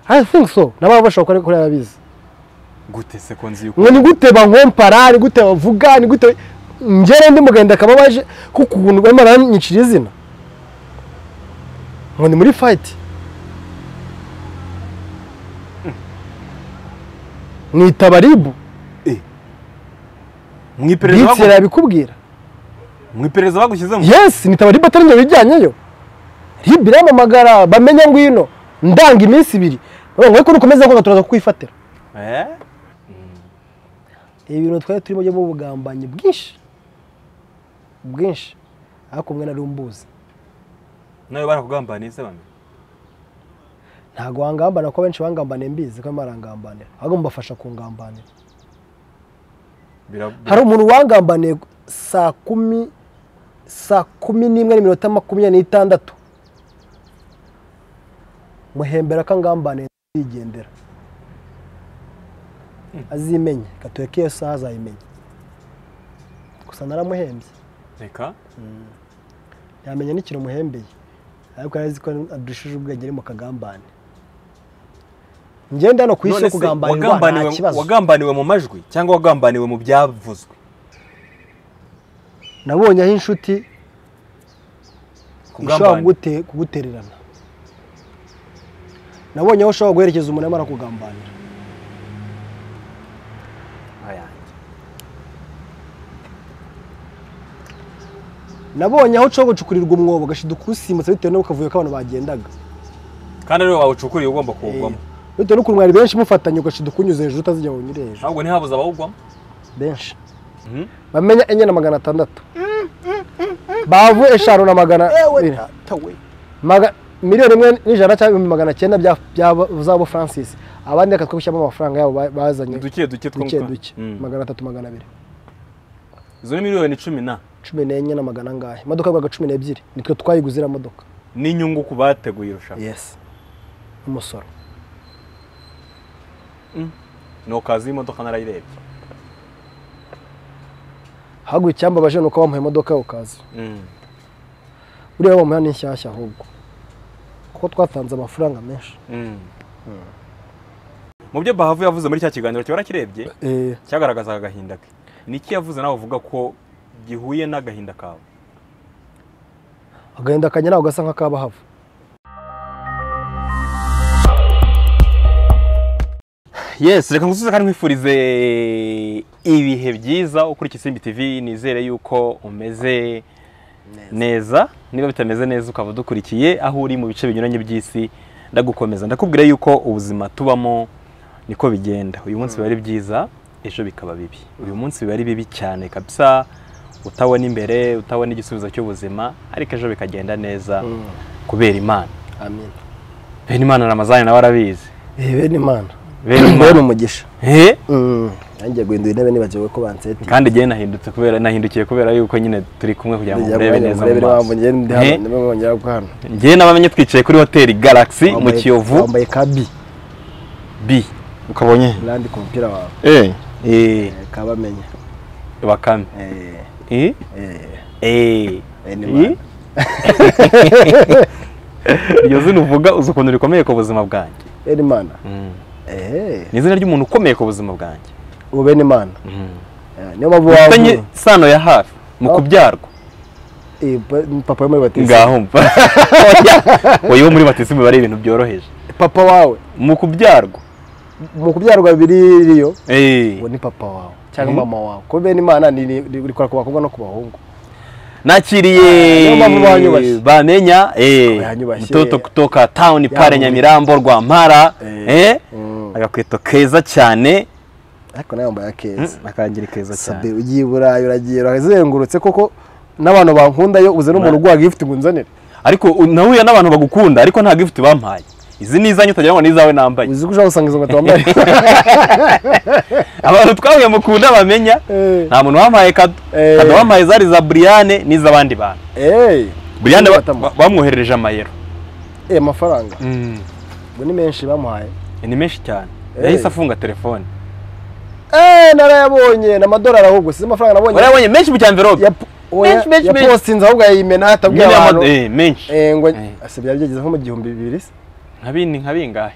i think so nabo bashoboka ariko kuriya babizi gute se ko nzi yuko ngo ni gute bankompara ni gute bavuga ni gute ngera ndi mugenda akaba waje kuko ukuntu barimo baranyicira izina ngo ni muri fayiti nita baribu mu iperereza nditsira bagu- yabikubwira mu iperereza bagushyizemo yesi nita baribu atari njye bijyanyeyo ribu iramamagara bamenya ngwino ndanga iminsi ibiri ngo ariko nukomeza ngo turaza kukwifatira Eh? ibi bintu twari turimo by'ubu bugambanyi bwinshi bwinshi ariko umwe nari umbuzi nawe barakugambaniye se bamwe ntabwo wangambana ko benshi bangambaniye mbizi ko barimo barangambanira ahubwo mubafasha kungambanira Bira- bira- hari umuntu wangambaniye saa kumi saa kumi n'imwe n'iminota makumyabiri n'itandatu muhembera ko angambaniye nzigendera azimenye gatureka iyo saha azayimenya gusa naramuhembye reka yamenya n'ikintu umuhembeye ariko yari azi ko adushije ubwenge ari mu kagambane ngenda hano ku isi yo None se kugambanirwa nta wagambaniwe- kibazo wagambaniwe mu majwi cyangwa wagambaniwe mu byavuzwe nabonye aho inshuti ishobora Kugambana. kugute- kugutererana nabonye aho ushobora guherekeza umuntu arimo arakugambanira Ayanjye. nabonye aho ushobora gucukurirwa umwobo ugashida ukuwusimutsa bitewe n'uko akavuyo k'abantu bagendaga kandi ariwe wawucukuriye ugomba kuwugwamo Eh, bitewe n'ukuntu mwari benshi mufatanye ugashida ukunyuze hejuru utazi igihe unyure hejuru ahubwo ntihabuze abawugwamo benshi Mhm. bamenya enye na magana atandatu bavu eshanu na magana abiri. Maga- miliyoni imwe n'ijana cyangwa ibihumbi magana cyenda bya- bya- z'abo francis abandi reka twe gushyiramo amafaranga yabo ba- bazanye duke duke two duke mu twa- duke Mm. magana atatu magana abiri izo ni miliyoni cumi na cumi n'enye na magana angahe imodoka yaguraga cumi n'ebyiri nitwe twayiguze iriya modoka n'inyungu ku bateguye irushanwa yes umusoro ni ukazi y'imodoka narayirebye haguye icyambabaje ni uko bamuha imodoka ukazi buriya bamuha ni nshyashya ahubwo kuko twatanze amafaranga menshi mu byo bahavu yavuze muri cya kiganiro kiba kirebye Eh, cyagaragazaga agahinda ke niki yavuze nawe uvuga ko gihuye n'agahinda kawe agahinda kanjye ntabwo gasa nk'akabahava yes reka ngusubize kandi nkwifurize ibihe byiza ukurikiye isimbi tv nizere yuko umeze neza niba bitameze neza ukaba udukurikiye aho uri mu bice binyuranye by'isi ndagukomeza ndakubwira yuko ubuzima tubamo niko bigenda uyu munsi biba ari byiza ejo bikaba bibi uyu munsi biba ari bibi cyane kabisa utabona imbere utabona igisubizo cy'ubuzima ariko ejo bikagenda neza kubera imana amen bene imana ramazani nawe arabizi bene imana bene imana umugisha Eh? nanjye guhindura intebe nibagiwe ko banseti kandi njyewe nahindutse kubera nahindukiye kubera yuko nyine turi kumwe kugira ngo murebe neza mu maso Eh? ntabwo hano njyewe n'abamenye twicaye kuri hoteli galaxy mu Wambaye- kiyovu wambaye ka bi b ukabonye randi ku mupira wawe eh eh kabamenya bakame Eh, eh eh, eh bene imana. iryo zina uvuga uzi ukuntu rikomeye ku buzima bwanjye bene imana Mm. Eh, ni izina ry'umuntu ukomeye ku buzima bwanjye ubu bene imana Eh, niyo mpamvu ufitanye wawe isano ya hafi mu Oh. kubyarwa Eh, pa- papa we muri batisi ngaho mva oya bo muri batisimu bari ibintu byoroheje papa wawe mu kubyarwa mu kubyarwa bibiri ririyo eh uwo ni papa wawe cyangwa Mhm. mama wawe kuko bene imana ni- ni- ni- rikora ku bakobwa no ku bahungu nakiriye Niyo mpamvu banyubashye. bamenya eh Banyubashye. mtoto kutoka town pale Yamubi. Nyamirambo Rwampara Eh. eh agakweto keza cyane ariko nawe yambaye akeza akangiri keza sabe cyane ugiye i burayi uragiye urazengurutse koko n'abantu bankundayo uze n'umuntu uguha gifuti ngo unzanire ariko u- nahuye n'abantu bagukunda ariko nta gift bampaye izi ni izanyu utagira ngo ni izawe nambaye uzi ko ushobora gusanga izo nkweto wambaye abantu twahuye mukunda bamenya Eh. nta muntu wampaye kado Eh. kado wampaye zari za Briane n'iz'abandi bantu eee Briane ba- ba- bamwoherereje amayero eee amafaranga ngo ni menshi bamuhaye ni menshi cyane Eh. yahise afunga telefone eee narayabonye ni amadolari ahubwo si amafaranga nabonye warabonye menshi mu cyamverope ya- oya, Menshi, menshi, ya menshi. postinze ahubwo yayimena atabwiye Nyine abantu amad- eh, menshi eee ngo Eh. ase byari byageze nko mu gihumbi bibiri se nka bine nka bingahe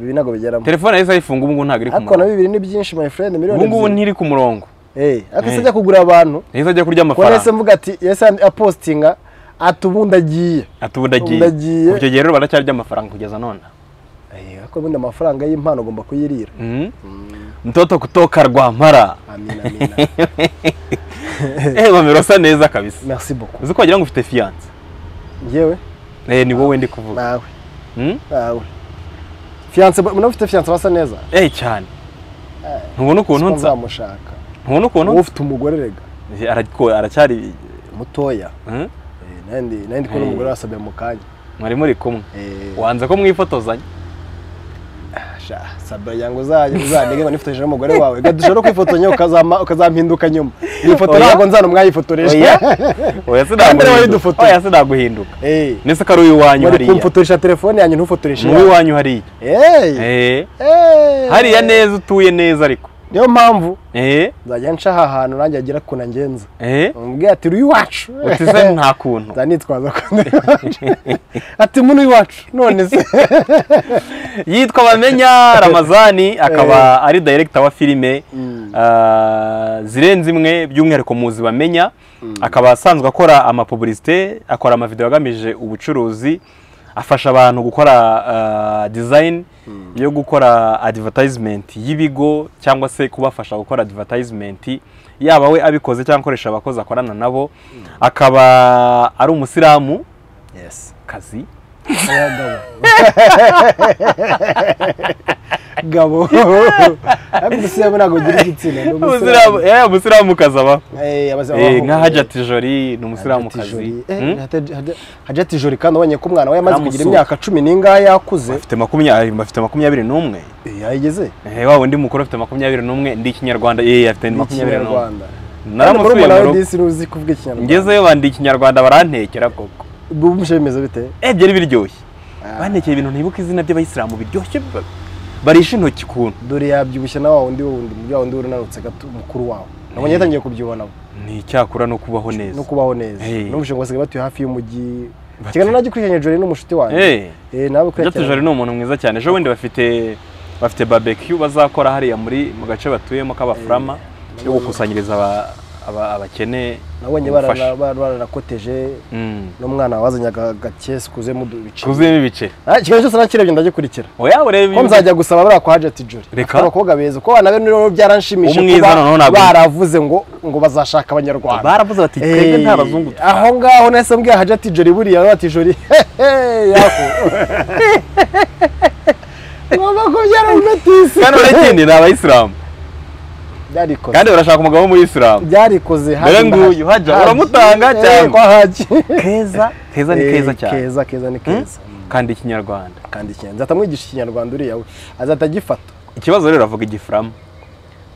ibi ntabwo bigeramo telefone yahise ayifunga ubu ngubu ntabwo iri ku ariko na murongo bibiri ni byinshi my friend miliyoni ubu ngubu ebyiri ntiri ku murongo Eh, ariko se Eh. ajya kugura abantu yahise ajya kurya ubwo nese amafaranga mvuga ati yese apostinga ati ubu ndagiye ati ubu ndagiye Ndagiye. kuva icyo gihe rero baracyarya amafaranga kugeza none Eh, ariko ubundi amafaranga y'impano ugomba kuyirira Mhm. mtoto kutoka rwampara amina amina eh bamera usa neza kabisa merci beaucoup uzi ko wagira ngo ufite fiyanse ngewe eh ni wowe ndi kuvuga nawe Mhm. nawe fiyanse muna ufite fiyanse basa neza eh cyane ntubona ukuntu Siko nsa nzamushaka ntubona ukuntu wowe ufite umugore rega nsa arako aracyari mutoya Mhm. Eh, nandi nandi kubona Eh. umugore wasabye mu kanya mwari muri kumwe Eh, wanze ko mwifotozanya sha, sabira yango uzajya uzandege ngo nifotoje n'umugore wawe ga dushobora kwifotozanya ukazama- ukazampinduka nyuma iyi foto Oya. ntabwo nzana umwayifotoresha oya oya Kandi nawe sinaguhinduka dufotoye. oya sinaguhinduka Eh, nese ko ari uw'iwanyu bari hariya kumfotoresha telefone yanjye ntufotoreshe ni uw'iwanyu hariya iwanyu eh hariya hariya neza utuye neza ariko niyo mpamvu eh nzajya nca aha hantu nanjye agira ukuntu angenza eh umubwira ati uri iwacu uti se nta kuntu nzanitwaza ko ndi iwacu ati muno iwacu none se yitwa bamenya ramazani akaba ari dayiregita wa filime Mm. ah, zirenze imwe by'umwihariko muzi bamenya akaba asanzwe akora amapubulisite akora amavidewo agamije ubucuruzi afasha abantu gukora ah, design yo gukora advertisement y'ibigo cyangwa se kubafasha gukora advertisement yaba we abikoze cyangwa akoresha abakozi akorana nabo akaba ari umusilamu yes kazi gabo ariko umusilamu ntabwo ugira igitsina ni umusilamu umusilamu eh, umusilamu kazi abaho Eh, abaza- Eh, nka hajati jori ni umusilamukazi Eh, Hmm? Hajati- Hajati- hajati jori kandi ubonye ko umwana we yamaze kugira Namusuka. imyaka cumi n'ingahe yakuze afite makumyabiri bafite makumyabiri n'umwe Eh, yayigeze Eh, wa wundi mukuru afite makumyabiri n'umwe ndi ikinyarwanda eh afite ni makumyabiri n'umwe ikinyarwanda Kandi naramusuye murumuna mu we rugo disi ntuzi kuvuga ikinyarwanda ngezeyo bandi ikinyarwanda barantekera koko bumve bimeze bite eh byari biryoshye Ah. bantekeye ibintu ntibuka izina by'abayisilamu biryoshye ba- barisha intoki ukuntu dore yabyibushye na wa wundi wundi muri wa wundi wurunanutse gato mukuru wawe nabonye Eh. yatangiye kubyibonamo ni icyakura no kubaho neza no kubaho neza Eh. n'umushinga basigaye batuye hafi y'umujyi Batuye. kiganiro najya kurikiranya jori n'umushuti wanjye eh Eh, nawe Jati kurikiranya Jolly ni umuntu mwiza cyane ejo bundi bafite bafite barbecue bazakora hariya muri mu gace batuyemo k'abafurama yo gukusanyiriza aba- aba- abakene nabonye ubufasha. barana- barana- baranakoteje Mm. n'umwana wazanyaga agakesi kuzuyemo ibice kuzuyemo ibice Ah, ikiganiro cyose nakirebye ndagikurikira oya ureba ko ibice. nzajya gusaba buriya kwa Hajati Jolly Reka. Afite abakobwa beza kuko abana be rero byaranshimishije Umwiza noneho kuba ntabwo- baravuze ngo ngo bazashaka abanyarwanda baravuze bati twebwe nta bazungu Eh, aho ngaho nahise mbwira hajati jori buriya bati jori hehe yako ngomba kubyara umetisi kandi urakindi ni abayisilamu byarikoze kandi barashaka umugabo w'umuyisilamu byarikoze Dore nguyu, hajya, uramutanga cyangwa? kwa haji keza keza ni Eh, keza cyane keza keza ni keza kandi ikinyarwanda kandi ikinyarwanda nzahita mwigisha ikinyarwanda uriya we azahita agifata ikibazo rero avuga igifurama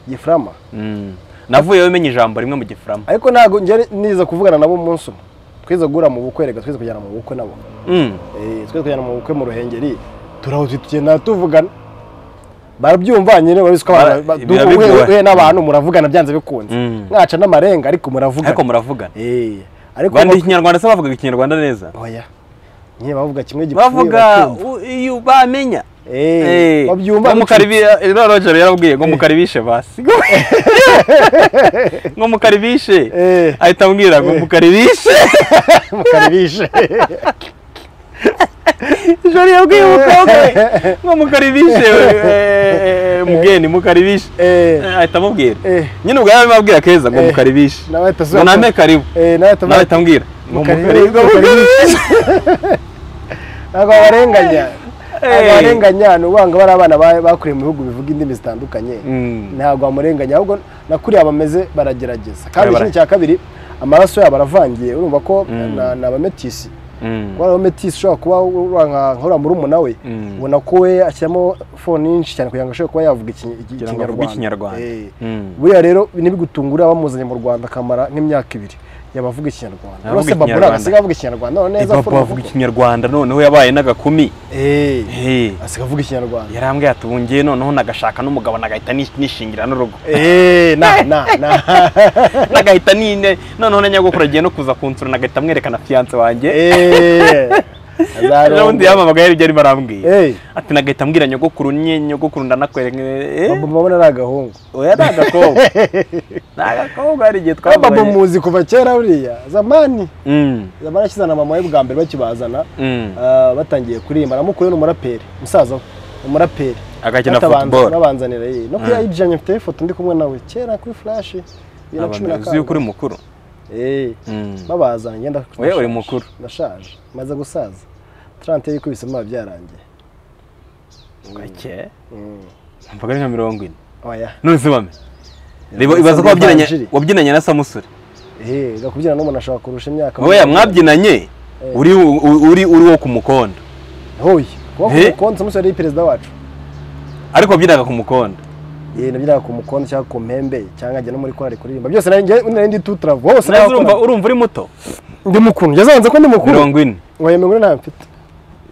gifurama Mm. navuyeyo umenye ijambo rimwe mu gifurama ariko ntabwo njye niza kuvugana nabo umunsi umwe twize guhura mu bukwe reka twize kujyana mu bukwe nabo Mm. Eh, twe kujyana mu bukwe mu ruhengeri turaho tugenda tuvugana barabyumva nyine babizi ko Bara- abantu- ba- biba duhu- bigoye. uhe- uhe n'abantu muravugana byanze bikunze Mm. mwaca n'amarenga ariko muravugana ariko muravugana Eh, ariko bandi bak- ikinyarwanda se bavugaga ikinyarwanda neza oya nyine bavuga kimwe gipfuye bavuga bakumva. u- iyo bamenya Eh, babyumva bicu- rero yarabwiye ngo mukaribishe basi ngo mukaribishe Eh, ahita ambwira ngo Eh. mukaribishe mukaribishe ijoro yabwiye umukobwa we ngo mukaribishe eh, eh, mugeni mukaribishe Eh, Eh, ahita amubwira eh, nyine ubwo yaba ababwira keza ngo Eh. mukaribishe nawe ahita ngo asubiza- nambe karibu Eh, nawe ahita- nawe ahita ambwira ngo Mukaribi- mukaribishe ngo mukaribishe. mukaribishe. ntabwo barenganya ntabwo Eh. barenganya ni ubanga bari abana ba- bakuriye mu bihugu bivuga indimi zitandukanye Mm. ntabwo bamurenganya ahubwo nakuriya bameze baragerageza kandi Bara- ikindi cya kabiri amaraso yabo aravangiye urumva ko Mm. na- ni abametisi Mm. kuba ari abametisi ushobora kuba ura nka- nk'uriya murumuna we Mm. ubona ko we ashyiramo fone nyinshi cyane kugira ngo ashobore kuba yavuga iki- iki- Kugira ngo avuge ikinyarwanda Ikinyarwanda. Eh. Mm. buriya rero ntibigutungure abamuzanye mu rwanda akamara nk'imyaka ibiri yaba avuga ikinyarwanda Avuga uretse babura Ikinyarwanda. asigaye avuga ikinyarwanda none neza papa afuruma avuga kuko- ikinyarwanda noneho yabaye n'agakumi Eh, Eh. asigaye avuga ikinyarwanda yarambwiye ati ubu ngiye noneho nagashaka n'umugabo nagahita nish- nishingira n'urugo Eh, na na na nagahita nine noneho na nyogokuru agiye no kuza kunsura nagahita mwerekana fiyanse wanjye Eh, n'ubundi yamamagaye ibyo arimo arambwira Hey. ati nagahita mbwira nyogokuru nye nyogokuru ndanakwereka Babu mabona ari agahungu oya ni agakobwa ni agakobwa hari igihe Kuba babu twambaye muzi kuva kera buriya zamani zamani akizana mama we bwa mbere bakibazana ah, batangiye kuririmba namukuye ni umuraperi musaza we ni umuraperi agakina Batabanza- futuboro babanzanira ye no kuya yijanye mfite ifoto ndi kumwe nawe kera kuri flash bibiri na cumi na uzi yuko uri kane mukuru Eh, Mm. babazana ngenda Oya, uri mukuru. ndashaje maze gusaza 30 y'ikubise mba byarangiye gake Mm. mbaga ari nka mirongo ine oya none se wame reba Yakoze ibaza ko wabyinanye ivanjiri. wabyinanye na samusure eh gakubyina n'umuntu ashobora kurusha imyaka oya mwabyinanye uri uri uri wo ku mukondo hoye Eh? kuba konsa musore yari perezida wacu ariko wabyinaga ku mukondo eh nabyira ku mukondo cyangwa ku mpembe cyangwa njye no muri korali kuririmba byose narinjye narindi tutravo hose Nawe urumva nabakoraga. urumva uri muto ndi mukuru yazanze ko ndi mukuru mirongo ine oya mirongo ine nta mfite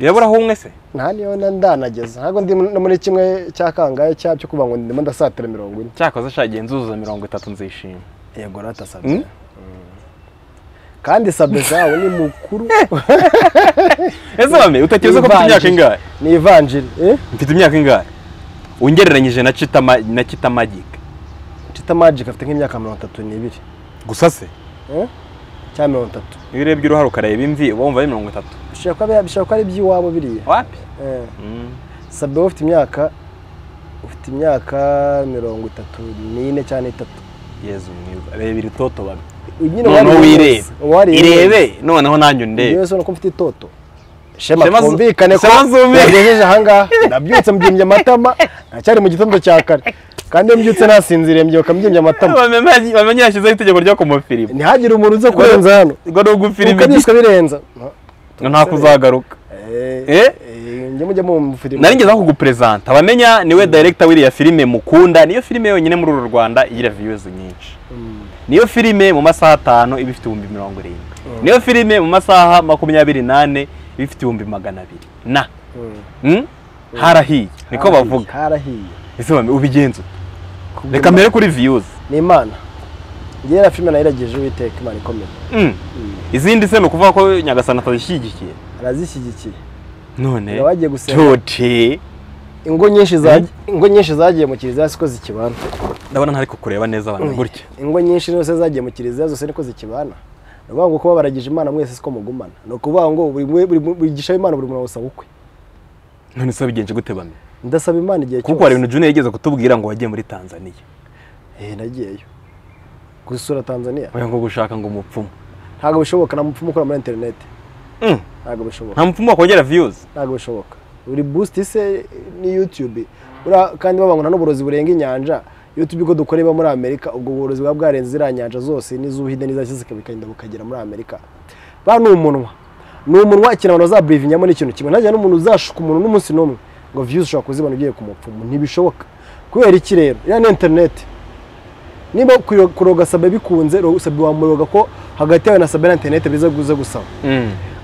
yaburaho umwe se nta niyo na- ndanageza ntabwo ndi no muri kimwe cya kangahe cya cyo kuvuga ngo ndimo ndasatira mirongo ine cyakoze ashaka genzuza mirongo itatu nzishima yego Mm? ratasabe kandi sabe zawe ni mukuru ese wame utakize ko mfite imyaka ingahe ni ivanjiri eh mfite imyaka ingahe ungereranyije na Chitama- na kitamagika cita magic afite nk'imyaka mirongo itatu n'ibiri gusa se eh cyangwa mirongo itatu iyo urebye uruhare ukareba imvi uba wumva ari mirongo itatu bishobora kuba bya- bishobora kuba ari iby'iwabo biriya wapi eh sabe wowe ufite imyaka ufite imyaka mirongo itatu n'ine cyangwa itatu yezu mwiza reba iri toto bame nyine noneho wirebe uwareba irebe noneho nanjye undebe yewe se ko mfite itoto shema Shema zu- twumvikane ko Shema zumvikane. nagejeje ahangaha ndabyutse mbyimbye amatama ndacyari mu gitondo cya kare kandi iyo mbyutse nasinziriye mbyuka mbyimbye amatama bamenye yashyizeho itegeko ryo kumufirimu ntihagire umuntu uze kurenza hano ubwo ni ugufirima ukabiswe birenza nta kuzagaruka Eh? njye mujya mumufirima nari ngezeho kuguperezanta abamenya niwe director w'iriya filime mukunda niyo filime yonyine muri uru rwanda igira views nyinshi niyo filime mu masaha atanu iba ifite ibihumbi mirongo irindwi niyo filime mu masaha makumyabiri n'ane iba ifite ibihumbi magana abiri na Mm? harahiye niko bavuga harahiye ese bame- ubigenza ute? reka mbere kuri views ni imana njye yari filime nayirageje uwiteka imana ikomeye Mm. izindi se ni ukuvuga ko nyagasana atazishyigikiye arazishyigikiye none Ngo bagiye gusenga. George, ingo nyinshi za ingo nyinshi zagiye mu kiliziya siko zikibana ndabona ntari kukureba neza abantu gutya ingo nyinshi zose zagiye mu kiliziya zose niko zikibana ni ukuvuga ngo kuba baragije imana mwese siko mugumana ni ukuvuga ngo buri mwe- buri buri gisha imana buri muntu awusaba ukwe none se wabigenje gute bame ndasaba imana igihe cyose kuko hari ibintu Junior yigeze kutubwira ngo wagiye muri Tanzania eh nagiyeyo gusura tanzania oya ngo gushaka ngo umupfumu ntabwo bishoboka nta mupfumu ukora muri interineti Mm. ntabwo bishoboka nta mupfumu wakongera views ntabwo bishoboka buri boost se ni youtube buriya kandi babangana n'uburozi burenga inyanja youtube ko dukora iba muri amerika ubwo burozi buba bwarenze ziriya nyanja zose n'iz'ubuhinde n'izashyize bikagenda bukagera muri amerika ba ni umunwa ni umunwa ikintu abantu bazaburivinyamo ni ikintu kimwe ntajya n'umuntu uzashuka umuntu n'umunsi n'umwe ngo views ushobora kuzibona ugiye ku mupfumu ntibishoboka kubera iki rero iriya ni interineti niba kuyo- kuroga sabe bikunze ro- sabe wamuroga ko hagati yawe na sabe na interineti biza guza gusaba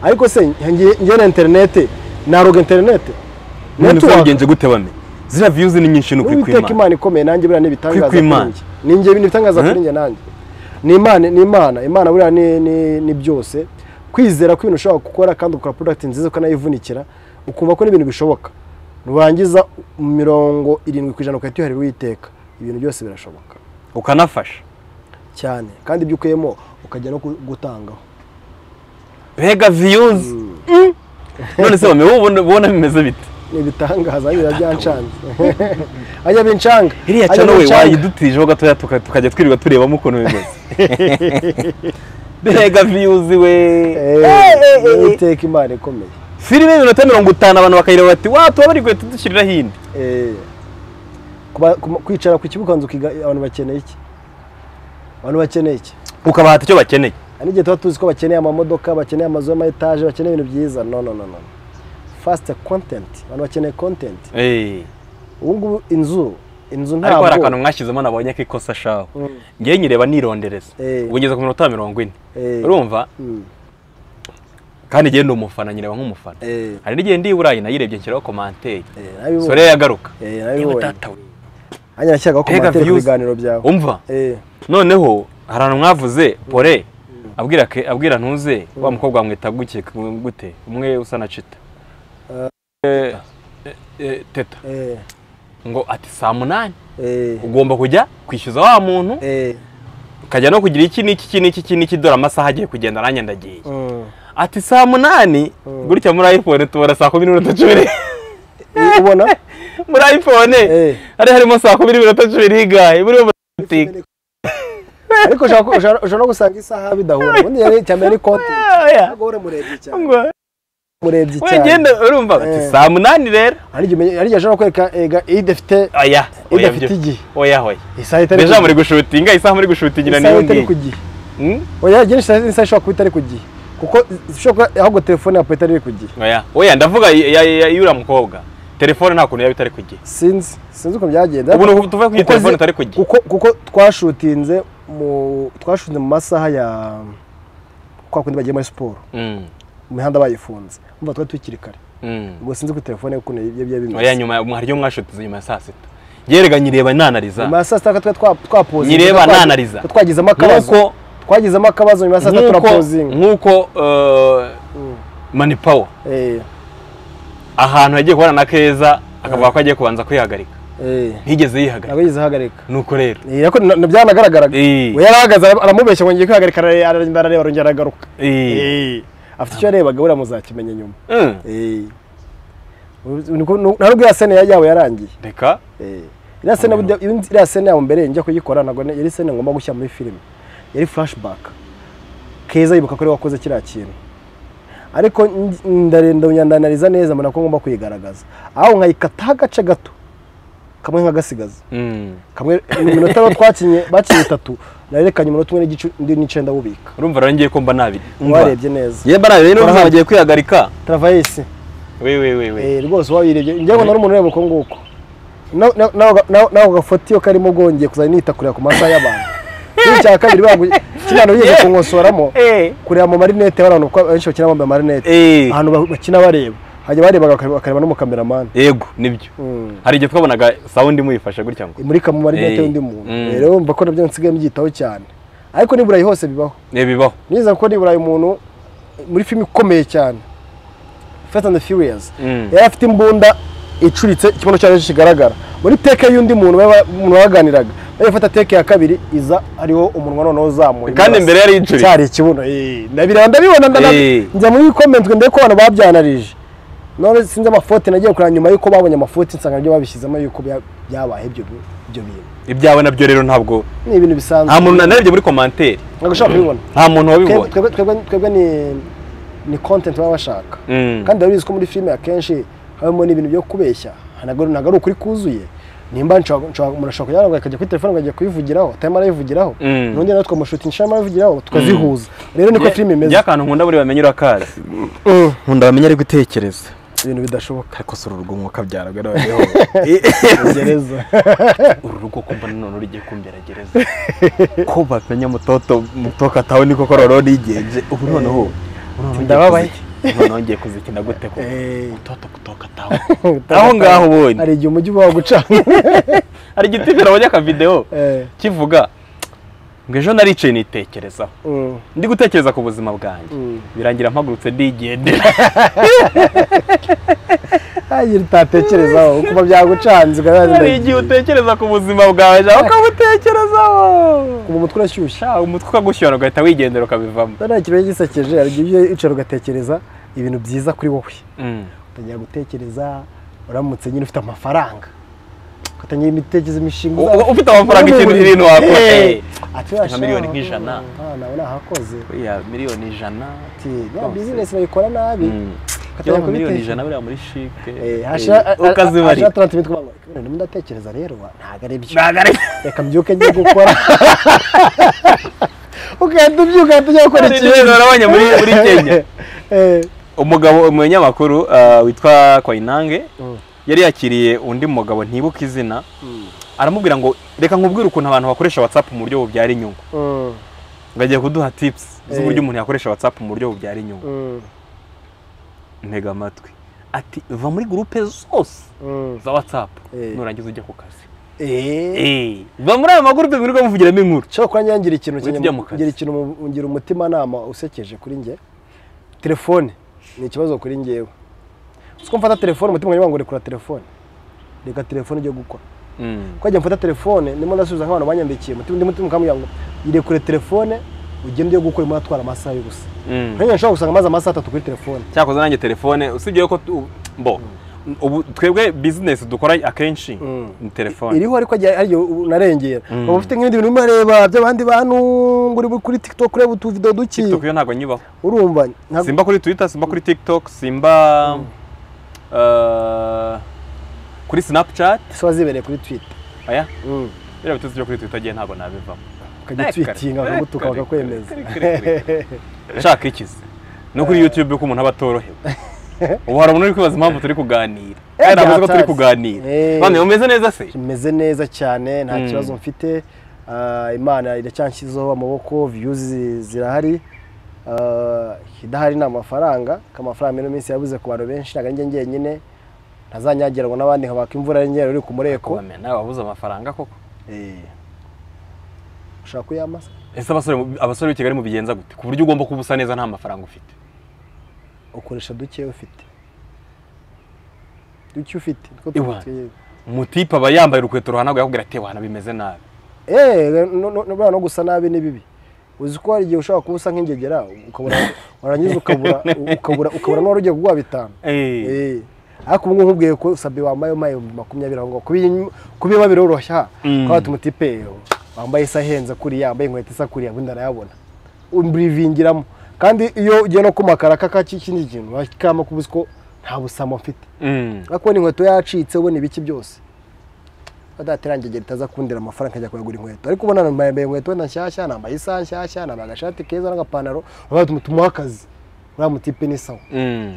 ariko se ngiye ngiye na interinete naroga interinete none se Network. wabigenje gute bame ziriya views ni nyinshi ni ukuri uwiteka kw'imana imana ikomeye nanjye buriya n'ibitangaza Kuri kuri kw'Imana. njye ni njye n'ibitangaza Eh? kuri njye nanjye ni imana ni imana imana buriya ni, ni, ni byose kwizera ko ibintu ushobora gukora kandi ugakora product nziza ukanayivunikira ukumva ko n'ibintu bishoboka nurangiza mirongo irindwi ku ijana ugahita uyiharira uwiteka ibintu byose birashoboka ukanafasha cyane kandi ibyo ukuyemo ukajya no gu- gutangaho mbega views Mm. none se bame wowe ubona- ubona bimeze bite ni ibitangaza biba byancanze ajya bincanga iriya ajya cano we bincanga. wayidutijeho gatoya tuka- tukajya twirirwa turebamo ukuntu bimeze mbega views we Eh, eh, eh, eh. iteka imana ikomeye filime y'iminota mirongo itanu abantu bakayireba bati wa tuba bari guhita dushyiriraho indi Eh, kuba- kuma- kwicara ku kibuga ukanza ukiga abantu bakeneye iki abantu bakeneye iki ukabahata icyo bakeneye hari n'igihe tuba tuzi ko bakeneye amamodoka bakeneye amazu y'ama etaje bakeneye ibintu byiza no no no no fast content abantu bakeneye content ubu ngubu inzu inzu ariko hari akantu ntabwo mwashyizemo nabonye k'ikosa shaho Mm. ngewe nyireba nirondereza Eh. ubwo ngeze ku minota mirongo ine Eh. urumva Mm. kandi njyewe ndi umufana nyireba nk'umufana Eh, hari n'igihe ndi i burayi nayirebye nshyiraho komanteri eh, nabibonye. sore yagaruka Eh, yewe nabibonye data we hanyuma nashyiraga Mbega komantere ku views. biganiro byawe umva Eh, noneho hari ahantu mwavuze pore abwira ke- abwira ntuze wa mukobwa wamwita guke gute umwe usa na cita Eh, eh, teta Eh, ngo ati saa munani eh, ugomba kujya kwishyuza wa muntu eh, ukajya no kugira iki n'iki iki n'iki iki n'iki dore amasaha agiye kugenda nanjye ndagiye mm. ati saa munani Mm. gutya muri iphone tubona saa kumi n'iminota cumi I- ubona muri iphone Eh. hari harimo saa kumi n'iminota cumi n'igare muri uwo butike ariko ushobora ku- ushobora ushobora no gusanga isaha bidahura ubundi yari cyambere ari konti ntabwo uri murebye cyane ngo murebye cyane wegenda urumva ati Eh. saa munani rero hari igihe umenye- hari igihe ashobora kwereka ega idafite oya oya idafite byo. igihe oya oya isaha itari deja muri ku- gushutinga isaha muri gushutingira isaha niyo itari ngiyi ku gihe Hmm? oya igihe isaha isaha ishobora kuba itari ku gihe kuko ishobora kuba ahubwo telefone yawe itari iri ku gihe oya oya ndavuga ya- ya- ya- y'uriya mukobwa telefone nta kuntu yaba itari ku gihe sinzi sinzi uko byagenda ubu ni uku tuvuye kuri Kuko telefone zi- itari ku gihe kuko kuko twashutinze mu twashutinze mu masaha ya kwa kundi bagiye muri siporo Mm, imihanda bayifunze umva twari tukiri kare mm. ubwo sinzi ko telefone ukuntu ibyo bya oya bimeze nyuma ya- hari iyo mwashutize nyuma ya saa sita yerega nyireba nanariza nyuma ya saa sita natwe twari twapozinze Nyireba nanariza. twagizemo akabazo nk'uko twagizemo akabazo nyuma ya saa sita nk'uko turapozinga nk'uko eh, Mm. manipawa Eh, ahantu yagiye kubona na keza akavuga ko agiye kubanza kwihagarika eh, ntigeze yihagarika ntabwo yigeze ahagarika nuko rero Eh, ariko na- na- byanagaragaraga Eh. we yarahagaze ara- aramubeshya ngo ngiye kwihagarika ara- aragenda arareba arongera aragaruka Eh. Eh, afite icyo yarebaga buriya muzakimenya nyuma Mm. Eh. Niko- nu- nta nubwo ya sene yawe yarangiye reka Eh. iriya sene burya- iriya sene yabo mbere njya kuyikora ntabwo ne- yari sene ngomba gushyira muri filime yari flashback keza yibuka ko ari we wakoze kiriya kintu ariko nj- ndarenda nyandanariza neza mbona ko ngomba kuyigaragaza aho nkayikataho agace gato kamwe nkagasigaza Mm. kamwe iminota rero twakinye bakinye itatu narerekanye umunota umwe n'igice undi n'icyenda wubika urumva rero ngiye ko mba nabiri Umva. warebye neza yewe barabe rero Urahari. bagiye kwihagarika travayisi we we we we Eh, rwose wabirebye njyewe ngo nari umuntu ureba uko nguko Na- na- na- na- nako gafoto iyo karimo bwongeye kuzajya nita kureba ku masaha y'abantu kimwe cya kabiri bangu kino biyemeje kunkosoramo eh kureba mu marinete y'abantu kuko benshi bakina bambaye amarinete eh ahantu ba- bakina bareba hajya barebaga bakareba- bakareba no mu kameramani yego nibyo Mm. hari igihe twabonaga sawundi muyifashe gutya ngo imurika mu marinete Eh, y'undi muntu mm. Eh, rero mba ko nabyo nsigaye mbyitaho cyane ariko n'i burayi hose bibaho eh bibaho niza ko n'i burayi umuntu muri filime ikomeye cyane fast and the furious Mm. yari afite imbunda icuritse ikibuno cyayo kigaragara muri teke y'undi muntu baba- umuntu baganiraga nawe ifata teke ya kabiri iza hariho umunwa noneho uzamuye kandi imbere yari yicuritse cyari ikibuno eh, ndabireba ndabibona ndana- Eh. njya muri komentwe ndebe ko abantu babyanarije none sinzi amafote nagiye kureba nyuma y'uko babonye amafote nsanga nabyo babishyizemo y'uko bya- byabaye ibyo bi- ibyo bintu ibyawe nabyo rero ntabwo ni ibintu bisanzwe nta muntu narebye muri komantere ntabwo ushobora kubibona nta muntu Twebwe- wabibonye twebwe twebwe- twebwe ni ni content baba bashaka Mm. kandi urabizi ko muri filime akenshi habamo n'ibintu byo kubeshya ntabwo ntabwo ari ukuri kuzuye nimba nshobora nshobora- umuntu ashobora kujya akajya kuri telefone akajya kuyivugiraho atarimo arayivugiraho Mm. n'undi nawe twamushutisha arimo arayivugiraho tukazihuza rero niko filime imeze by'akantu nkunda buri bamenye urakazi Mm. nkunda bamenye ari gutekereza ibintu bidashoboka ariko si uru rugo mwuka byara rero gereza uru rugo kumva none rugiye kumbera gereza ko bamenya mutoto mutoka atawe niko ko rero nigenje ubu noneho ndababaye. noneho ngiye kuzikina gute ko Eh. mutoto kutoka atawe aho ngaho ubonye hari igihe umujyi uba wagucana hari igiti kirabonye akavidewo Eh, kivuga ngo ejo naricaye nitekerezaho mm, ndi gutekereza ku buzima bwanjye mm. birangira mpagurutse ndigendera hagira utatekerezaho kuba byagucanze hari ukabibaza igihe utekereza ku buzima bwawe nawe ukabutekerezaho ubu umutwe urashyushye Sha, umutwe ukagushyira ugahita wigendera ukabivamo nta kintu gisekeje hari igihe ujya wicara ugatekereza ibintu byiza kuri wowe Mm. utangira gutekereza uramutse nyine ufite amafaranga ugatangira imitekerereze imishinga U- u- ufite amafaranga Uri mu ikintu buriri. ibintu wakora Eh, Eh, ati nka "Sha, miliyoni mm, nk'ijana." ah, nawe nahakoze buriya miliyoni ijana ati ya Rwose. bizinesi bayikora nabi Mm. ugatangira Iyo miliyoni kubitekereza. ijana buriya muri shike Eh, eh, hasha- a- a- ukazibarira hasha 30 minutes kuvuga ngo, "Ibintu ndimo ndatekereza rero wa, ntabwo ari byo Ntabwo ari- reka mbyuke njye gukora ugahita ubyuka ugahita ujya gukora Hari ikintu ikintu nabonye muri muri kenya Eh, umugabo umunyamakuru ah, witwa Koinange Mm. yari yakiriye undi mugabo ntibuka izina Mm. aramubwira ngo reka nkubwire ukuntu abantu bakoresha whatsapp mu buryo bubyara inyungu mm, ngo agiye kuduha tips z'uburyo Eh. umuntu yakoresha whatsapp mu buryo bubyara inyungu mm, ntega amatwi ati va muri gurupe zose mm. za whatsapp Eh. nurangiza ujya ku kazi eee ba muri aya magurupe mwirirwa muvugiramo inkuru nshobora kuba ngira ikintu Wihita ujya mu kazi. ngira ikintu ngira umutimanama usekeje kuri njye telefone ni ikibazo kuri njyewe uzi ko mfata telefone umutima wanjye wangu rekura telefone reka telefone ijye gukora Mm. kwajya mfata telefone ndimo ndasubiza nk'abantu banyandikiye umutima undi mutima ukamubwira ngo irekure telefone ugende ujye gukora urimo uratwara amasaha y'ubusa Mm. nk'iyo nshobora gusanga amaze amasaha atatu kuri telefone cyakoze nanjye telefone usibye yuko tu- mbo ubu twebwe bizinesi dukora akenshi Mm. ni telefone iriho ariko agiye- ari ubu unarengera Mm. uba ufite nk'ibindi bintu urimo urareba by'abandi bantu ngo uri kuri tiktok ureba utuvido duki tiktok yo ntabwo nyubaho urumva ntabwo- simba kuri twitter simba kuri tiktok simba eh, kuri snapchat ziba zibereye kuri twitter aya Mm. biriya bituzi byo kuri twitter agiye ntabwo nabivamo ukajya twitinga bakagutuka bakakwemeza ushaka ikizi no kuri youtube ko umuntu aba atorohewe ubu hari umuntu uri kwibaza impamvu turi kuganira kandi navuze ko turi kuganira Eh. bane mumeze neza se meze neza cyane nta Mm. kibazo mfite Ah, imana iracyanshyizeho amaboko views zirahari Ah, idahari ni amafaranga ko amafaranga muri ino minsi yabuze ku bantu benshi ntabwo ari njye ngenyine ntazanyagira ngo n'abandi nkabaka imvura ari njyewe uri ku mureko Kubamenya, nawe wabuze amafaranga koko Eh. ushaka kuyamasa ese abasore abasore b'i kigali mubigenza gute ku buryo ugomba kuba usa neza nta mafaranga ufite ukoresha duke ufite duke ufite niko Iwa. tubyita. umutipe aba yambaye urukweto ruhanaguye akubwira ati wana bimeze nabi eee buriya no gusa nabi ni bibi uzi ko hari igihe ushobora kuba usa nk'ingegera ukabura warangiza ukabura ukabura ukabura n'uwari ugiye kuguha bitanu Eh. Eh. ariko ubu ngubu nkubwiye ko sabi wambaye mayo makumyabiri aho ngaho kubi- kubi biba biroroshya Mm. kuba watuma utipe wambaye isa ahenze kuriya wambaye inkweto isa kuriya ubundi arayabona umurivingiramo kandi iyo ugiye no kumakara kaka k'ikindi kintu wakama kuba uzi ko nta busamo mfite Mm. ariko ubona inkweto yacitse ubona ibiki byose adaterangegera itaza kundira amafaranga nkajya kuyagura inkweto ariko ubona nambaye inkweto wenda nshyashya nambaye isaha nshyashya nambaye agashati keza n'agapantaro urabona tumuha tumuha akazi uriya mutipe ni sawa Mm.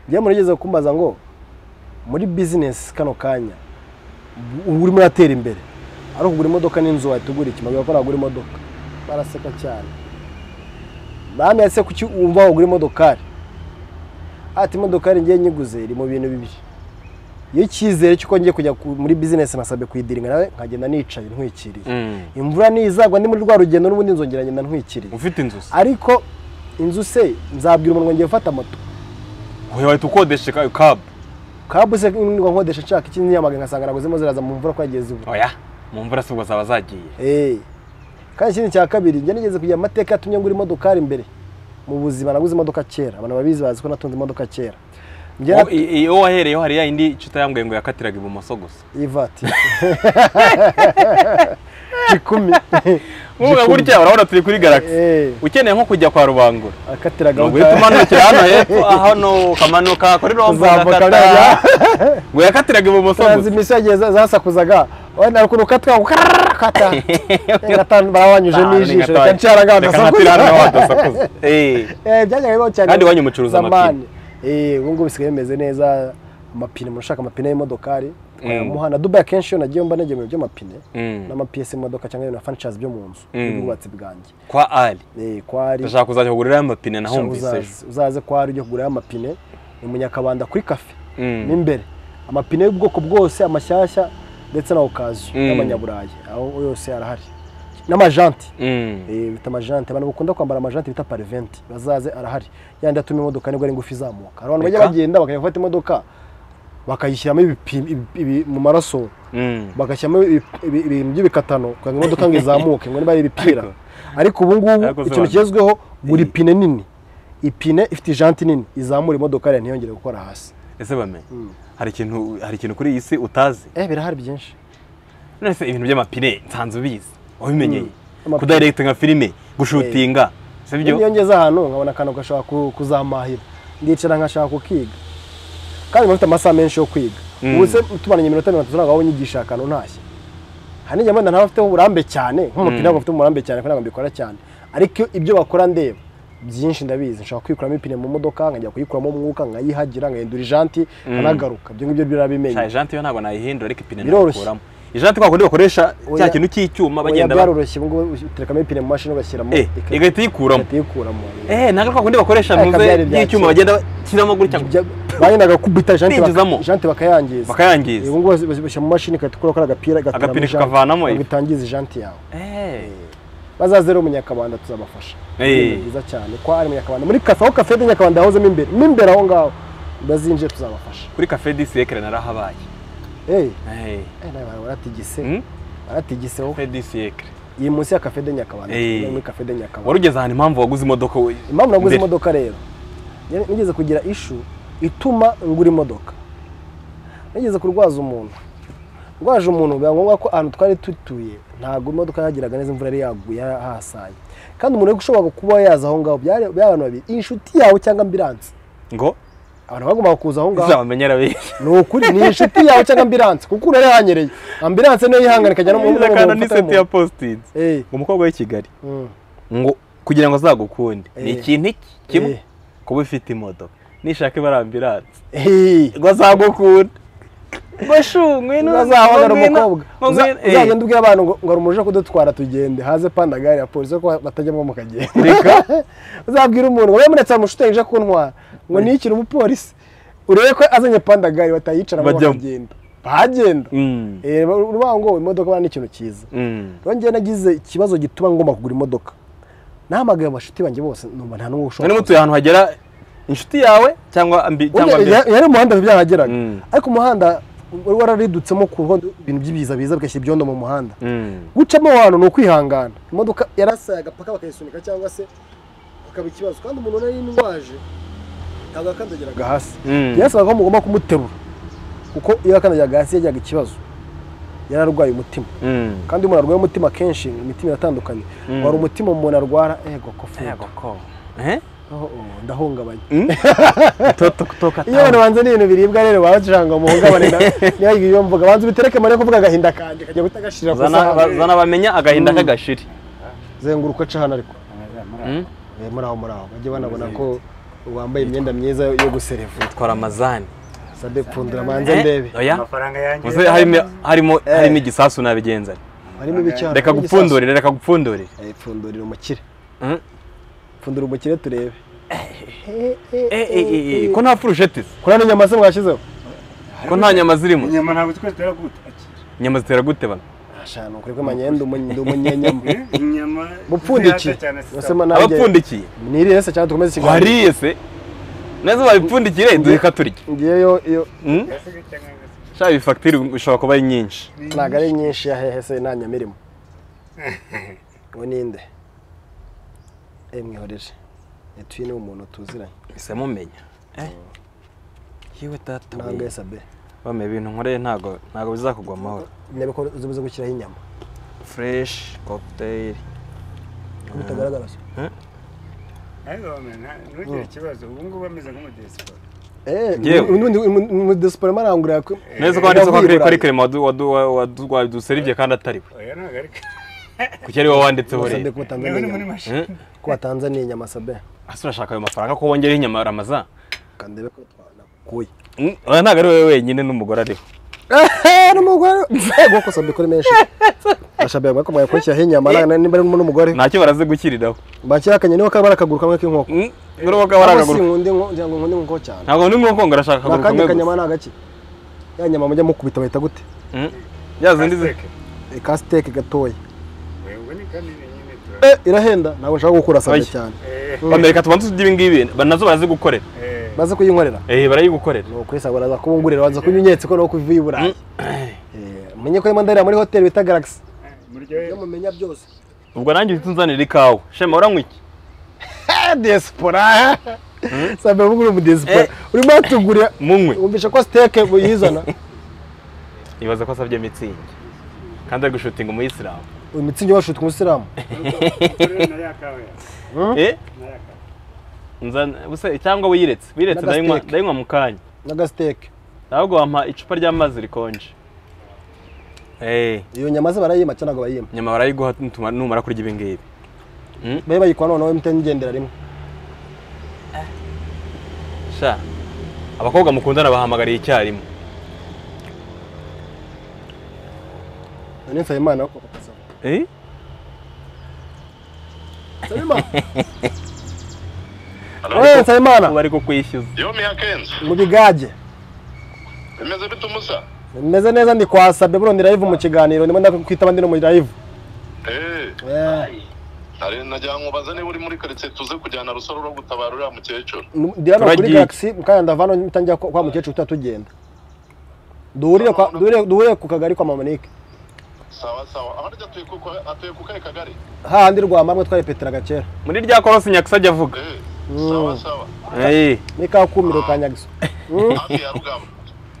njye murigeze kumbaza ngo muri bizinesi kano kanya ubu urimo uratera imbere ari ukugura imodoka n'inzu watugura iki mbabwira ko nagura imodoka baraseka cyane bamwe ese kuki wumva wagura imodokari ati imodokari ngiye nyiguze iri mu bintu bibiri iyo icyizere cy'uko ngiye kujya ku- muri bizinesi nasabwe kuyidiringa nawe nkagenda nicaye ntwikiriye Mm. imvura nizagwa ndi muri rwa rugendo n'ubundi nzongera ngenda ntwikiriye ufite inzu se ariko inzu se nzabwira umuntu ngo ngiye gufata moto wowe wahita ukodesha ka- kabu kabu se ngo nkodesha nshaka ikindi nyamagana nkasanga naguze zirimo ziraza mu mvura ko yagiye zibura oya mu mvura si ubwo zaba zagiye Eh. kandi ikindi cya kabiri njye nigeze kugira amateka yatumye ngura imodokari imbere mu buzima naguze imodoka kera abantu babizi bazi ko natunze imodoka kera njye Wowe- i- iyo wahereyeho hari ya yindi icyo utayambwiye ngo yakatiraga ibumoso gusa ivati gikumi nkuvuga gutya urabona turi kuri galaxy Eh, ukeneye nko kujya kwa rubangura akatiraga ngo uhite umanukira hano hepfo hano ukamanuka kuri rombo Uzamuka ugakata ujya. ngo yakatiraga ibumoso gusa taransimisiyo yagiye za- zasakuzaga wenda ukuntu ukatwa ukata barabanyuje Ah, ni n'ijisho gatanya. reka nshara Reka nkatire hano nawe wadasakuza. Eh. Eh, byajyaga bibaho cyane Kandi iwanyu mucuruza amapine. Zamani. Eh, ubu ngubu bisigaye bimeze neza amapine umuntu ushaka amapine y'imodokari twayamuha na dubai akenshi iyo nagiye mba negemewe iby'amapine Mm. n'amapiyesi y'imodoka cyangwa na fanishazi byo mu nzu Mm. y'ubwubatsi bwanjye kwa ali Eh, ko hari ndashaka kuzajya kuguriraho amapine nahumvise ejo uzaze- uzaze ko hari ujya kugurayo amapine ni mu nyakabanda kuri kafe Mm. mo imbere amapine y'ubwoko bwose amashyashya ndetse na okaziyo Mm. n'amanyaburayi aho yose arahari n'amajanti Mm. Eh, bita amajante abantu bakunda kwambara amajante bita pariventi bazaze arahari yandi atuma imodoka nibwo ari ngufi izamuka hari abantu bajya Reka. bagenda bakajya gufata imodoka bakayishyiramo ibipimo- ibi- ibi- mu maraso Mm. bagashyiramo ibi- ibi- ibintu by'ibikatano kugira ngo imodoka ngo izamuke ngo niba ari ibipira Ariko- ariko ubu ngubu Ariko se ikintu bana- kigezweho gura ipine nini ipine ifite ijanti nini izamura imodoka yawe ntiyongere gukora hasi ese bamenye hari ikintu hari ikintu kuri iyi si utazi eh birahari byinshi none se ibintu by'amapine nsanze ubizi wabimenyeye Amapine. kudayirekita nka filime gushutinga iyo sibyo niyongeza ahantu nkabona akantu gashobora ku- kuzamahira ndicara nkashaka kukiga kandi mba mfite amasaha menshi yo kwiga Mm. ubu se tumaranye iminota mirongo itatu ntabwo waba unyigisha akantu ntashye hari n'igihe wenda ntaba mfiteho uburambe cyane nk'umupira ntabwo mfite umurambe cyane kuko ntabwo mbikora cyane ariko ibyo bakora ndeba byinshi ndabizi nshobora kwikuramo ipine mu modoka nkajya kuyikuramo umwuka nkayihagira nkahindura ijanti nkanagaruka ibyo ngibyo birabimenya shaje jante yo ntabwo nayihindura ariko ipine Biroroshye. nayikuramo ijana twakundi bakoresha cya kintu cy'icyuma bagenda byaroroshye ubu ngubu uterekamo ipine mu mashini ugashyiramo Eh, igahita iyikuramo igahita iyikuramo eh ntabwo twakundi bakoresha Ariko byari muze bya y'icyuma kera. bagenda kinamo gutya ngo Ibyo- bagendaga kubita jante Binjizamo. baka- jante bakayangiza bakayangiza ubu ngubu basi- bashyira mu mashini igahita ikuraho kariya agapira igakuramo Agapira jante, kakavanamo ngo ifu. itangiza ijante yawe eh bazaze rero umunyakabanda tuzabafasha Ni Eh. byiza cyane ko ari umunyakabanda muri kafe aho kafe yari umunyakabanda yahozemo imbere mo imbere aho ngaho bazinjire tuzabafasha kuri cafe du siècle narahabaye eh eh eh, nawe baratigise hmm? baratigiseho cafe du siècle iyi munsi ya kafe de nyakabanda Eh. tujya muri kafe de nyakabanda warugeze ahantu impamvu waguze imodoka we impamvu naguze Mbere. imodoka rero yari- nigeze kugira ishu ituma ngura imodoka nigeze kurwaza umuntu rwaje umuntu biba ngombwa ko ahantu twari dutuye ntabwo imodoka yageraga neza imvura yari yaguye hasaye kandi umuntu wari ushobora kuba yaza aho ngaho byari byari abantu babiri inshuti yawe cyangwa ambiranse ngo abantu bagombaga kuza aho ngaho uzabamenyera benshi ni ukuri ni inshuti yawe cyangwa ambiranse kuko urari hanyereye ambiranse niyo yihangana ikajya no mu Neza kandi ni seti ya posted Eh, ngo umukobwa w'i Kigali mm, ngo kugira ngo azagukunde ni Eh. ikintu iki kimwe Eh. kuba ufite imodoka nishaka ibara ambiranse eh. ngo azagukunda ngo shungwe ntazabona umukobwa Uza- uzagenda ubwira abantu ngo ngo hari umuntu uje kudutwara tugende haze panda gare ya polisi ko batajyamo mukagenda Reka. uzabwira umuntu ngo yamunetse ahantu umushutanyi uje kuntwara ngo niyikire umupolisi urebe ko azanye panda gare batayicaramo Bajyamo. bakagenda bahagenda Mm. Eh, urubaho ngo imodoka bana ni ikintu cyiza Mm. rero njyewe nagize ikibazo gituma ngomba kugura imodoka nahamagaye abashuti banjye bose numva nta n'umwe Mwari ushobora mutuye ahantu hagera inshuti yawe cyangwa ambi cyangwa Burya ambi ya- yari umuhanda byahageraga Mm. ariko umuhanda wari wararidutsemoo ku ruhande ibintu by'ibiza biza bigashyira ibyondo mu muhanda Mm. gucamo abantu ni ukwihangana imodoka yarasaye agapaka bakayisunika cyangwa se akaba ikibazo kandi umuntu nari ndwaje ntabwo yakandagiraga hasi Mm. yasabaga ko mugomba kumuterura kuko iyo yakandagiraga hasi yajyaga ikibazo yararwaye umutima Mm. kandi iyo umuntu arwaye umutima kenshi imitima iratandukanye Mm. wari umutima umuntu arwara ego ko Yego fundo ko. Eh? Oh, oh, ndahungabanye Toto kutoka iyo abantu banze n'ibintu biribwa rero baragira ngo muhungabane na- niba ibi ibyo mvuga banze ubitereke mbere yo kuvuga agahinda kanjye kajya guhita gashirira ku isahani zana bamenya agahinda k'agashiri zenguruka aca hano ariko Mm. Eh, muri aho muri aho bajye banabona ko wambaye imyenda myiza yo guserevu twara amazani sade pfundura manze ndebe oya amafaranga yanjye muze harimo harimo harimo igisasu nabigenza harimo ibicyaro reka gupfundurire reka gupfundurire pfundurira umukire Mm. pfundura umukire turebe Eh, eh, eh, eh, ko nta furusheti kuri hano nyama se mwashyizeho ko nta nyama zirimo inyama ntabwo twese turagutakira inyama zitera gute bana ashanu kuri ko manyenda ndi umunyenyama inyama mupfundikiye zihata cyane Ese ma sisa nanjye- abapfundikiye niriye se cyangwa dukomeze ikiganiro wariye se neza babipfundikire duheka turya ngiyeyo iyo Mm. Yasiga cyangwa yasiga. shaka iyi fagitire ishobora kuba ari nyinshi ntabwo ari nyinshi ya hehe se nta nyamirimo ngo ninde eh mwihoreje etuye ni umuntu tuziranye ese mumenya Eh? yewe data ntabwo yesa be bame ibintu nkoreye ntago ntago bizakugwa amahoro nebe ko uzi gushyiraho inyama fresh cocktail ko bitagaragara se ariko wamenya ntugire ikibazo ubu ngubu ameze nk'umudiyasipora Njyewe. umudesipora marangurira neza ko handitse ko ari kuri krema waduserivye kandi atari we oya ntabwo ari kuki ari wowe wanditseho sabe rero ko batanze niba ni muri n'inyama mashini ko batanze n'inyama sabe ase urashaka ayo mafaranga ko wongeraho inyama ramaza kandebe ko twanakuye oya ntago ari wowe wenyine n'umugore ariho n'umugore ego ko sabe kuri menshi ashabe ko mwaye kwakira inyama nana nimba ari n'umugore ntacyo baraze gukiriraho bakira akanye niba kabara akaguru kamwe k'inkoko Mm, urabona ko bari Cyangwa akaguru si nkunde nko- ngira ngo nkunde inkoko cyane ntabwo ndi nk'uko ngo arashaka akaguru nakandi kamwe kanyama gusa ni agaki ya nyama mujya mukubita bahita gute Mm. ya zindi zi- Aseke. E, ka siteke gatoya wewe ni kanini nyine tura Eh, irahenda ntabwo nshaka gukura sabe Oya. cyane Eh, bame reka tubanze ibyo ibingibi ba- nazo barazi gukorera eh. maze kuyinkorera eh barayigukorera ni ukuri sabe uraza kubungurira waza kunyunyetse ko no kuva i burayi Eh, menye ko ndahira muri hoteli bita galaxy muryohe ibyo mumenya byose ubwo nanjye uhita unzanira ikawa shema uranywa iki diaspora sabe uvuga uri umudesipora Eh. urimo watugurira munywe wumvisha ko siteke uyizana nibaza ko asabye mitsingi kandi ari gushutinga umuyisilamu uyu mitsingi washuta umusilamu Muryohe na ya kawa ya eh na ya kawa nzana- ubuse cyangwa wiyiretse wiyiretse ndayinywa N'agasiteke. ndayinywa mu kanya n'agasiteke ahubwo wampa icupa ry'amazi rikonje eh iyo nyama ze barayima cyangwa ntabwo bayima nyama barayiguha nituma- numara kurya ibi ngibi babe bayikora noneho emutiyeni igendera rimwe sha abakobwa mukundana bahamagariye icyarimwe none nsabimana wo kugasaba Eh? nsabimana Halo. wowe nsabimana bari kukwishyuza Yomi Hakenzi, mu bigage bimeze bite umusa? meze neza ndi kwasabye burundi live mu kiganiro ndimo ndakwitaba ndi no muri live Eh, hari najya nkubaza niba uri muri quartier tuze kujyana rusoro rwo gutabara uriya mukecuru. ndi hano kuri Turagiye. galaxy mukanya ndavano mpita njya kwa kwa mukecuru tuba tugenda duhurire kwa- duhurire- duhurire ku kagari kwa mamanike Sawa sawa. Ahari atuye kuko atuye ku kahe kagari? hahandi rwamamwe twarepeteraga kera muri rya korosi nyakisajya avuga Eh, sawa sawa. Eh, ni ka kumiro ka nyagiso Hafi ya Rugamba.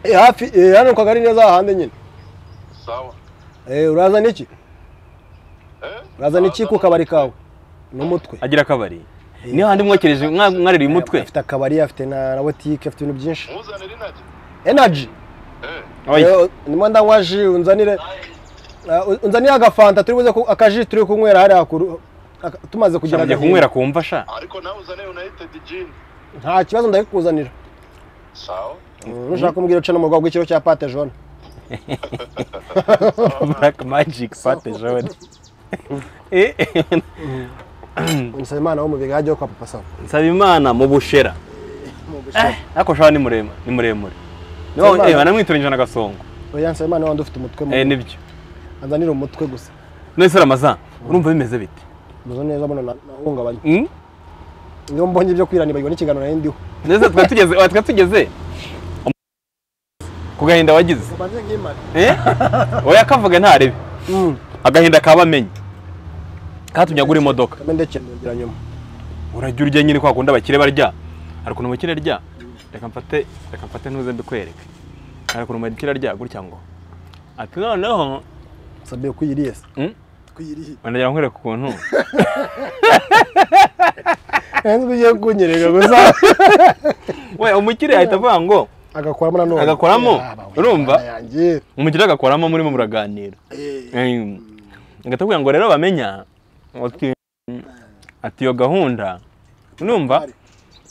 Eh, hafi eh, hano ku kagari neza hahandi nyine Sawa. Eh, uraza n'iki Eh? uraza n'iki ku kabari kawe n'umutwe agira akabari niyo handi mwokereje mwa- mwaririye umutwe afite akabari afite na na botike afite ibintu byinshi Muzanire inaje. energy Eh. Oya. Eh, ndimo ndanywa ji unzanire eh, unzanire agafanta turi buze ku- akaji turi kunywera hariya kuru aka- tumaze kugira Ugiye agahinda. kunywera ku mva sha Ariko nawe uzane United Gin. nta kibazo ndabikuzanira Sawa. nushaka kumbwira uca n'umugwa w'ikiro cya pate jone black magic pate jone Eh, eh, nsaba imana wo mu bigage wo kwa papa sawa nsabimana mu bushera ariko shaho ni muremure ni muremure Nsabimana. banamwitoranyije na gasongo oya nsaba imana wandi ufite umutwe eh mubi nibyo anzanire umutwe gusa none se ramazan urumva bimeze bite muzo neza mbona na- nahungabanye Mm? niyo mbonye ibyo kwiranibagirwa n'ikiganiro nari ndiho none se twari tugeze twari tugeze ku gahinda wagize mbanze nkimare eh oya kavuga ntarebe agahinda kaba amenye katumye agura imodoka kame ndekera ngira nyuma urajya urya nyine kwa kundi abakire barya hari ukuntu umukire arya reka mfate reka mfate ntuze mbikwereke hari ukuntu umukire arya gutya ngo ati noneho sabiye kwiyiriye se Mm? kwiyiriye wanagira nkwereka ukuntu nzi ugiye kunyereka gusa we umukire ahita avuga ngo agakoramo nanone Agakoramo? Urumva? yanjye umukire agakoramo murimo muraganira Eh, agahita akubwira ngo rero bamenya ati ati iyo gahunda unumva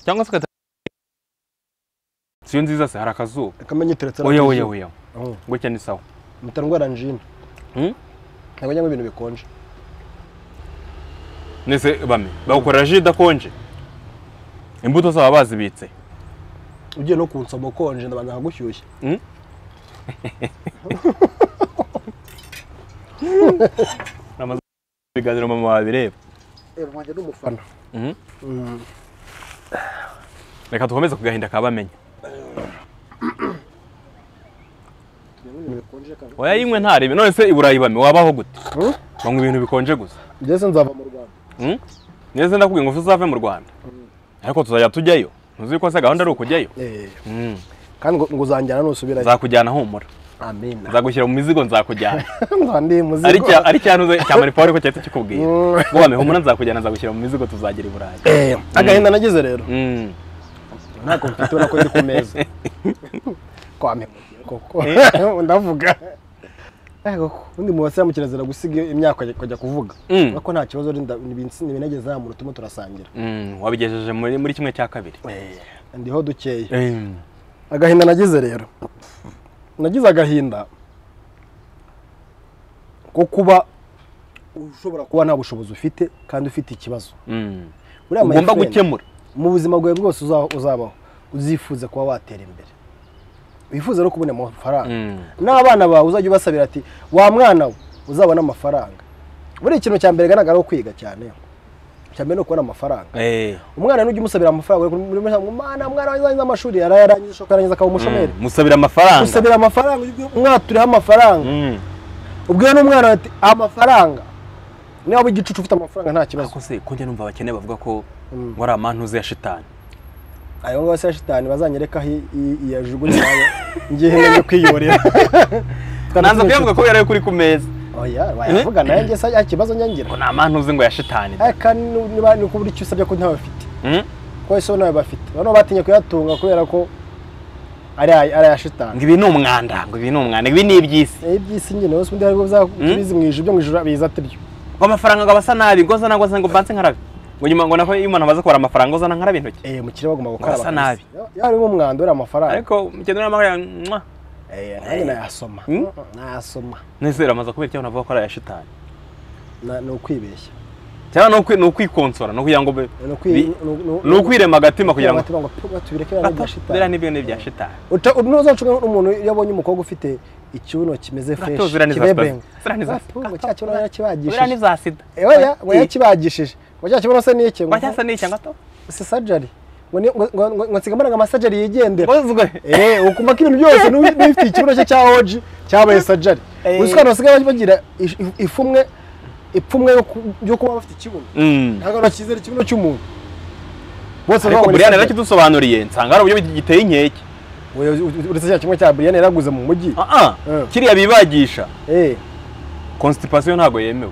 cyangwa se ugahita siyo nziza se hari akazuba akamenya iteretse oya oya oya Oh, gutya ni sawa mpita ndwara njine Mm? ntabwo njyamo ibintu bikonje nese bame bagukorera ji idakonje imbuto zaba bazibitse ugiye no kunsoma ukonje ndabanza nkagushyushya Mm? Ramaze ibiganiro mama wabireba reba wanjye ni umufana Mhm. Mm. reka dukomeze ku gahinda ka bamenya Tunywe ibintu bikonje kandi oya yimwe ntarebe none se i burayi bame wabaho gute Mm? banywa ibintu bikonje gusa Jesse nzava mu Rwanda Mm? neza ndakubwiye ngo uzave mu rwanda ariko tuzajya tujyayo ntuzi ko se gahunda ari ukujyayo Eh, Mm. kandi ngo ngo uzanjyana nusubirayo nzakujyana humura amen nzagushyira mu mizigo nzakujyana nzaba ndi muzigo ari cya ari cya ntuze cya maripaul ko cyahita kikubwira Mm. ngo bame humura nzakujyana nzagushyira mu mizigo tuzagera i burayi Eh, agahinda nagize rero Mm. nta komfite ubona ko ndi ku meza kwa memugiye koko ndavuga Eh, koko undi mu basiba mu kirazira gusiga imyaka ukajya- ukajya kuvuga Mm. urabona ko nta kibazo ntibinageze hano turimo turasangira Mm, wabigejeje muri muri kimwe cya kabiri ndiho dukeya Mm. agahinda nagize rero nagize agahinda ko kuba ushobora kuba nta bushobozi ufite kandi ufite ikibazo Mm. Buriya my ugomba friend, gukemura mu buzima bwawe bwose uza- uzabaho uzifuze kuba watera imbere wifuze no kubona amafaranga Mm. n'abana bawe uzajya ubasabira ati wa mwana we uzabona amafaranga buriya ikintu cya mbere gana ari ukwiga cyane cya mbere ni ukubona amafaranga Eh. umwana n'ujya umusabira amafaranga muri muri mwana mwana warangiza amashuri yarayarangije ushaka yarangiza akaba umushomeri Mm. musabira amafaranga usabira amafaranga ujye umwaturiho amafaranga Mm. ubwira n'umwana ati amafaranga niba waba igicucu ufite amafaranga nta kibazo ariko se ko njya numva abakene bavuga ko Mm. ngo ari amantuze ya shitani ayo ngabo se ya shitani bazanyereka aho yajugunye nayo ngiye ngiye kwiyorera nanza kuyavuga ko yarayo kuri ku meza oya wayavuga nayo njye se ikibazo nyangira ngo ni amantuze ngo ya shitani ariko ni- niba ni ukubura icyo usabye ko ntawe bafite Mm. ko ese bo nawe bafite bano batinye kuyatunga kubera ko ari ay- ari aya shitani ngo ibi ni umwanda ngo ibi ni umwanda ngo ibi ni iby'isi Eh, iby'isi nyine wese undi hari ubwo bizi mu ijuru byo mu ijuru biza ate byo ngo amafaranga ngo abasa nabi ngo zana ngo zana ngo banse nkarabe ngo nyuma ngo nako iyo umuntu amaze kubara amafaranga ngo zana nkarabe intoki eh mu kirere bagomba gukaraba Basa nabi. yari umwanda uriya amafaranga ariko mugenda n'amafaranga nanjye nayasoma Hmm? nayasoma nizere amaze kubera icyo navuga ko ari aya shitani Na- ni ukwibeshya cyangwa ni ukwi- ni ukwikonsora ni ukugira ngo be- ni bi- ukwi- ni- ni- ni ukwirema agatima kugira ngo Batima ngo "Pfu, tubireke biriya ni ibya biriya shitani ni ibintu bya shitani Uta- ntuzanshunge n'umuntu iyo abonye umukobwa ufite ikibuno kimeze fresh Uratozi uriya ni za kibebenga sitazi. Uriya ni za Pfu, ngo cya sitazi. kibuno biriya ni yakibagishije bya sida oya ngo Eh, yakibagishije ngo cya kibuno se ni iki ngo kwa cyasa ni icya ngato si surgery ngo ni- ngo- ngo- ngo- ngo nsiga mbona ngo amasajari yigendera bozwe Eh, ukumva ko ibintu byose n'ubi- n'ufite ikibuno cye cya oji cyabaye sajari Eh. gusa abantu basigaye bagira ish- if- ifumwe ipfumwe yo ku- yo kuba bafite ikibuno Mm. ntabwo bakizera ikibuno cy'umuntu bose ariko babona buriyani surgery. yarakidusobanuriye nsanga ari uburyo giteye inkeke Oya, u- uretse cya kimwe cya buriyani yaraguze mu mujyi Ah, ah. Eh. kiriya bibagisha Eh, constipation ntabwo yemewe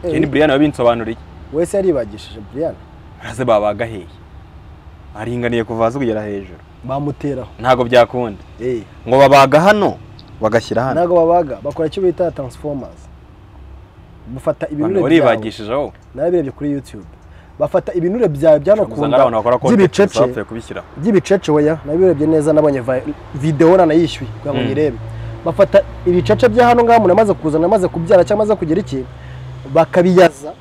eh, iyi ni buriyani wabinsobanuriye wese yaribagishije buriyani maze babaga hehe aringaniye kuva hasi kugera hejuru bamuteraho ntabwo byakunda Eh, ngo babaga hano bagashyira hano ntabwo babaga bakora icyo bita transformers bafata ibinure Abantu byawe baribagishije aho narabirebye kuri youtube bafata ibinure byawe byano ku usanga ari abantu bakora nda kontenti by'ibicece bapfuye kubishyiraho by'ibicece oya nabirebye neza nabonye vi- videwo nanayishyuye kugira ngo Mm. nyirebe bafata ibicece bya hano ngaho umuntu amaze kuzana amaze kubyara cyangwa amaze kugira iki bakabiyaza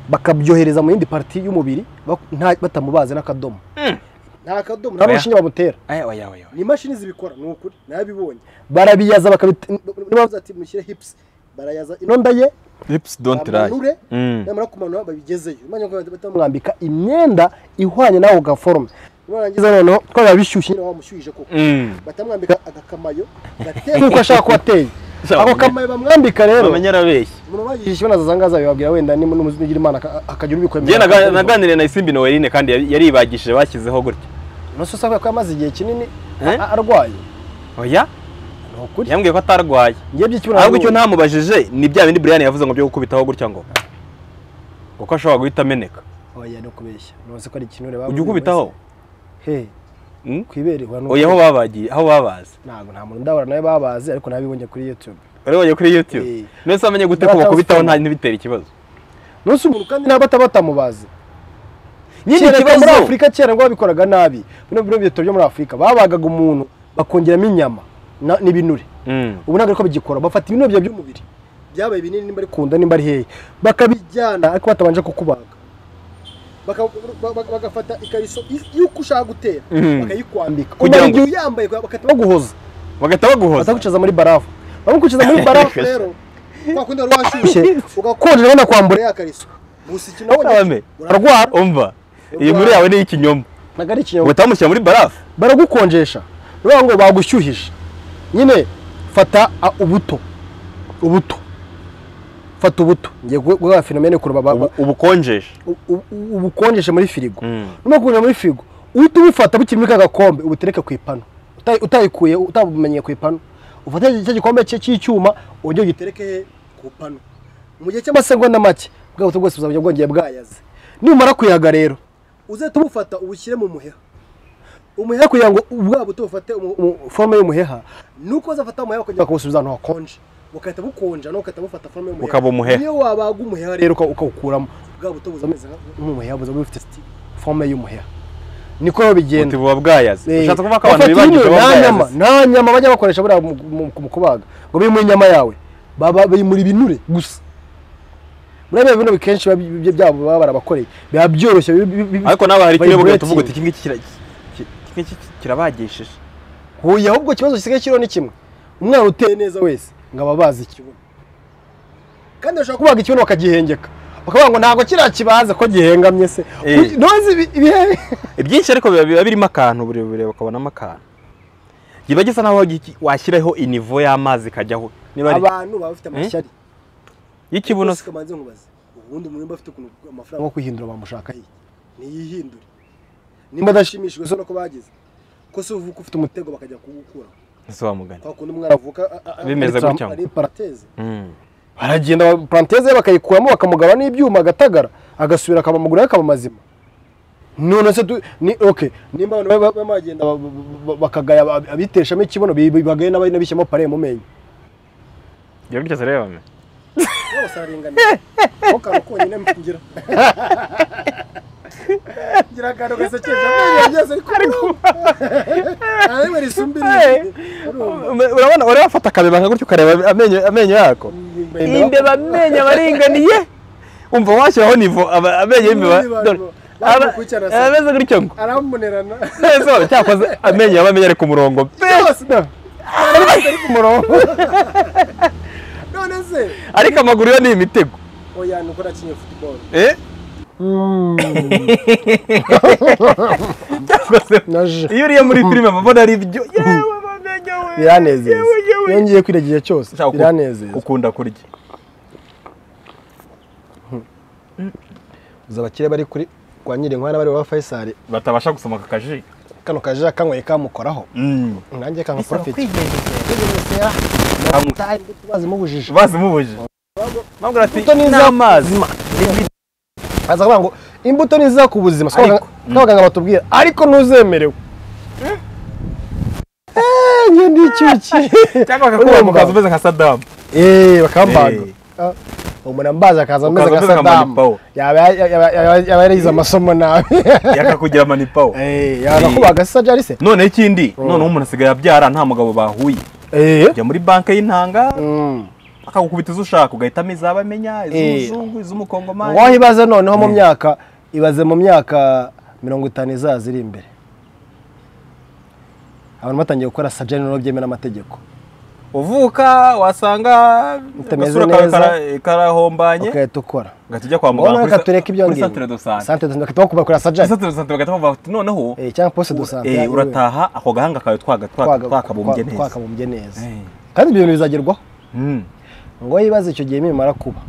bakabyohereza mu yindi pariti y'umubiri bak- nta- batamubaze n'akadomo nta kadomo nta Oya. n'urushinge bamutera aya aya aya ni imashini zibikora ni ukuri nabibonye barabiyaza bakabit- niba bavuze ati mushyire hips barayaza inonda ye lips don't lie bamanure namara kumanura babigezeyo imana ko bahita bamwambika imyenda ihwanye nawe ugaforoma barangiza noneho twaba bishyushye nyine wamushyuhije koko batamwambika agakamayo gateye nk'uko ashaka kuba ateye Shaka ako kumenya. kamayo bamwambika rero bamenya arabeshya umuntu wagize ikibazo azazangaza bibabwira wenda niba n'umugira imana aka- akagira njye ubikwemera naga- naganiriye na isimbi noweline kandi yari- yaribagishije bashyizeho gutya nose usabwa ko yamaze igihe kinini Eh? a- arwaye oya ni ukuri yambwiye ko atarwaye ngiye by'ikibuno ahubwo icyo ntamubajije ni bya bindi buriyani yavuze ngo byo gukubitaho gutya ngo kuko ashobora guhita ameneka oya ni ukubeshya nose ko ari ikinure ujya ukubitaho he Mm? kwibere wa oya aho babagiye aho babaze ntabwo nta muntu ndahura nawe babazi ariko nabibonye kuri youtube wari wagiye kuri youtube Eh. mbese wamenye gute ko bakubitaho nta ntibitere ikibazo nose umuntu kandi naba ataba atamubazi Nyine Kera ikibazo. muri afurika kera ngo babikoraga nabi bino bino bito byo muri afurika babagaga umuntu bakongeramo inyama na- n'ibinure Mm. ubu ntabwo ariko bagikora bafata ibinure byawe by'umubiri byabaye binini nimba ari ku nda nimba ari hehe bakabijyana ariko batabanje kukubaga Baka- ba- ba- bagafata ikariso y- y'uko ushaka gutera Mhm. bakayikwambika Kugira kugira ngo- ngo uyambaye bagahita baguhoza bagahita baguhoza bataguciza muri barafu bamukuciza muri barafu rero kwa kundi wari washyushye ugakonje ubona kwambura ya kariso gusa iki nawe Ntabame. urarwara umva iyi nkuru yawe ni ikinyoma ntabwo ari ikinyoma uhita bamushyira muri barafu baragukonjesha baravuga ngo bagushyuhije nyine fata a- ubuto ubuto fata ubuto ngiye gu- guha fenomene kureba ba- ba- ubu- ubukonjesha u- u- ubukonjeshe muri firigo Mm. numa kubukonjesha muri firigo uhita ubufata bukiri muri ka gakombe ubutereke ku ipanu Uta- utayikuye utabumenyeye ku ipanu ufate cya gikombe cye cy'icyuma ujye ugitereke ku panu mu gihe cy'amasegonda make bwa buto bwose buzaba bwongeye bwayaze numara kuyaga rero uzahita ubufata ubushyire mu muheha umuheha kugira ngo ubwa buto bufate umu- umu- forome y'umuheha nuko uzafata umuheha ukajya bakabusubiza ahantu hakonje bukahita bukonja nawe ugahita bufata forome y'umuheha Bukaba umuheha. niyo wabaga umuheha rero uka- ukawukuramo bwa buto buza bumeze nk'umuheha buza bufite sti- forome y'umuheha niko rero bigenda uti buba bwayaze Eh, ushatse kuvuga ko abantu bafata bibagije ibinure, baba nta nyama bwayaze nta nyama bajya bakoresha buriya mu- mu- mu kubaga ngo bimure inyama yawe baba bimura ibinure gusa muri bino binure kenshi biba bi- bi- byabo baba barabakoreye biba byoroshye bi- bi- bi- ariko nawe hari ikirego vibrating. ugahita uvuga uti iki ngiki kira- ki- iki ngiki kirabagishije huye ahubwo ikibazo gisigaye kiriho ni kimwe umwana uteye neza wese ngo aba abazi ikibuno kandi bashobora kubaga ikibuno bakagihengeka bakavuga ngo ntabwo kiriya kibaze ko gihengamye se Eh. Uzi- ntuzi ibi- ibihe ibyinshi ariko biba biba birimo akantu uburebure bakabonamo akantu kiba gisa naho gi- washyiraho inivo y'amazi ikajyaho niba ari abantu baba bafite amashyari y'ikibuno se kamanze nkubaze ubundi umuntu mba afite ukuntu amafaranga nko kwihindura bamushaka he ntiyihindure nimba adashimishijwe so nuko bagize ko si uvuka ufite umutego bakajya kuwukura ese wa mugani kwa kundi umwana avuka a- a- a- Bimeze ari- gutya ngo. ari parateze Mm. baragenda paranteze bakayikuramo bakamugaba n'ibyuma agatagara agasubira akaba amaguru ye akaba mazima none se du- ni ok nimba abantu baba- baba bagenda ba- ba- ba- bakagaya ab- abiteshamo ikibuno bi- bi- bagaye n'abari n'abishyamo pare mu menyo iyo byose reba me bose araringaniye aho kantu konyine mfungira ngira akantu gasekeje amenyo byose ariko nta rimwe risumbirije urabona urabona afata akabeba gutyo ukareba amenyo amenyo yako imbeba amenyo aba aringaniye umva washyiraho nivo aba- amenyo y'imbeba Niba- dore niba- aba wakurikirana se. aba ameze gutyo ngo aramunerana neza cyakoze amenyo aba amenyo ari ku murongo pe yose ari ku murongo none se ariko amaguru yo ni imitego oya ni uko nakinye futuboro eh cyakoze naje iyo uriye muri filime aba abona ari ibyo yewe amenyo we biranezeza yewe yewe iyo ngiye kwira igihe cyose Ushaka uku- biranezeza ukunda kurya uzi abakire bari kuri kwa nyirinkwara bari wa fayisari batabasha gusoma aka kaji kano kaje kanyweye kamukoraho Mm. nanjye kanga porofiti tubazi mubujije bazi mubuje mpamvu ati Imbuto ni n'amazi aza kuvuga ngo imbuto niziza ku buzima siko Ariko- abaganga- siko abaganga batubwira ariko ntuzemerewe Eh, njye ndi icyuki cyangwa bakakuba mu kazi umeze nka sadamu Eh, bakambaga Eh. Ah, umuntu ambaza akaza ameze Ukaza nka umeze nka sadamu Manipawo. yaba yaba- yaba- yaba yarize amasomo nabi yakakugira amanipawo Eh, yarakubaga se jari se noneho ikindi noneho umuntu asigaye abyara nta mugabo bahuye Eh. ujya muri banki y'intanga Mm. akagukubita izo ushaka ugahitamo izaba amenya Eh. iz'umuzungu iz'umukongomani waho ibaze noneho mu myaka ibaze mu myaka mirongo itanu izaza iri imbere abantu batangiye gukora sajani n'uwo byemewe n'amategeko uvuka wasanga Utameze agasura kawe neza. kara- karahombanye ugahita ukora ugahita ujya kwa ngombwa muganga reka tureke ibyo kuri ngibyo santere do sante santere dosante bakaba bakora sajani santere do sante bagahita bavuga bati noneho Eh, cyangwa poste dosante eh, urataha ako gahanga kawe twaga- twaga- twakabumbye neza twakabumbye neza Eh. kandi ibyo bintu bizagerwaho Mm. ngo yibaze icyo gihe nibimara kuba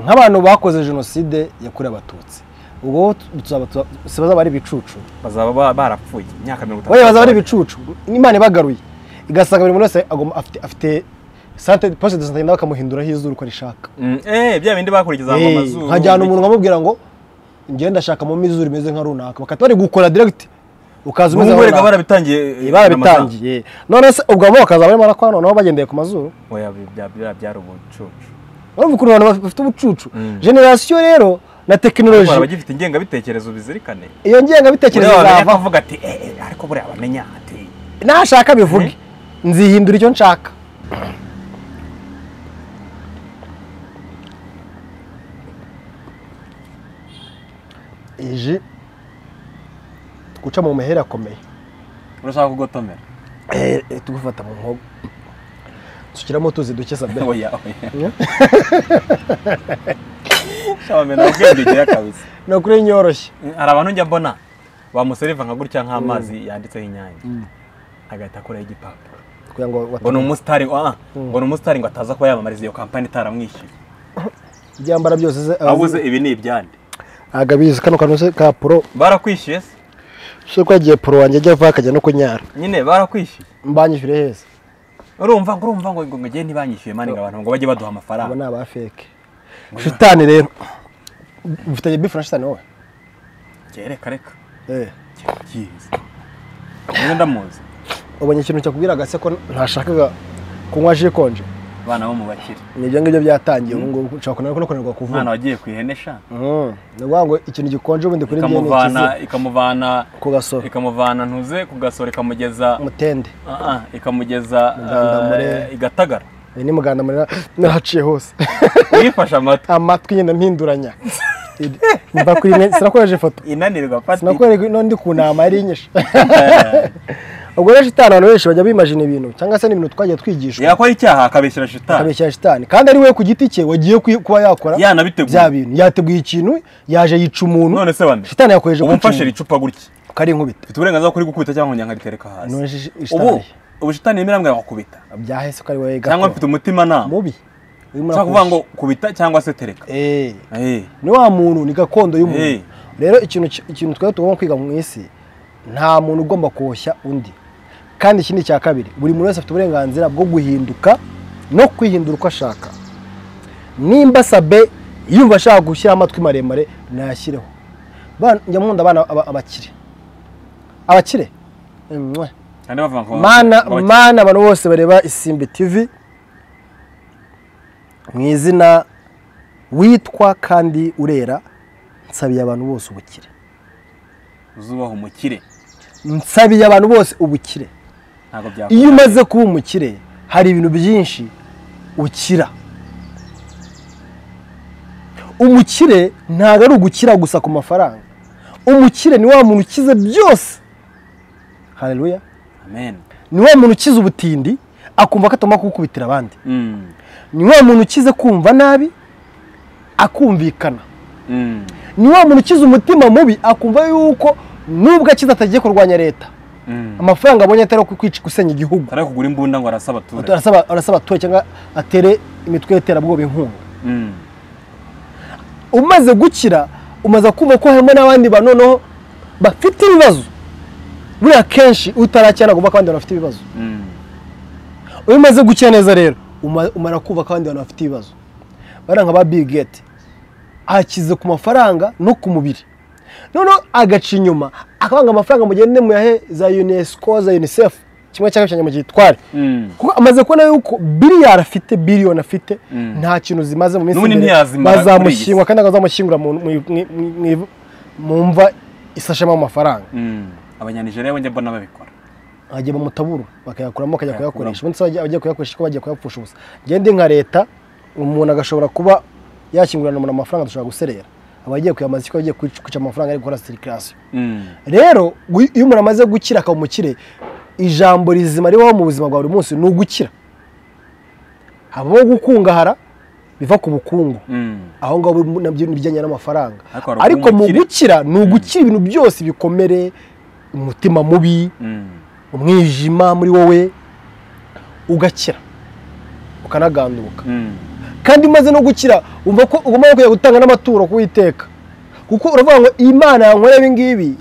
nk'abantu bakoze jenoside yakorewe abatutsi ubwo tuzaba- tuza- si bazaba ari ibicucu bazaba ba- barapfuye imyaka mirongo wowe bazaba ari ibicucu imana ibagaruye igasanga buri muntu wese agomba- afite afite sante poste de sante yenda bakamuhinduraho izuru uko arishaka Mm, eh bya bindi bakurikiza ngo Eh, amazuru nkajyana umuntu nkamubwira ngo njyewe ndashakamo izuru rimeze nka runaka bakaba bari gukora direct ukaza umeze nka n'ubwo erega runaka barabitangiye eh, n'amagambo. barabitangiye none se ubwo bo bakazaba barimo barakora noneho bagendeye ku mazuru oya bi- bya- bya- byari ubucucu urumva ukuntu abantu bafite ubucucu Mm. generasiyo rero na tekinoloji baraba gifite ingengabitekerezo bizirikane iyo ngengabitekerezo buriya wamenya izava akavuga ati eh eh, ariko buriya bamenya ati nashaka bivuge nzihindura icyo nshaka iyi ji guca mu mahera akomeye urashaka kugotomera Eh, eh, tugufata mu nkogo dusukiramo utuzi duke sabera oya oya shabamena ubwenge ugira kabisa ni ukuri nyoroshye hari abantu njya mbona bamuseriva nka gutya nk'amazi yanditseho inyange agahita akuraho igipapuro kugira ngo ngo ni wata- umusitari ah, ngo ni umusitari ngo ataza kuba yamamariza iyo kampani itaramwishyuye ibyambara byose ze abuze ibi ni ibyande ntabwo abizi kano kantu se ka puro barakwishyuye se so ko yagiye puro wanjye ajya avaho akajya no kunyara nyine barakwishyuye mbanyishyure heza urumva ngo urumva ngo ngo ngo igihe ntibanyishyuye mani ngo abantu ngo bajye baduha abo amafaranga ni aba feke shitani rero mfitanye bifu na shitani wowe kereka reka Eh. byiza umwe ndamuzi ubonye ikintu cyakubwiraga se ko ntashakaga kunywa ji ikonje abana bo mu bakire ni ibyo ngibyo byatangiye ubu ngubu ushobora kunanirwa no kunanirwa umwana kuvuga wagiye ku ihene sha Mm. ni ukuvuga ngo ikintu gikonje ubundi kuri njye ni ikamuvana ikizi ikamuvana ku gasoro ikamuvana ntuze ku gasoro ikamugeza umutende ah, ah, ikamugeza Mugandamure. eh, i Gatagara ni muganda muri nahaciye hose uyifashe amata amatwi nyine mpinduranya mva kuri mwe sinakoresha ifoto inanirwa pati sinakorerwa ino ndi ku nama yari inyishe ubwo rero shitani abantu benshi bajya bimajina ibintu cyangwa se n'ibintu twagiye twigishwa yakora icyaha akabeshyira shitani akabeshyira shitani kandi ari we ku giti cye wagiye kuyi- kuba yakora Yanabiteguye. bya bintu yateguye ikintu yaje yica umuntu none se bane shitani yakoresheje ubu kwica mfashe umuntu, icupa gutya kari inkubita mfite uburenganzira bwo kurigukubita cyangwa ngo nyangaritereka hasi None shi- shi- ubu shitani. ubu shitani yemerera ngo yakubita byahese ko ari wowe cyangwa gato. mfite umutimanama mubi urimo ushaka urakoresha. kuvuga ngo kubita cyangwa se tereka Eh, Eh, ni wa muntu ni gakondo Eh. y'umuntu rero ikintu ki- ikintu twari tugomba kwiga mu isi nta muntu ugomba koshya undi kandi ikindi cya kabiri buri muntu wese afite uburenganzira bwo guhinduka no kwihindura uko ashaka nimba sabe yumva ashaka gushyira amatwi maremare nayashyireho Bana- njya nkunda abana aba- abakire abakire Mwah. kandi bavuga ngo mana ngo- mana abantu bose bareba isimbi tv mu izina witwa kandi urera nsabiye abantu bose ubukire uzubaha umukire nsabiye abantu bose ubukire ntabwo byakora iyo umaze kuba umukire hari ibintu byinshi ukira umukire ntabwo ari ugukira gusa ku mafaranga umukire ni wa muntu ukize byose hareruya amen ni wa muntu ukize ubutindi akumva ko atagomba kugukubitira abandi Mm, ni wa muntu ukize kumva nabi akumvikana mm, ni wa muntu ukize umutima mubi akumva yuko nubwo akize atagiye kurwanya leta mm. amafaranga abonye atari ayo kwica gusenya igihugu atari kugura imbunda ngo arasa abaturage arasaba arasaba abaturage cyangwa atere imitwe y'iterabwoba inkunga Mm, umaze gukira umaze kumva ko harimo n'abandi bantu noneho bafite ibibazo buriya kenshi utarakira ntabwo ko abandi bantu bafite ibibazo mm. iyo umaze gukira neza rero uma- umara kumva ko abandi bantu bafite ibibazo bariya nka ba Bill Gates akize ku mafaranga no ku mubiri noneho agaca inyuma akabanga amafaranga mugende muyahe za UNESCO za UNICEF kimwe cya kabiri cya nyuma gitware Mm. kuko amaze kubona yuko biliyari afite biliyoni afite Mm. nta kintu zimaze mu minsi N'ubundi imbere, ntiyazimara kuri iyi bazamushyingura kandi bazamushyingura mu- mu- mu- mu- mu- mu mva isashemo amafaranga Mm. abanyanijeriya bajya mbona babikora hajya mu mutaburo bakayakuramo bakajya Bakayakuramo. kuyakoresha ubundi se bajya- bajya kuyakoresha ko bagiye kuyapfusha ubusa ngende nka leta umuntu agashobora kuba yakingurirana umuntu amafaranga dushobora guserera aba agiye kuyamaza ko agiye kwica kwica amafaranga ari gukora sirikirasiyo Mm, rero gu- iyo umuntu amaze gukira akaba umukire ijambo rizima ribaho mu buzima bwa buri munsi ni ugukira habaho gukungahara biva ku bukungu mm. aho ngaho bu- nabyo ni ibijyanye n'amafaranga Ariko hari ariko mu ubukire. gukira ni ugukira ibintu byose bikomere umutima mubi Mm. umwijima muri wowe ugakira ukanaganduka Mm. kandi umaze no gukira wumva ko ugomba kujya gutanga n'amaturo kuwiteka kuko uravuga ngo imana yankoreye ibi ngibi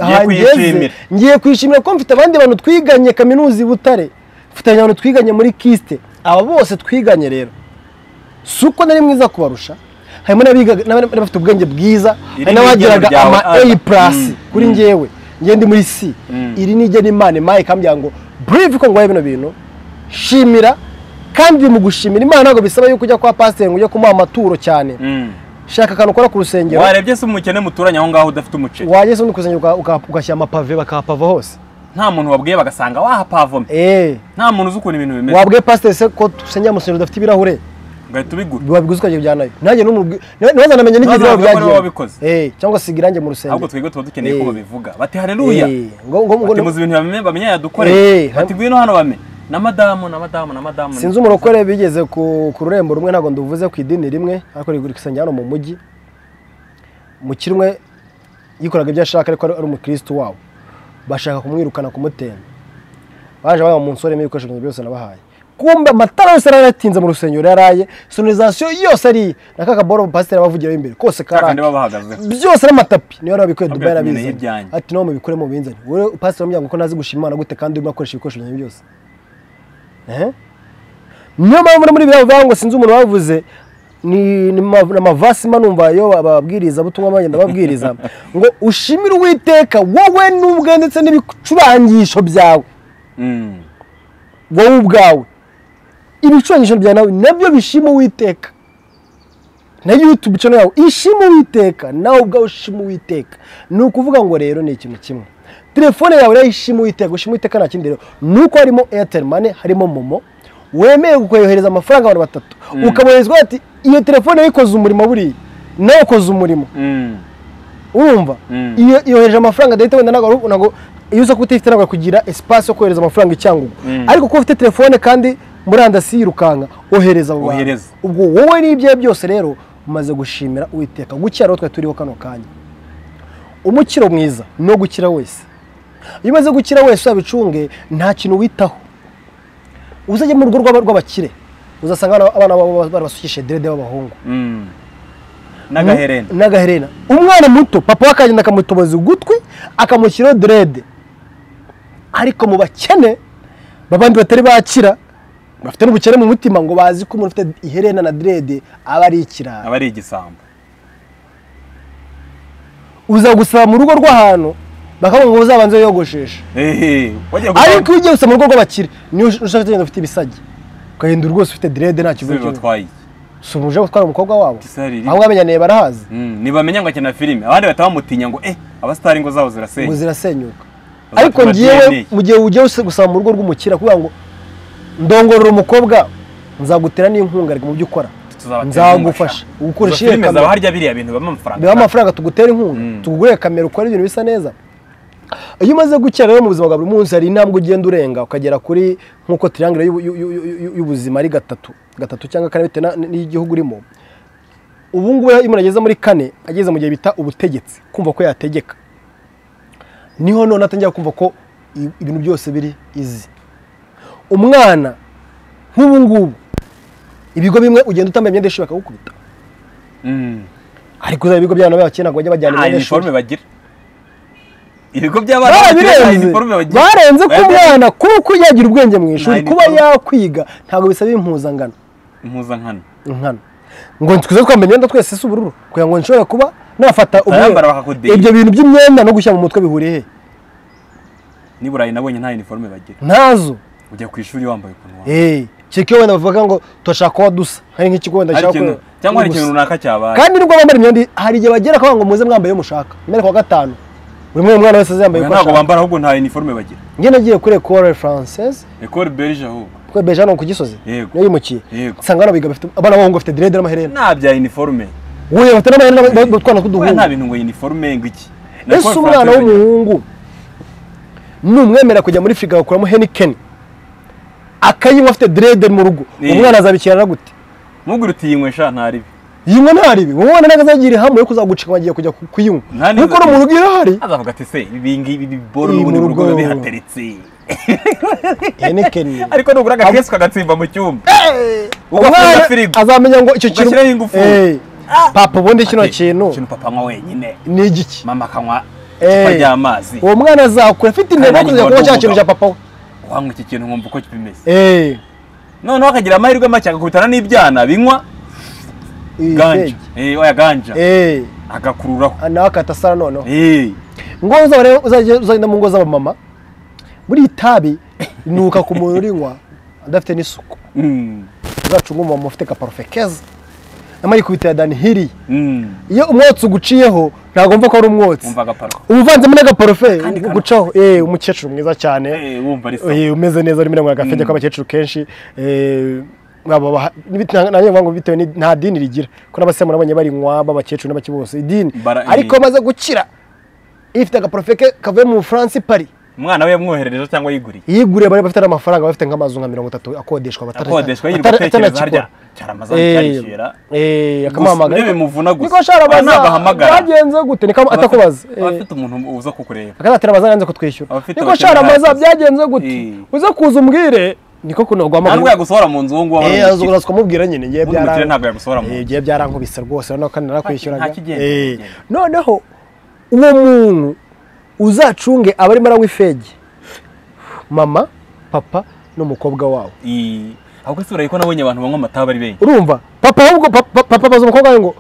Ngiye aha ngeze, kuyishimira. ngiye kwishimira ko mfite abandi bantu twiganye kaminuza i butare mfitanye abantu twiganye muri kisite aba bose twiganye rero si uko nari mwiza kubarusha harimo n'abigaga- n'abari bafite ubwenge bwiza Iri hari ni n'abagiraga igeno ama A ryawe, Ana. plus Mm. kuri Mm. njyewe njye ndi muri C Mm. iri ni igena imana imana ikambwira ngo burive ko nguhaye bino bintu shimira kandi mu gushimira imana ntabwo bisaba yuko ujya kwa pasiteri ngo ujye kumuha amaturo cyane Mm. shaka akantu ukora ku rusengero warebye se umukene muturanye aho ngaho udafite umuceri wajya se undi ku rusengero uka- uka- ugashyira amapave bakahapava hose nta muntu wabwiye bagasanga wahapavomye eee nta muntu uzi ukuntu ibintu bimeze wabwiye pasiteri se ko dusengera mu rusengero rudafite ibirahure ugahita ubigura wabiguze ukajya kujyanayo nanjye n'umubwi ntibazanamenye n'igihe ibibaho Ntibazavuge ko ari wowe byagiye wabikoze. eee cyangwa siga irangi mu ahubwo rusengero twebwe tuba dukeneye ko Eh. babivuga bati hareruya Eh, ngo- ngo- ngo- bati muzi ibintu bamenya bamenya yadukoreye Eh. bati ngwino hano bame na madamu na madamu na madamu sinzi umurokore bigeze ku ku rurembo rumwe ntabwo nduvuze ku idini rimwe ariko rigura isengero hano mu mujyi umukire umwe yikoraga ibyo ashaka ariko ari ari umukirisitu wabo bashaka kumwirukana kumutenda baje baba umunsi warimo ibikoresho byanjye byose nabahaye kumbe amatara yose yari yaratinze mu rusengero yaraye sonorizasiyo yose ari na ka kaboro pasiteri abavugiraho imbere kose kandi karaka babahagazeho byose n'amatapi niyo wabikuye Ntabwo dubai yatumeneye yarabizi ibyanjye. ati nawe mubikure mu binzani wowe pasiteri wamubwira ngo ko nazi gushima imana gute kandi urimo akoresha ibikoresho byanjye byose Ehe. niyo mpamvu no muri biriya bivuga ngo sinzi umuntu wabivuze ni ni ma- ni amavasi manumva yo ababwiriza butumwa bagenda babwiriza ngo ushimire uwiteka wowe n'ubwe ndetse n'ibicurangisho byawe Mm. wowe ubwawe ibicurangisho bya nawe nabyo bishima uwiteka na yutube channel yawe ishima uwiteka nawe ubwawe ushima uwiteka ni ukuvuga ngo rero ni ikintu kimwe telefone yawe rero ishima uwiteka ushima uwiteka nta kindi rero ni uko harimo airtel money harimo momo wemeye kukohereza amafaranga abantu batatu ukaboherezwa ati iyo telefone yawe ikoze umurimo buriya nawe ukoze umurimo Mm. urumva Mm. iyo yohereje amafaranga adahita wenda ntabwo ari- ntabwo iyo uza kutifite ntabwo kugira espace yo kohereza amafaranga icyangugu ariko kuba ufite telefone kandi murandasi yirukanka ohereza abo bantu. Ohereza. ubwo wowe n'ibyawe byose rero umaze gushimira uwiteka gukira rero twari turiho kano kanya umukiro mwiza no gukira wese iyo umaze gukira wese wabicunge nta kintu witaho uzajya mu rugo rw'aba- rw'abakire uzasanga abana- abana babo barabasukishe derede b'abahungu Mm. n'agaherena n'agaherena umwana muto papa we akagenda akamutoboza ugutwi akamushyiraho derede ariko mu bakene babandi batari bakira bafite n'ubukene mu mutima ngo bazi ko umuntu ufite iherena na derede aba ari ikirara aba ari igisambo uza gusaba mu rugo rw'ahantu bakavuga ngo uzabanze wiyogosheshe Eh, wagiye gusaba- ariko iyo ugiye gusaba mu rugo rw'abakire niyo ushaka kugenda ufite ibisagi ugahindura rwose ufite derede nta Ese kibazo bibatwaye iki? si umuje gutwara umukobwa wabo Isari riri. aho wamenyaniye barahazi Mm, ntibamenya ngo akina filime abandi bahita bamutinya ngo eh abasitari ingo zabo ngo zirasenya zirasenyuka Bazatuma ariko ngewe DNA. mu gihe ugiye us- gusaba mu rugo rw'umukira kugira ngo ndongorora umukobwa nzagutera n'inkunga ariko mu byo ukora Tuzabatera nzagufasha inkunga. ukoresha Izo iyo filime kamera zaba harya biriya bintu bibamo amafaranga biba amafaranga tugutera inkunga Mm. tugure kamera ukora ibintu bisa neza iyo umaze gukira rero mu buzima bwa buri munsi hari intambwe ugenda urenga ukagera kuri nk'uko tiriyangire y'ubu- y'u- y'u- y'u- y'ubuzima ari gatatu gatatu cyangwa kane bitewe na- n'igihugu urimo ubu ngubu iyo umuntu ageze muri kane ageze mu gihe bita ubutegetsi kumva ko yategeka niho none atangira kumva ko i- ibintu byose biri izi umwana nk'ubu ngubu ibigo bimwe ugenda utambaye imyenda y'ishuri bakagukubita Mm. ariko uzaba ibigo by'abana b'abakene ntabwo bajya bajyana nta imyenda y'ishuri iniforume bagira ibigo by'abana bagira nta babirenze iniforume bagira barenze ko Bayambaye umwana kuba uko yagira ubwenge mu ishuri Nta kuba iniforume. yakwiga ntabwo bisaba impuzangano impuzankano nkana ngo twize twambaye imyenda twese isa ubururu kugira ngo nshobore kuba nafata Bayambara umweru bakakudega. ibyo bintu by'imyenda no gushyira mu mutwe bihuriye he n'i burayi nabonye nta iniforume bagira ntazo ujya ku ishuri wambaye ukuntu wambaye eee kiko wenda bavuga ngo turashaka uwo dusa hari nk'ikigo wenda Hari gishaka ikintu- ko- cyangwa hari uwo ikintu dusa. runaka cyabaye kandi nubwo bambara imyenda hari igihe bagera akavuga ngo muze mwambaye iyo mushaka mbere kuwa gatanu buri mwe umwana wese azambaye Oya, uko ntabwo ashaka bambara ahubwo nta iniforume bagira njye nagiye kuri ecole française ekore berije ahubwo kuri beje hano ku gisozi Yego. niyo yimukiye Yego. nsanga hano biga bafite abana b'abahungu bafite direde n'amaherena nta bya iniforume wowe bafite n'amaherena batwana Oya, nta tw'uduhungu bintu ngo iniforume ngo iki Na ese ekore umwana Francais bagira. w'umuhungu numwemera kujya muri firigo agakuramo henikeni akayinywa afite direde mu rugo Yego. umwana azabikirana gute ntugire utiyinywesha ntaribi yinywa ntaribi uwo mwana ntabwo azagira ihamu yo kuzagucika ngo agiye kujya ku- kuyinywa Nta neza nuko agira. mu rugo irahari azavuga ati se ibi ngibi bibora Iri n'ubundi mu mu rugo biba rugo. bihateretse henikeni ariko nugura agakesu kagatsimba mu cyumba ugafunga umwana firigo azamenya ngo icyo kintu Ugashyiraho ingufu. Eh, papa ubundi kino Ati, kintu ikintu papa anywa wenyine ni igiki mama akanywa Eh. icupa ry'amazi uwo mwana azakura afite intego yo Kandi kuzajya kuba n'igihe cya kintu cya n'umugabo. papa we wanywa iki kintu nkumva uko bimeze Eh, noneho akagira amahirwe make agakubitana n'ibyana binywa iyi ganja stage. Eh, oya ganja Eh, agakururaho nawe akata sara noneho Eh, ngo uzaba rero uzajya uzagenda mu ngo z'abamama buriya itabi rinuka ku muntu urinywa adafite n'isuku mm, uzacunga umumama ufite kaparufe keza nyamara ikubita ya dani hiriya mm. iyo umwotsi uguciyeho ntabwo wumva ko ari umwotsi wumva agaparo uba uvanzemo n'agaparufe Kandi kano- gucaho eh umukecuru mwiza cyane Eh, wumva ari sawa Eh, umeze neza urimo uranywa agafenge Mm. k'abakecuru kenshi eh, baba baha- n'ibit- na- nanjye ngo bitewe ni- nta dini rigira ko n'abasiramu nabonye barinywa b'abakecuru n'abake bose idini Bara- ariko eh. maze gukira ifite agaporofeke kavuye mu bufaransa i paris umwana we yamwoherereje cyangwa yiguriye yiguriye bari bafite n'amafaranga bafite nk'amazu nka mirongo itatu akodeshwa batari- akodeshwa yirirwa atari- atekereza harya atanakikora. cyaramaze cyarishyura Eh, eh, akamuhamagara Gusa, urebe muvuna gusa. niko sharabaza Ntabwo ahamagara. byagenze gute niko Aba afite- atakubaza aba Eh. afite umuntu uza kukureba akazatira bazanze kutwishyura Abafite niko abakene sharamaza bahazi. byagenze gute Eh. uze kuza umbwire niko kunogwa ntabwo yagusohora mu nzu uwo nguwo Eh, wari azura kumubwira nyine ngiye Ubundi umukire byara ntabwo yagusohora mu nzu ngiye byarankubise rwose noneho kandi narakwishyuraga Nta kigenda, Eh, nta kigenda. noneho uwo muntu uzacunge abarimo aranywa ifegi mama papa n'umukobwa wawe Eh, ahubwo se uraye ko nabonye abantu banywa amata bari benshi urumva papa ahubwo papa papa abaza umukobwa we ngo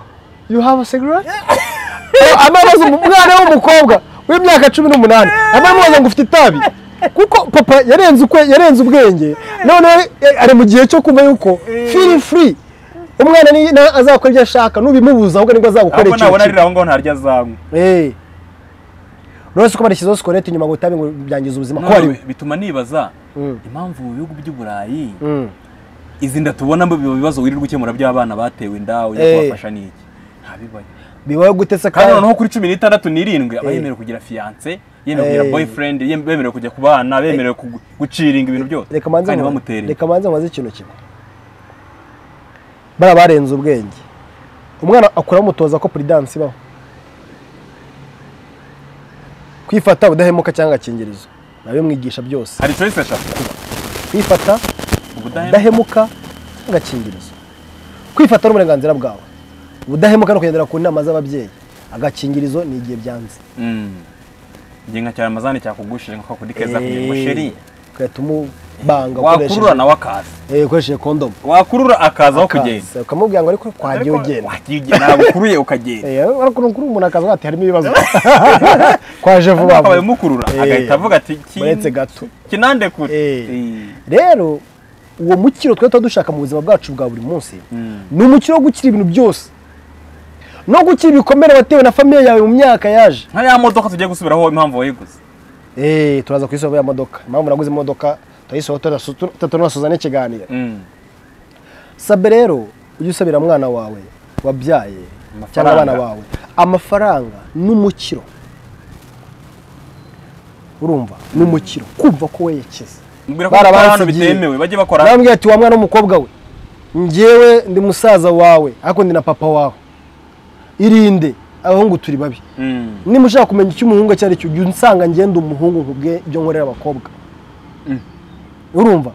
you have a cigarette ama abaza umu- umwana w'umukobwa w'imyaka cumi n'umunani ama amubaza ngo ufite itabi kuko papa yarenze ukwe yarenze ubwenge none ari mu gihe cyo kumva yuko feel free umwana ni na- azakora ibyo ashaka nubimubuza ahubwo nibwo azagukorera ahubwo ikintu nabona ari kimwe. aho ngaho ntarya azanywa Eh. Uretse ko barashyizeho sikorete inyuma ngo itabi ngo byangiza ubuzima ko ari Noneho we bituma nibaza Mm. impamvu mu bihugu by'uburayi Mm. izi nda tubona mu bibazo wirirwa ukemura by'abana batewe inda ujya Eh. kubafasha n'iki ntabibaye bibaye gutese kandi kandi noneho kuri cumi n'itandatu n'irindwi aba Eh. yemerewe kugira fiyanse yemerewe kugira Eh. boyfriend yem- bemerewe kujya ku bana bemerewe kugu- guciringa ibintu byose reka manze kandi nkubaze- bamutereye reka manze nkubaze ikintu kimwe bariya barenze ubwenge umwana akura bamutoza ko puridansi ibaho kwifata ubudahemuka cyangwa agakingirizo nabimwigisha byose hari choice eshatu kwifata ubudahemuka ubudahemuka agakingirizo kwifata ni uburenganzira bwawe ubudahemuka ni ukugendera ku nama z'ababyeyi agakingirizo ni igihe byanze Mm. nge nka cyaramazane cyakugushije nka kakudi keza kugira ngo Eh, sheri ugahita umubanga wakurura nawe akaza eh, ukoresheje kondomu wakurura akaza aho kugenda Akaza, ukamubwira ngo ariko kwagiye ugenda wagiye ugenda nagukuruye ukagenda ariko kuri umuntu akazi ati harimo ibibazo kwaje vuba akabaye vuba umukurura Eh. agahita avuga ati "Ki- muretse gato kinande kure Eh. Eh. rero uwo mukiro twari dushaka mu buzima bwacu bwa buri munsi ni umukiro wo gukira ibintu byose no gukira ibikomere watewe na famiye yawe mu myaka yaje nka ya modoka tugiye gusubiraho impamvu wayiguze eee turaza ku isoko y'imodoka impamvu naguze imodoka turayisohora tunasoza n'ikiganiro sabe rero ujye usabira umwana wawe wabyaye cyangwa abana bawe amafaranga n'umukiro urumva ni umukiro kumva ko werekeza mbwira ko bakora hano bitemewe bajye bakora nababwira ati wa mwana w'umukobwa we ngewe ndi musaza wawe ariko ndi na papa wawe irinde abahungu turi babi Mm. niba ushaka kumenya icyo umuhungu icyo ari cyo jya unsanga ngenda umuhungu nkubwe ibyo nkorera abakobwa urumva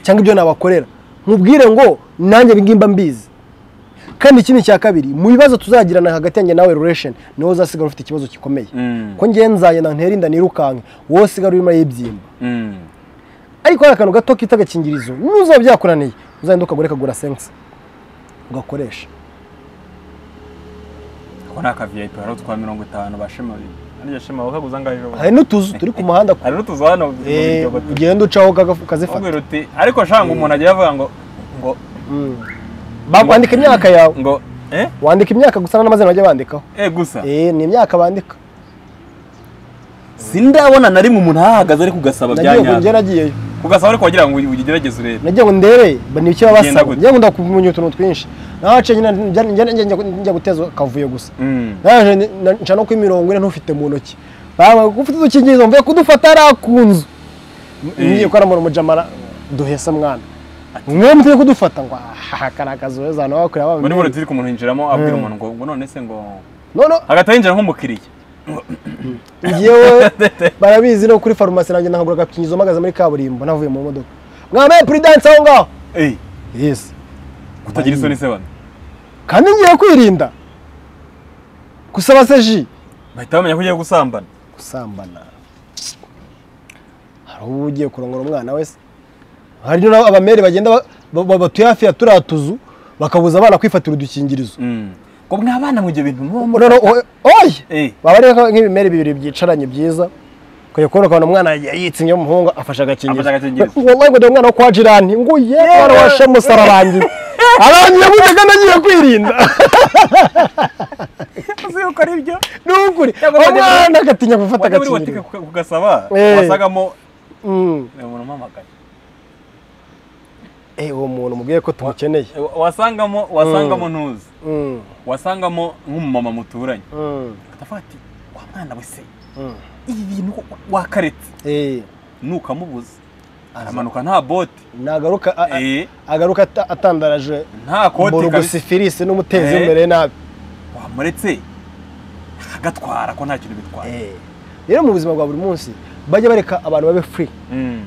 cyangwa ibyo nabakorera nkubwire ngo nanjye ibi ngimba mbizi kandi ikindi cya kabiri mu bibazo tuzagirana hagati yanjye nawe relation niwe uzasigara ufite ikibazo gikomeye Mm. ko ngewe nzayenda ntere inda nirukanke wowe usigara urimo yibyimba Mm. ariko hari akantu gato kita agakingirizo n'uzaba byakunaniye uzagenda ukagura kagura sense ugakoresha ko nta ka vip hari utwa mirongo itanu ba shema babiri ariya shema bakaguza angahe ejo bundi? hari n'utuzu turi ku muhanda hari n'utuzu hano mu Eh, biryo batu- ugenda ucaho ukagafu- ukazifata Bakubwira uti ariko shanga umuntu agiye avuga ngo ngo Mm. Ba- wandika imyaka yawe ngo eh wandika imyaka gusa n'amazina bajya bandikaho eh gusa Eh, ni imyaka bandika sindabona na rimwe umuntu ahahagaze ari kugasaba bya nagiye ngo njye nyazo nagiyeyo kugasaba ariko wagira ngo ugerageze urebe nagiye ngo ndebe ba- ni iki baba Genda basaba gute. njye ngo ndakumenya utuntu twinshi nahaciye nyine njya- njya- njya- njya- njya guteza akavuyo gusa Mm. naje ni- na- nca no ku imirongo ine ntufite mu ntoki baba ufite udukingirizo mvuye kudufata ari akunzu ngiye ko aramura umujamara duhesa mwana mwe muteye kudufata ngo aha kari akazu heza abantu bakorera baba muri muri mbere. turi ku muntu yinjiramo abwira Mm. umuntu ngo ngo none se ngo none hagati yinjira nk'umukiriya ngewe barabizi no kuri farumasi nanjye nahagura agakingirizo mpagaze muri kaburimbo navuye mu modoka mwambaye puridanse aho ngaho eh yes kutagira isoni se bana kandi ngiye kwirinda gusaba se ji bahita bamenya ko ugiye gusambana gusambana hari uba ugiye kurongora umwana wese hari n'aho abamere bagenda ba- ba- ba- batuye hafi ya turiya tuzu bakabuza abana kwifatira udukingirizo Mm. ngo mwabana mu gihe bintu muba mu Noneho, oye- oye eh baba ari nka- nk'ibimere bibiri byicaranye byiza ukajya kubona ukabona umwana yitsimye umuhungu afashe Afashe agakingirizo agakingirizo. wallahi ngo ndi umwana wo kwa jirani ngo ye mwana wa shemusi ararangiye arangiye gutega nagiye kwirinda uzi yuko ari byo ni ukuri Cyangwa wajya muri- umwana agatinya gufata wajya muri butike agakingirizo kuka- kugasaba Eh. wasangamo Mm. uyu muntu umpamagaye Eh, uwo muntu mubwiye ko tumukeneye Wa- wasangamo wasangamo ntuzi Mm, wasangamo nk'umumama muturanye mm, akavuga ati wa mwana we se mm. ibi bintu wa- wakaretse Eh, nukamubuza aramanuka nta bote nagaruka a- a- eh, agaruka ata- atandaraje nta kote borogosi kabisa filisi n'umutezi Eh. w'imbere nabi wamuretse akagatwara ko nta kintu bitwara Eh, rero mu buzima bwa buri munsi bajya bareka abantu babe free Mm.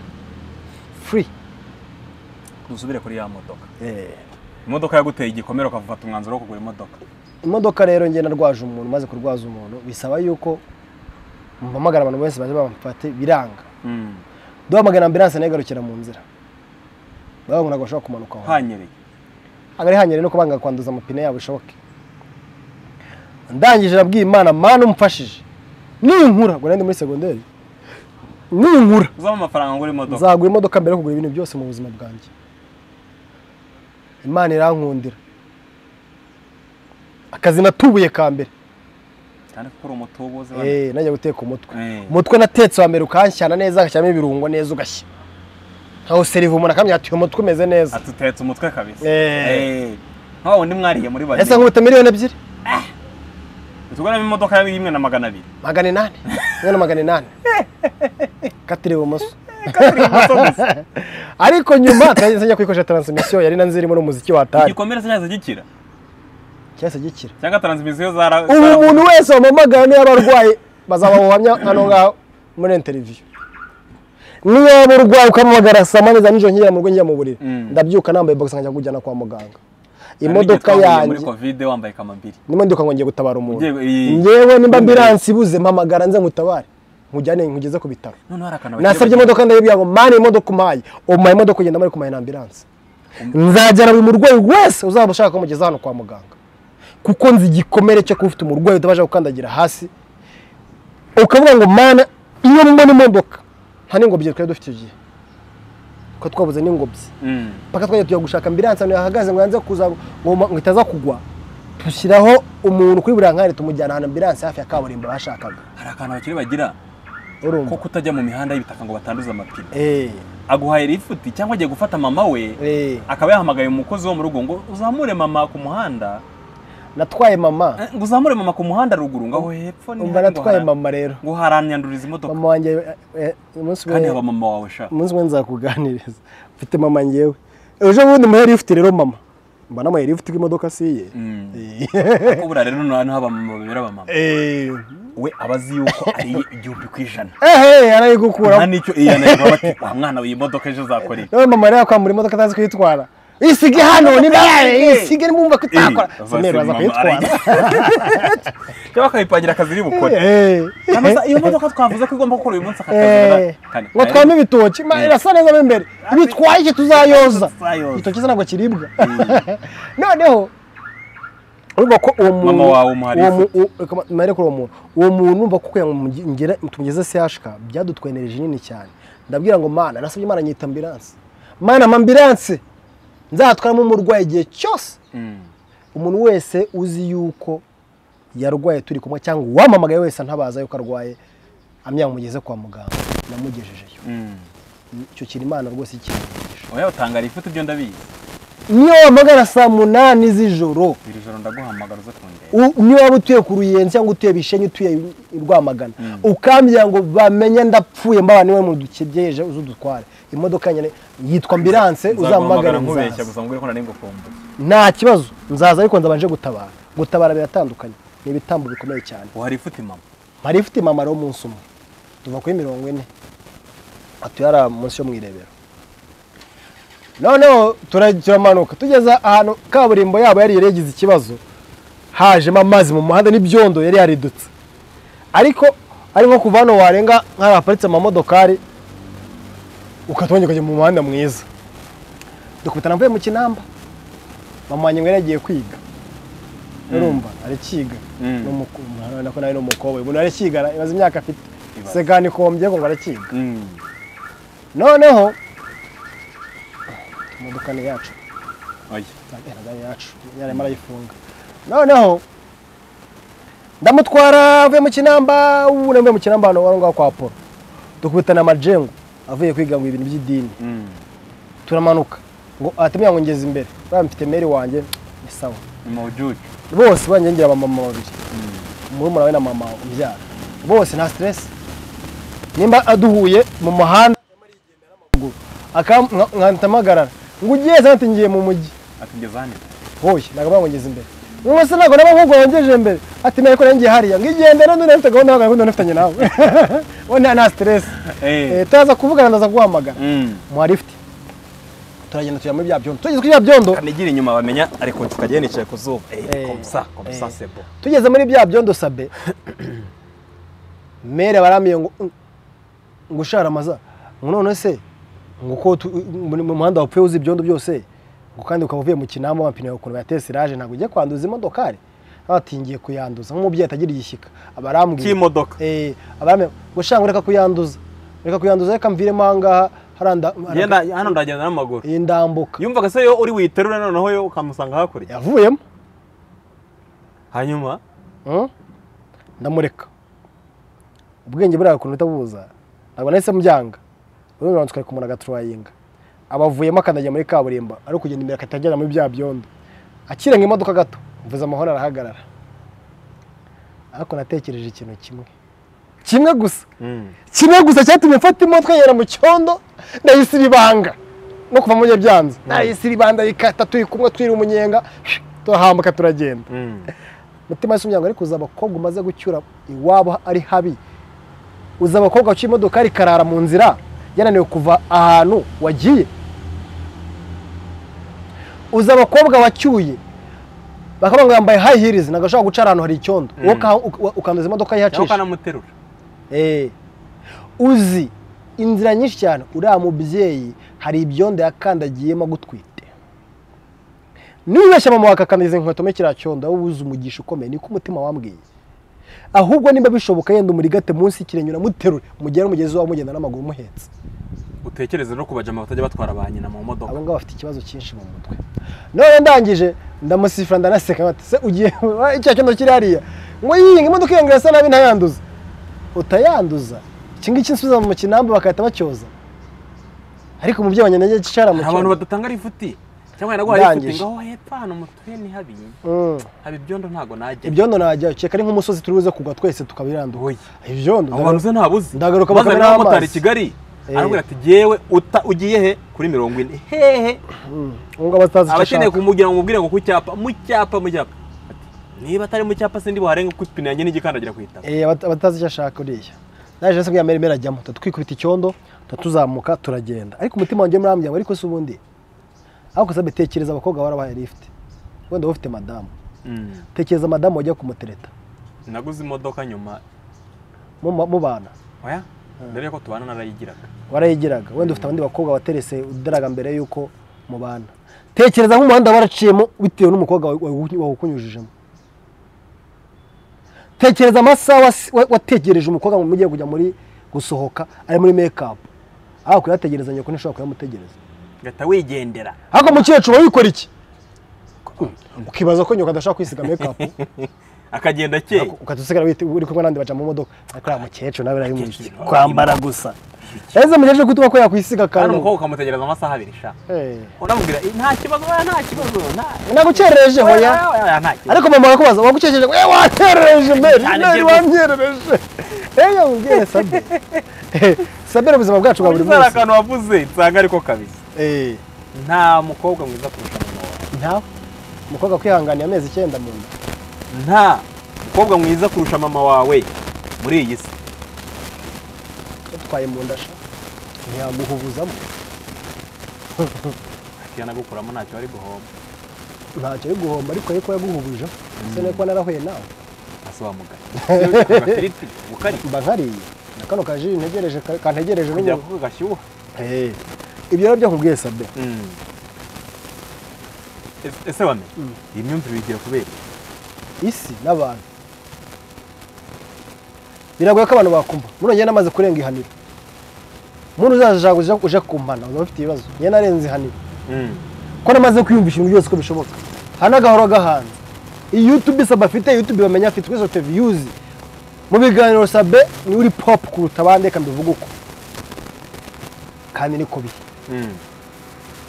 free dusubire kuri ya modoka Eh, imodoka yaguteye igikomere ukafata umwanzuro wo kugura imodoka imodoka rero ngenda narwaje umuntu maze kurwaza umuntu bisaba yuko mpamagara abantu bose baje bamufate biranga Mm. duhamagara ambulance nayo igarukira mu nzira bavuga ngo ntabwo bashobora kumanuka aho hanyereye agari hanyere no kubanga kwanduza amapine yabo bishoboke ndangije nabwiye imana mana umfashije ninkura ngo nari muri segonderi ninkura uzamo amafaranga ngura imodoka nzagura imodoka mbere yo kugura ibintu byose mu buzima bwanjye imana irankundira akazi natubuye ka mbere cyane kuko uri umutubuzi Eh, najya guteka umutwe Eh. umutwe natetse wa mbere ukanshyana neza agashyiramo ibirungo neza ugashya nkawuseriva umuntu akamenya ati uyu mutwe umeze neza atutetse umutwe kabisa Eh. Eh. nka wundi mwariye muri babiri ese nkubita miliyoni ebyiri tuguramo imodoka ya rimwe na magana abiri magana inani umwana magana inani katira ibumoso ariko nyuma twageze njya kuyikoresha taransimisiyo yari na nzirimo n'umuziki wa atari igikomere se cyaza gikira cyahise gikira cyangwa taransimisiyo zara ubu zara- umuntu wese wamamagara niba arwaye bazaba bamuhamya hano ngaho muri interiviyu niyo waba urwaye ukamamagara saa moya za nijoro nkigera mu rugo njya mu buriri Mm. ndabyuka nambaye bogisi nkajya kujyana kwa muganga Hari n'igihe imodoka twahuye yanjye muri kovide wambaye kamambiri nimba ndibuka ngo ngiye gutabara umuntu Ngiye- iyi- ngewe nimba ambiransi ibuze mpamagara nze ngutabare nkujyane nkugeze ku bitaro noneho hari akantu nasabye imodoka ndayibwira ngo mani imodoka umpaye umuhaye imodoka ugenda muri kumaye na ambiranse nzajyana buri murwayi wese uzaba ushaka kumugeza hano kwa muganga kuko nzi igikomere cyo kuba ufite umurwayi utabasha gukandagira hasi ukavuga ngo mana iyo mbona imodoka nta n'ingobyi twari dufite icyo gihe ko twabuze n'ingobyi mpaka twajya tujya gushaka ambiranse ahantu yahagaze ngo yanze kuza ngo ngo itaza kugwa dushyiraho umuntu kuri buri nkari tumujyana ahantu ambiranse hafi ya kaburimbo bashakaga hari akantu abakire bagira ko urumva kutajya mu mihanda y'ibitaka ngo batanduze amapine eh aguhaye lifuti cyangwa agiye gufata mama we eh akaba yahamagaye umukozi wo mu rugo ngo uzamure mama ku muhanda natwaye mama Eh, ngo uzamure mama ku muhanda ruguru ngo aho hepfo ni umva hano ngo natwaye hara- mama rero ngo haranyanduriza imodoka mama wanjye eh, eh, umunsi kandi we haba mama wawe sha umunsi umwe nzakuganiriza mfite mama ngewe ejo bundi muhe lifuti rero mama mba namuhaye lifuti k'imodoka si iye Mm. Eh. Ko buriya rero noneho haba mama babera abamama Eh. we aba azi yuko ari iye igihumbi ku ijana ehe nta arayigukuramo n'icyo iya nayo bati wa mwana we iyi modoka ejo uzakora iki nawe mama yari yakwambura imodoka atazi kuyitwara isige hano ni bayaye isige nimwumva ko itakora Eh, semeru aza mama kuyitwara cyangwa akayipangira akazi iri bukore Eh, Hano se iyo modoka twavuze ko igomba gukora uyu munsi eh, ngo twame ibitoki ma, Eh. irasa neza mo imbere bitwaye iki tuzayoza Tuzayoza. igitoki se ntabwo kiribwa noneho urumva ko uwo muntu Mama wawe umuha uwo mu- lifuti. uwo- reka ma- mpere kuri uwo muntu uwo muntu urumva ko kugira ngo mugi- ngere tumugeze sehashika byadutwaye energy nini cyane ndabwira ngo mana nasabye imana nyita ambiranse mana ma ambiranse nzatwaramo umurwayi igihe cyose umuntu wese uzi yuko yarwaye turi kumwe cyangwa uwamamagaye wese ntabaza yuko arwaye amya mugeze kwa muganga namugejejeyo icyo kintu imana rwose ikimenyesha oya utangara ifoto ibyo ndabizi niyo wamagana saa munani z'ijoro iri joro ndaguhamagara uze kundeba u- niyo waba utuye ku ruyenzi cyangwa utuye bishenyi utuye i rwamagana Mm. ukambya ngo bamenye ndapfuye mbaba niwe mu dukegeje uze udutware imodoka nyine yitwa ambiranse uzamagana nkubeshya nzaza gusa mbwira ko nari ngukumbuye nta kibazo nzaza ariko nzabanje gutabara gutabara biratandukanye ni ibitambo bikomeye cyane uhari ifoto mama hari ifite imamaro w'umunsi umwe tuva kuri mirongo ine atuye hariya munsi yo mu irebero noneho tura- turamanuka tugeze ahantu kaburimbo yabo yari yagize ikibazo hajemo amazi mu muhanda n'ibyondo yari yaridutse ariko ari nko kuva hano warenga nk'ahantu haparitse amamodokari ukatwongera ukajya mu muhanda mwiza dukubitana mvuye mu kinamba mama wanjye ngo yari yagiye kwiga urumva arakiga Mm. n'umukobwa urabona ko nawe ni umukobwa umuntu arakiga ibaza imyaka afite Ibaze. segani ikombye ngo arakiga noneho imodoka ni yacu oya ntabwo ari yacu yari arimo arayifunga noneho ndamutwara avuye mu kinamba ubu navuye mu kinamba hano aho ngaho kwa polo dukubitana amajengo avuye kwiga ngo ibintu by'idini Mm. turamanuka ngo atemeye ngo ngeze imbere buriya mfite meri wanjye ni sawa ni mawujuju bose banyengera abamama babiri murumuna we na mama ubyara bose nta stress nimba aduhuye mu muhanda nkatampagarara ngo ugiye zanti ngiye mu mujyi atugeza hano hoye ntabwo ntabwo ngeze imbere mwese ntabwo naba nkubwo wangejeje imbere ati menya ko nanjye hariya ngo igende rero ndabona gahunda yawe gahunda nifitanye nawe we nta nta stress Eh, turaza kuvugana ndaza guhamagara muha lift turagenda tujya muri bya byondo tugeze kuri bya byondo kanigira inyuma bamenya ariko tukajya nicaye ku zuba Eh, komsa komsa eh. sebo tugeze muri bya byondo sabe mere barambwiye ngo ngo ushara amaza ngo none se ngo ko tu- mu mu muhanda wapfuye uzi ibyondo byose ngo kandi ukaba uvuye mu kinamba amapine yawe ukuntu yateye siraje ntabwo ugiye kwanduza imodokari abatingiye kuyanduza nk'umubyeyi atagira igishyika abarambwiye cy'imodoka eh abarambwiye ngo shanga ureka kuyanduza ureka kuyanduza reka mviremo ahangaha haranda Ngenda- hano ndagenda n'amaguru iyi ndambuka yumvaga se yo uri witerura noneho yo ukamusanga hakurya yavuyemo hanyuma Mm? ndamureka ubwenge buriya ukuntu utabuza ntabwo nahise mbyanga ubundi banza tukareka umuntu agaturayinga abavuyemo akandagira muri kaburimbo ari ukugenda imbere agahita agera muri bya byondo akirenga imodoka gato mvuze amahoro arahagarara ariko natekereje ikintu kimwe kimwe gusa kimwe gusa cyatumye mfata imodoka yera mu cyondo ndayisiba ibanga no kuva mu gihe byanze ndayisiba ibanga rikata turi kumwe twiri umunyenga turahambuka turagenda mutima wese umuryango ariko uzi abakobwa umaze gucyura iwabo ari habi uzi abakobwa baciye imodoka rikarara mu nzira yananiwe kuva ahantu wagiye uzi abakobwa wacyuye bakavuga ngo yambaye high heels ntabwo ashobora guca ahantu hari icyondo wowe uka- uka- ukanduza imodoka cyangwa yihacisha ukanamuterura Eh. uzi inzira nyinshi cyane uriya mubyeyi hari ibyondo yakandagiyemo agutwite nibeshya mama wakakandagiza inkweto muri kiriya cyondo wowe uzi umugisha ukomeye niko umutima wambwiye ahubwo niba bishoboka yenda umurigate munsi y'ikirenge uramuterure mugere mugezi wawe mugenda n'amaguru umuhetse utekereze no kubajama batajya batwara ba nyina mu modoka abo ngabo bafite ikibazo cyinshi mu mutwe none ndangije ndamusifura ndanaseka bati se ugiye icyo kintu kiri hariya ngo yiyinga imodoka iyongera isa nabi ntayanduza utayanduza iki ngiki nsubiza mu kinamba bakahita bacyoza ariko umubyeyi wanjye nagiye kicara mu hari abantu badatanga rifuti cyangwa wenda guha rifuti Ndangije. ngo aho hepfo hano mu tuye ntihabi Mm. haba ibyondo ntago najya ibyondo najya ukeka ari nk'umusozi turi buze kugwa twese tukabiranduka Oya. ibyondo abo bantu ze ntabuzi ndagaruka maze bakamena n'abamotari i amazi. kigali Eh. arambwira ati jyewe uta ugiye he kuri mirongo ine hehe ngo batazi icyo abakeneye ashaka kumubwira ngo umubwire ngo ku cyapa mu cyapa mu cyapa Ati, niba atari mu cyapa sindi buharenge kuko ipine yanjye n'igikandagira ku itaka Eh, abata- abatazi icyo ashaka uriya naje rero mbwira mbere ajyamo twikubita icyondo tuzamuka turagenda ariko umutima wanjye murambya ngo ariko se ubundi aho gusa betekereza abakobwa barabahaye lift wenda wowe ufite madamu Mm. tekereza madamu wajya kumutereta naguze imodoka nyuma mu- mu- mubana oya mbere yuko tubana narayigiraga warayigiraga wenda ufite abandi bakobwa waterese udaraga mbere y'uko mubana tekereza nk'umuhanda waraciyemo bitewe n'umukobwa wawe- wawe- wawukunyujijemo tekereza amasaha wasi- wa- wategereje umukobwa ngo mugiye kujya muri gusohoka ari muri mekapu aho kuyategereza nyoko ntishobora kuyamutegereza ngahita wigendera ariko mukecuru uba wikora iki ukibaza ko nyoko adashaka kwisiga mekapu akagenda akeye ukajya usigara wite- uri kumwe n'abandi baca mu modoka ariko uriya mukecuru nawe ari kwambara gusa ese mukecuru kutuma ko yakwisiga kandi akantu umukobwa ukamutegereza amasaha abiri sha Eh. unamubwira "Eh, nta kibazo oya, nta kibazo nta- nagukerereje hoya oya, oya, nta kibazo." ariko mama arakubaza wagukerereje we wanterereje mbere Cyane mbere byibuze. wanterereje eyo ubwire sabe Eh, sabe ni ubuzima bwacu bwa buri Uriya munsi akantu wavuze nsanga ariko kabisa Eh, nta mukobwa mwiza kurusha mama wawe ntawe umukobwa kwihanganiye amezi icyenda mu nda nta mukobwa mwiza kurusha mama wawe muri iyi si yatwaye mu nda sha ntiyamuhubuzamo akira nagukuramo ntacyo ari guhomba ntacyo yo guhomba ariko ariko yaguhubuje ese nuko narahuye nawe asobamugaye agafiriti bukari mba nkariye na kano kaji ntegereje ka- kantegereje kujya n'ubu kuko gashyuha Eh, ibyo rero byo nkubwiye sabe Mm. Ese- ese wame iyi myumvire uyigira kubera iki? isi n'abantu biragoye ko abantu bakumva muri njye namaze kurenga ihaniro umuntu uzaje uje uje kumpana uba ufite ibibazo njye narenze ihaniro Mm. ko namaze kwiyumvisha ibintu byose ko bishoboka hano agahora gahanze iyi yutube sabe afite yutube bamenya afite twese dufite viyuzi mu biganiro sabe niwe uri popu kuruta abandi reka mbivuge uko kandi niko biri Mm.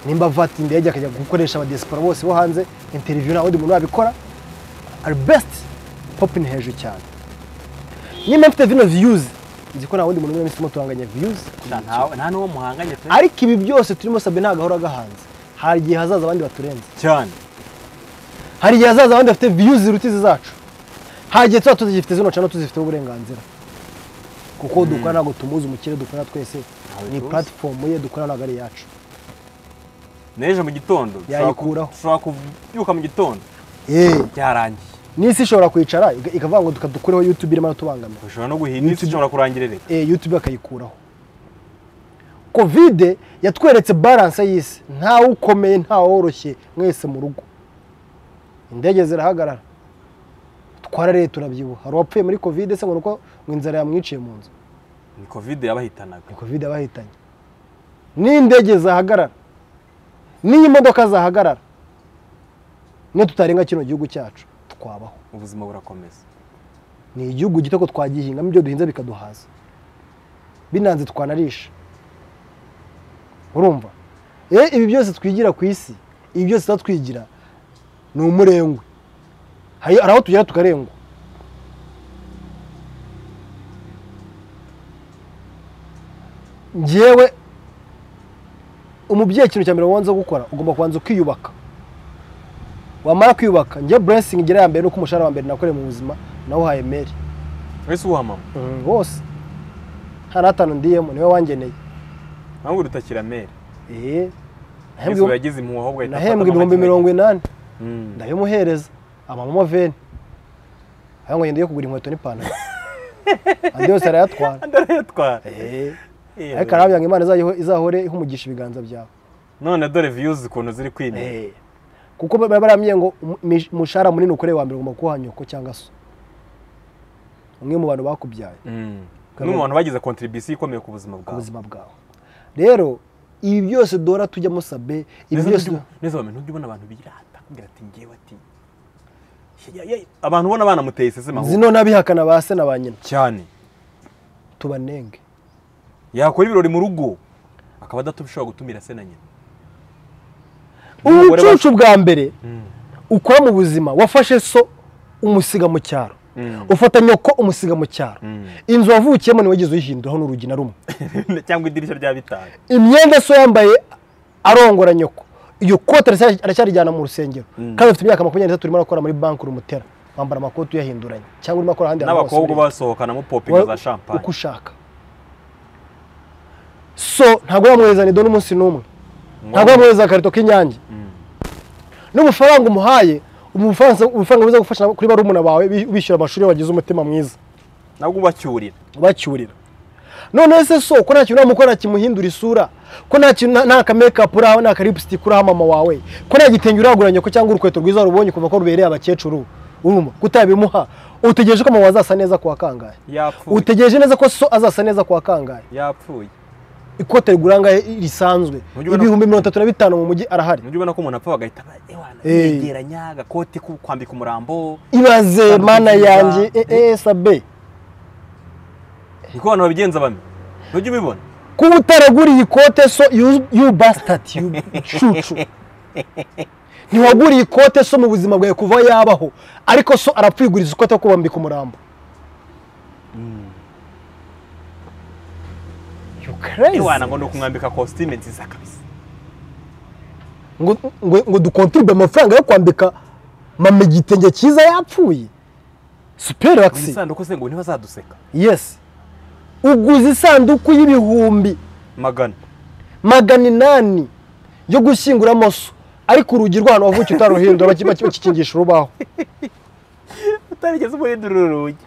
nimba vati indege akajya gukoresha abadesipora bose bo hanze interiviyu nta wundi muntu wabikora ari besiti popu ni hejuru cyane nimba mfite vino viyuzi nzi ko nta wundi muntu mwese muturanganya viyuzi Sha, ntawe- nta n'uwo muhanganye pe ariko ibi byose turimo sabe ntabwo ahora agahanze hari igihe hazaza abandi baturenze cyane hari igihe hazaza abandi bafite viyuzi ziruta izi zacu hari igihe tuba tuzifite zino cyangwa tuzifiteho uburenganzira kuko dukora ntabwo tumuzi umukire dukora twese Ntawe ni tuzi. puratifomu ye dukora ntabwo ari iyacu n'ejo mu gitondo ushobora ku- Yayikuraho. ushobora kubyuka mu gitondo yeee byarangiye n'isi ishobora kwicara iga- ikavuga ngo reka dukureho yutube irimo aratubangamira ushobora no guhindura isi ishobora kurangirira eh, youtube bakayikuraho kovide yatweretse baranse y'isi ntawe ukomeye ntawe woroshye mwese mu rugo indege zirahagarara twarareye turabyibuha hari uwapfuye muri kovide se ngo nuko ngo inzara yamwiciye mu nzu ni kovide yabahitanaga ni kovide abahitanye n'indege zahagarara n'imodoka zahagarara niyo tutarenga kino gihugu cyacu twabaho ubuzima burakomeza ni igihugu gito ko twagihingamo ibyo duhinze bikaduhaza binanze twanarisha urumva Eh, ibi byose twigira ku isi ibi byose tuba twigira ni umurengwe hari hari aho tugera tukarengwa njyewe umubyeyi ikintu cya mbere wanze gukora ugomba kubanza ukiyubaka wamara kwiyubaka njye blessing igera ya mbere nuko umushahara wa mbere nakoreye mu buzima nawuhaye meri ese uwuha mama bose nta n'atanu ndiyemo niwe wangeneye ntabwo urutakira mere Eh, nahembwe- yesu yagize impuhwe ahubwo ahita nahembwe afata ibihumbi nk'amategeko. mirongo inani Mm. ndabimuhereza amamamo veni aho ngo ngiye kugura inkweto n'ipantaro andi yose arayatwara ndarayatwara Eh, Eh, ariko arabwira ngo imana izayiho- izahore ihumugisha ibiganza byawe none dore viyuzi ukuntu ziri kwinera Eh, kuko baba barambwiye ngo umu- imish- umushahara munini ukoreye wa mbere ugomba kuwuha nyoko cyangwa se umwe mu bantu bakubyaye Mm. n'umuntu bagize kontribisiyo ikomeye ku buzima ku bwawe buzima bwawe rero ibi byose dora tujyamo sabe ibi byose neza wamenya ntujya ubona abantu birata kugira ati ngewe ati "Ya- ya- abantu ubona banamuteye isese mahoro zino n'abihakana ba se na ba nyina cyane tubanenge yakora ibirori mu rugo akaba adashobora gutumira se na nyina Umugore wa- ubucucu bwa mbere ukora mu buzima wafashe so umusiga mu cyaro Mm. ufata nyoko umusiga mu cyaro Mm. inzu wavukiyemo niwe wigeze uyihinduraho n'urugi na rumwe cyangwa idirishya rya bitanu imyenda so yambaye arongora nyoko iyo kote aracyari- aracyarijyana mu rusengero kandi afite imyaka makumyabiri n'itatu urimo arakora muri banki urumutera wambara amakoti uyahinduranya cyangwa urimo akora ahandi hantu hose n'abakobwa ureba. basohokanamo popingi za Wowe uko shampanye ushaka so ntabwo yamwohereza nido n'umunsi n'umwe ntabwo yamwohereza akarito k'inyange n'ubufaranga umuhaye umufaransa- ubufaranga buza gufasha kuri barumuna bawe bi- bishyura amashuri iyo wagize umutima mwiza nabwo ubacyurira bacyurira none se so ko nta kintu uramukora kimuhindura isura ko nta kintu nta- nta kamekapu uraho nta karipusitiki uraho mama wawe ko nta gitenge uraguranye ko cyangwa urukweto rwiza warubonye kuva ko rubereye abakecuru urumva kutabimuha utegereje ko mama azasa neza kuwa kangahe yapfuye utegereje neza ko so azasa neza kuwa kangahe yapfuye ikote rigura angahe risanzwe Ujye ubona- ibihumbi mirongo itatu na bitanu mu mujyi arahari ntujya ubona ko umuntu apfa bagahita ba- ewana, Eh. yegeranya agakoti ku- kwambika umurambo ibaze Kandi mana ubwiza- yanjye eh, eh, sabe niko abantu babigenza bamwe ntujya ubibona kuba utaraguriye ikote so you you bastard you cucu ntiwaguriye ikote so mu buzima bwawe kuva yabaho ariko so arapfiguriza ikote ko bambika umurambo You crazy. ewana ngo ni ukumwambika kositime nziza kabisa ngo ngo- ngo dukontribwe amafaranga yo kwambika mama igitenge cyiza yapfuye superi buri wakisi sanduku se ngo ntibazaduseka yesi uguze isanduku y'ibihumbi magana magana inani yo gushyingura amaso ariko urugi rw'ahantu wavukiye utaruhindura baki- baki- bakikingisha urubaho utarigeze umuhindurira urugi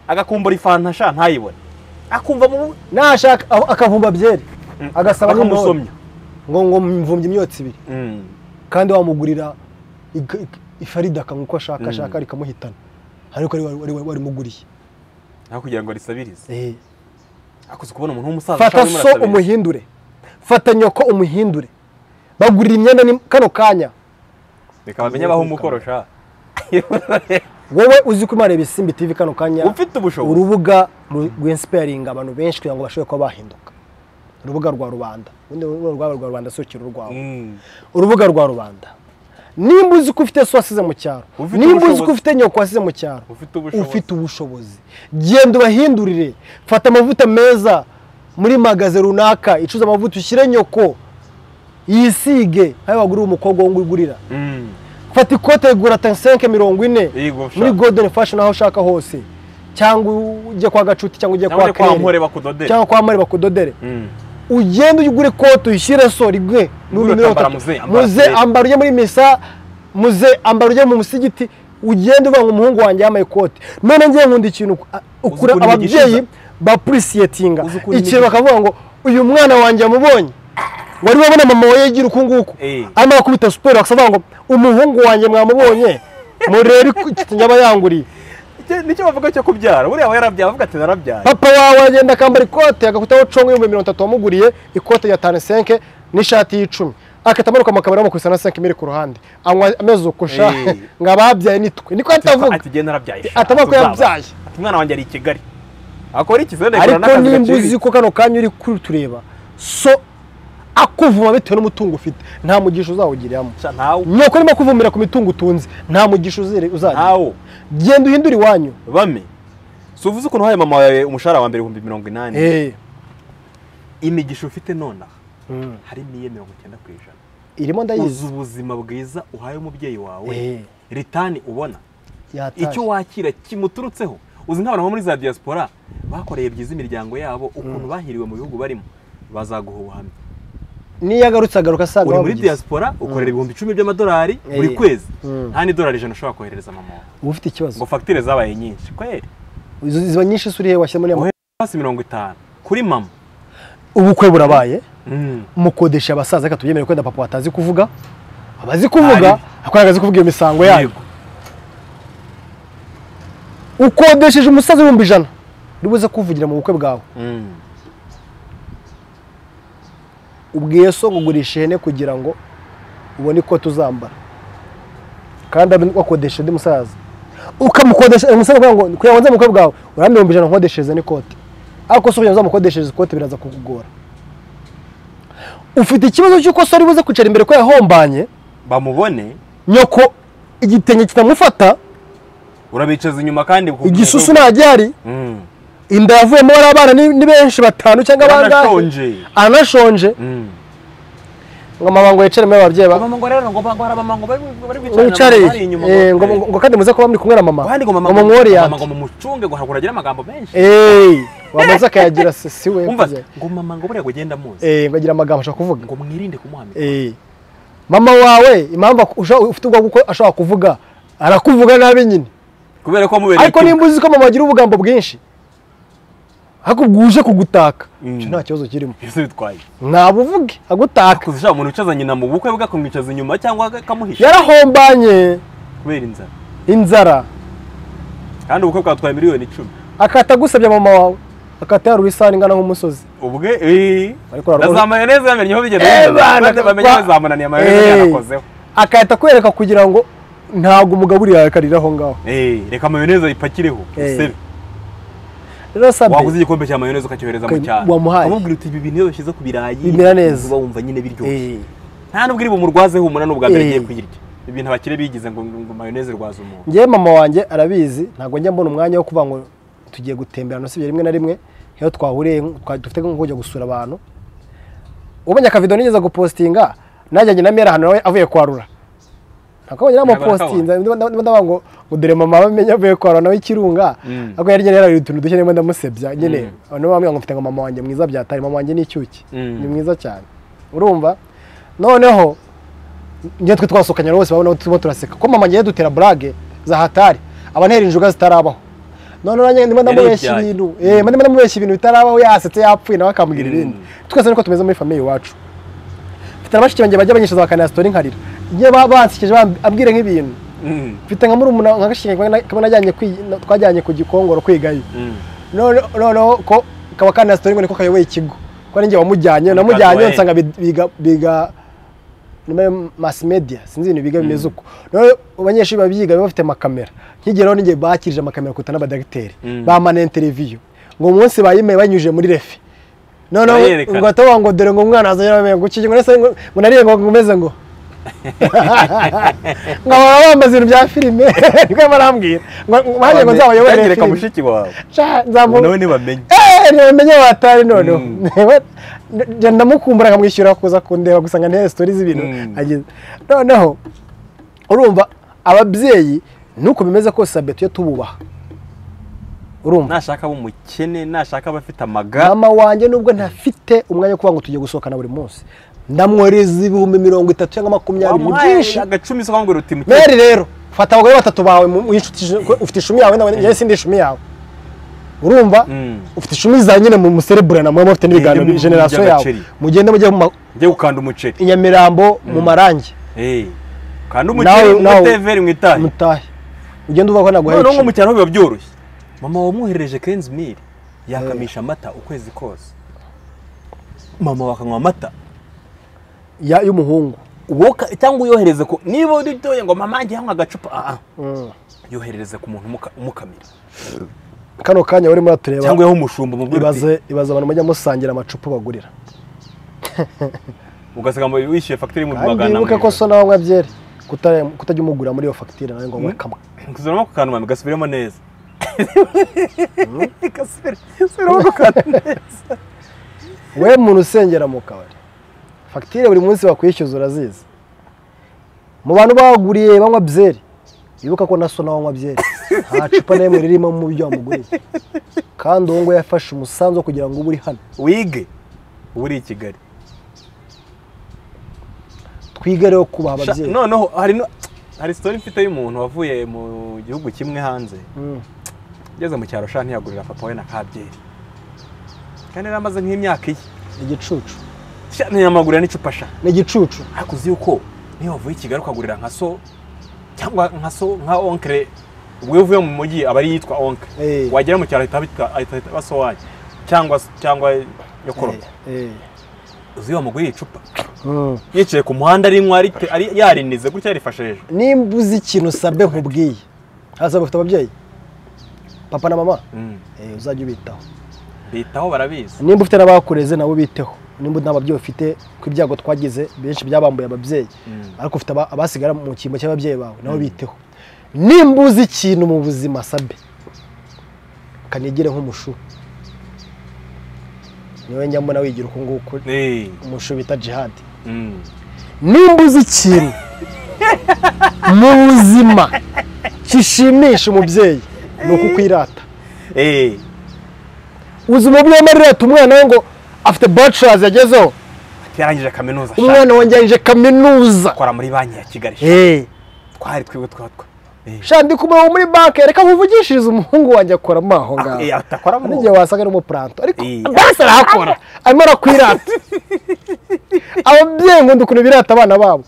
agakumbura ifanta sha ntayibone akumva mu nashaka aho akavumba byeri agasaba n'intore bakamusomya ngo ngo mvumye imyotsi ibiri kandi wamugurira ig- ig- ifarida akanywa uko ashaka ashaka rikamuhitana ariko wari- wari- wari- warimuguriye aho kugira ngo risabirize Eh. akuze kubona umuntu w'umusaza fata ashaka so urimo arasabiriza. umuhindure fata nyoko umuhindure bagurira imyenda ni- kano kanya reka bamenye abaho umukorosha wowe uzi ko imana ibisimbi tv kano kanya ufite ubushobozi urubuga rw'insipayaringa abantu benshi kugira ngo bashobore kuba bahinduka urubuga rwa rubanda ubundi urubuga rwaba rwa rubanda si urukino rwawe Mm. urubuga rwa rubanda nimba uzi ko ufite so wasize mu cyaro Ufite nimba uzi ko ubushobozi. ufite nyoko wasize mu cyaro Ufite ubushobozi. ufite ubushobozi genda ubahindurire fata amavuta meza muri magaze runaka icuza amavuta ushyire nyoko yisige nk'ayo waguriye umukobwa wo ngwigurira Mm. fata ikote rigura tansenke mirongo ine Yego, ushaka. muri golden fashion aho ushaka hose cyangwa ujye kwa gacuti cyangwa ujye cyangwa kwa uri kwa kere mpore bakudodera cyangwa kwa mare bakudodere Mm. ugende ugure ikote uyishyire so rigwe Ugure mirongo utambara itatu. muze, ambara muze kera. ambara ujye muri misa muze ambara ujye mu musigiti ugende uvuga ngo umuhungu wanjye yambaye ikote none ngiye nkunda ikintu uh, ukura ukuntu ababyeyi yigishiza. bapurisiyetinga Uzi ukuntu ikintu yigishiza. bakavuga ngo uyu mwana wanjye yamubonye wari wabona mama we yigira uku nguku Eh. amara kubita superi bakavuga ngo umuhungu wanjye mwamubonye murebe iko- yaba yanguriye Icyo- nicyo bavuga cyo kubyara buriya aba yarabyaye avuga ati narabyaye papa wawe agenda akambara ikote agakutaho congo ibihumbi mirongo itatu wamuguriye ikote rya tani senke n'ishati y'icumi agahita amanuka mu kabari amukubisa na senke imiri ku ruhande anywa amezi uko Eh. ushaje ngo ababyaye nitwe niko ahita avuga ati genda narabyaye sha, Atavuga ko tuzabaza." yabyaye. Ati, umwana wanjye ari i kigali akora iki se Ndekorera ariko n'akazi nimba gaciriritse. uzi ko kano kanya uri kutureba so akuvuma bitewe n'umutungo ufite nta mugisha uzawugiriramo Sha, ntawo nyoko urimo kuvumira ku mitungo utunze nta mugisha uzere- uzagira ntawo genda uhindure iwanyu bame si uvuze ukuntu uhaye mama wawe umushahara wa mbere ibihumbi mirongo inani Eh, imigisha ufite nonaha Mm. harimo iye mirongo icyenda ku ijana irimo uzi ndayizi ubuzima bwiza uhaye umubyeyi wawe Eh. ritani ubona Yataje. icyo wakira kimuturutseho uzi nk'abantu bo muri za diaspora bakoreye byiza imiryango yabo ukuntu bahiriwe mu bihugu barimo bazaguha ubuhamya niyo agarutse agaruka asanga uri muri wabugize. diaspora ukorera ibihumbi icumi by'amadolari Eh. buri kwezi Mm. nta n'idolari ijana ushobora koherereza mama wawe uba ufite ikibazo ngo fagitire zabaye nyinshi kweri izo ziba nyinshi se urihe washyira muri Ohe- hasi mirongo itanu kuri mama ubukwe burabaye Mm. mukodesha abasaza reka tubyemere kwenda papa batazi kuvuga abazi kuvuga Ari. akora akazi kuvuga iyo misango yayo Yego. ukodesheje umusaza ibihumbi ijana ntibuze kuvugira mu bukwe bwawe ubwiye so ngo ugurisha ihene kugira ngo ubone ikoti uzambara kandi ari wakodesha undi musaza ukamukodesha umusaza kugira ngo kugira ngo nze mu bukwe bwawe urambye ibihumbi ijana nkodeshereza n'ikoti ariko se kugira ngo uzamukodeshereze ikoti biraza kukugora ufite ikibazo cy'uko so ari buze kwicara imbere ko yahombanye bamubone nyoko igitenge kitamufata urabicaza inyuma kandi ku- igisusu nta gihari Mm. inda yavuyemo bariya bana ni ni benshi batanu cyangwa bangahe Yarashonje. anashonje Mm. ngo amabango yicaremo ababyeyi ba Mama ngo rero ngo ngo hari abamama ngo bari bari ngo bicarana wicare bari inyuma eh, ngo ngo- ngo kandi muze kuba muri kumwe na mama kandi ngo mama ngo mumworiyate mama ngo mumucunge ngo hagura agira amagambo menshi eee wamaze akayagira se si we umva kuzera. ngo mama ngo buriya ngo genda muzi eee ngo agira amagambo ashaka kuvuga ngo mwirinde kumuhamya eee mama wawe impamvu aku- usha- ufite ubwo kuko ashobora kuvuga arakuvuga nabi nyine kubera ko mubereye ariko nimba uzi ko mama agira ubugambo bwinshi ariko bwuje kugutaka icyo nta kibazo kirimo byose bitwaye ntabuvuge agutaka kuzi ushaka umuntu ucaza nyina mu bukwe bwe akamwicaza inyuma cyangwa akamuhisha yarahombanye kubera inzara inzara kandi ubukwe bwatwaye miliyoni icumi akahita agusabye mama wawe akahita yarura isahani ingana nk'umusozi ubwe eh, Ariko urabona- na za mayoneze bamenye aho bigenda Eh, bigeze. bana, Bate bamenye aho kwa- zamunaniye mayoneze Eh. yarakozeho akahita akwereka kugira ngo ntabwo umugaburiye akarira aho ngaho Eh, reka mayoneze ayipakireho Eh. usebe rero sabe waguze igikombe cya mayoneze ukacyohereza mu Ka- cyaro wamuhaye. ukamubwira uti ibi bintu iyo bashyize ku birayi Bimera neza." uba wumva nyine biryoshye Eh, nta nubwo iri bumurwaze humura n'ubwa mbere Eh. agiye kuyirya ibintu abakire bigize ngo ngo mayoneze rwaza umuntu njyewe mama wanjye arabizi ntabwo njya mbona umwanya wo kuvuga ngo tugiye gutemberana usibye rimwe na rimwe iyo twahuriye twa- dufite nko kujya gusura abantu ubonye akavido nigeze gupostinga najyanye na mera ahantu nawe avuye kwarura akabonye namupostinza ndavuga ngo ngo dore mama amenye avuye kwarura nawe ikirunga Mm. ako yarigene yarabiye utuntu duke nimba ndamusebya nyine abantu bamubwira ngo mfite ngo mama wanjye mwiza byatari mama wanjye ni icyuki Mm. ni mwiza cyane urumva noneho njye twe twasohokanye bose babona tuba turaseka ko mama ngiye dutera burage za hatari abantera injuga zitarabaho noneho nanjye ndimo ndamubeshya Yaribyaye. ibintu eh ndimo ndamubeshya ibintu bitarabaho yasetse yapfuye nawe akambwira Mm. ibindi twese niko tumeze muri famiye iwacu mfite na bashiki banjye bajya banyishyuza bakanaha sitori nkarira njye ba- bansekeje bambwira nk'ibintu Mm, mfite nka muri nka gashiki kamwe kamwe najyanye kwi- na- twajyanye ku gikongoro kwigayo mm. none- noneho ko kaba kana sitori ngo niko kayoboye ikigo ko ari njye wamujyanye namujyanye Katoye. nsanga bid- biga biga nimero mass media sinzi ibintu biga bimeze uko none abanyeshuri babyiga baba bafite amakamera nkigeraho ninjye bakirije amakamera kuruta n'abadagiteri Mm. bamana interiviyu ngo umunsi bayimeye banyujije muri refi noneho Bayerekana. ngo atavuga ngo dore ngo umwana azanye bamenye ngo ukiye ngo nese ngo ngo nariye ngo ngumeze ngo nkahora bambaza ibintu bya filime niko barambwira ngo ngo- bagiye ngo nzabayobore Cyangireka filime mushiki wawe Sha, nzamu- nawe ntibamenye Eh, ntiwamenye watari noneho Mm. njya ndamukumbura nkamwishyura kuza kundeba gusa ngo ntihe sitori z'ibintu Mm. agize noneho urumva ababyeyi nuko bimeze kose sabe tujye tububaha urumva nashaka aba umukene nashaka aba afite amaga mama wanjye nubwo ntafite umwanya wo kuvuga ngo tugiye gusohokana buri munsi ndamwohereza ibihumbi mirongo itatu cyangwa makumyabiri ni wamuhaye byinshi agacumi se wambwira uti mukene meri rero fata abagore batatu bawe mu- w'inshuti ije- ufite ishumi yawe nawe njyewe sindi ishumi yawe urumva Mm. ufite ishumi za nyine mu muserebura na mwe mufite n'ibiganiro Mujye mu- generasiyo mujye yawe agaceri. mugende mujye mu ma- njye gukanda umuceri i Nyamirambo mu marangi Eh, kanda Nawe- umuceri nawe- umuteveri mwitaye mutahe ugende uvuga ko naguhaye noneho nko mu icumi. cyaro biba byoroshye mama wamwohereje kenzi miri yakamisha amata ukwezi kose mama bakanywa amata Ya- y'umuhungu woka cyangwa uyohereze ku niba uritoye ngo mama njye yanywa agacupa aha Mm. yoherereze ku muntu umuka- umukamira kano kanya urimo uratureba cyangwa yaho umushumba umubwira uti ibaze ibaze abantu mujya musangira amacupa bagurira ugasanga ngo wishyuye fagitire y'ibihumbi kandi magana wibuke ko so nawe anywa byeri kuta- kutajya umugurira muri iyo fagitire nawe ngo anywe Mm. kamwe gusubiramo ku kantu mami gasubiremo neza Gasubire- gasubiremo ku kantu neza we muntu usengera mu kabari fagitire buri munsi bakwishyuza urazizi mu bantu baguriye banywa byeri bibuka ko na so nawe anywa byeri nta cupa na rimwe ririmo mu byo wamuguriye kandi uwo nguwo yafashe umusanzu wo kugira ngo ube uri hano wige uba uri i kigali twige rero kubaha Sha- ababyeyi noneho hari no- hari sitori mfite y'umuntu wavuye mu gihugu kimwe hanze Mm. ugeze mu cyaro sha ntiyagurira papa we na kabyeri kandi yari amaze nk'imyaka iye ni igicucu Sha, ntiyamagurira n'icupa sha ni igicucu ariko uzi yuko niyo wavuye i kigali ukagurira nka so cyangwa nka so nka onkere ubwo iyo uvuye mu mujyi aba ari iyitwa onka Eh. wagera mu cyaro ahita ahita ahita aba sowayi cyangwa cyangwa yo koropa uzi wa muguye icupa yicaye ku muhanda ari nywa ari ari yarinize gutya yarifashe hejuru nimba uzi ikintu usabwe nkubwiye hasi bafite ababyeyi papa na mama Mm. Eh, uzajya ubitaho bitaho barabizi nimba ufite n'abakureze nawe ubiteho nimba nta babyeyi ufite ko ibyago twagize benshi byabambuye ababyeyi ariko ufite aba- abasigara mu cyimbo cy'ababyeyi bawe nawe biteho nimba uzi ikintu mu buzima sabe kanigire nk'umushu niwe njya mbona wigira uku nguku Eh. umushu bita jihadi Mm. nimba uzi ikintu mu buzima gishimisha umubyeyi ni uku kwirata Eh. uzi umubyeyi arirata umwana we ngo afite bachelors yagezeho yarangije kaminuza ashaka umwana wanjye yangije kaminuza gukora muri banki ya kigali Eh, twari twebwe twatwa Eh. sha ndi kumureba muri banki reka muvugishirize umuhungu wanjye akoramo aho Ah, eh, ngaho atakora mu n'igihe wasanga ari umupuranto ariko Eh. basi arahakora arimo arakwirata ababyeyi nkunda ukuntu birata abana babo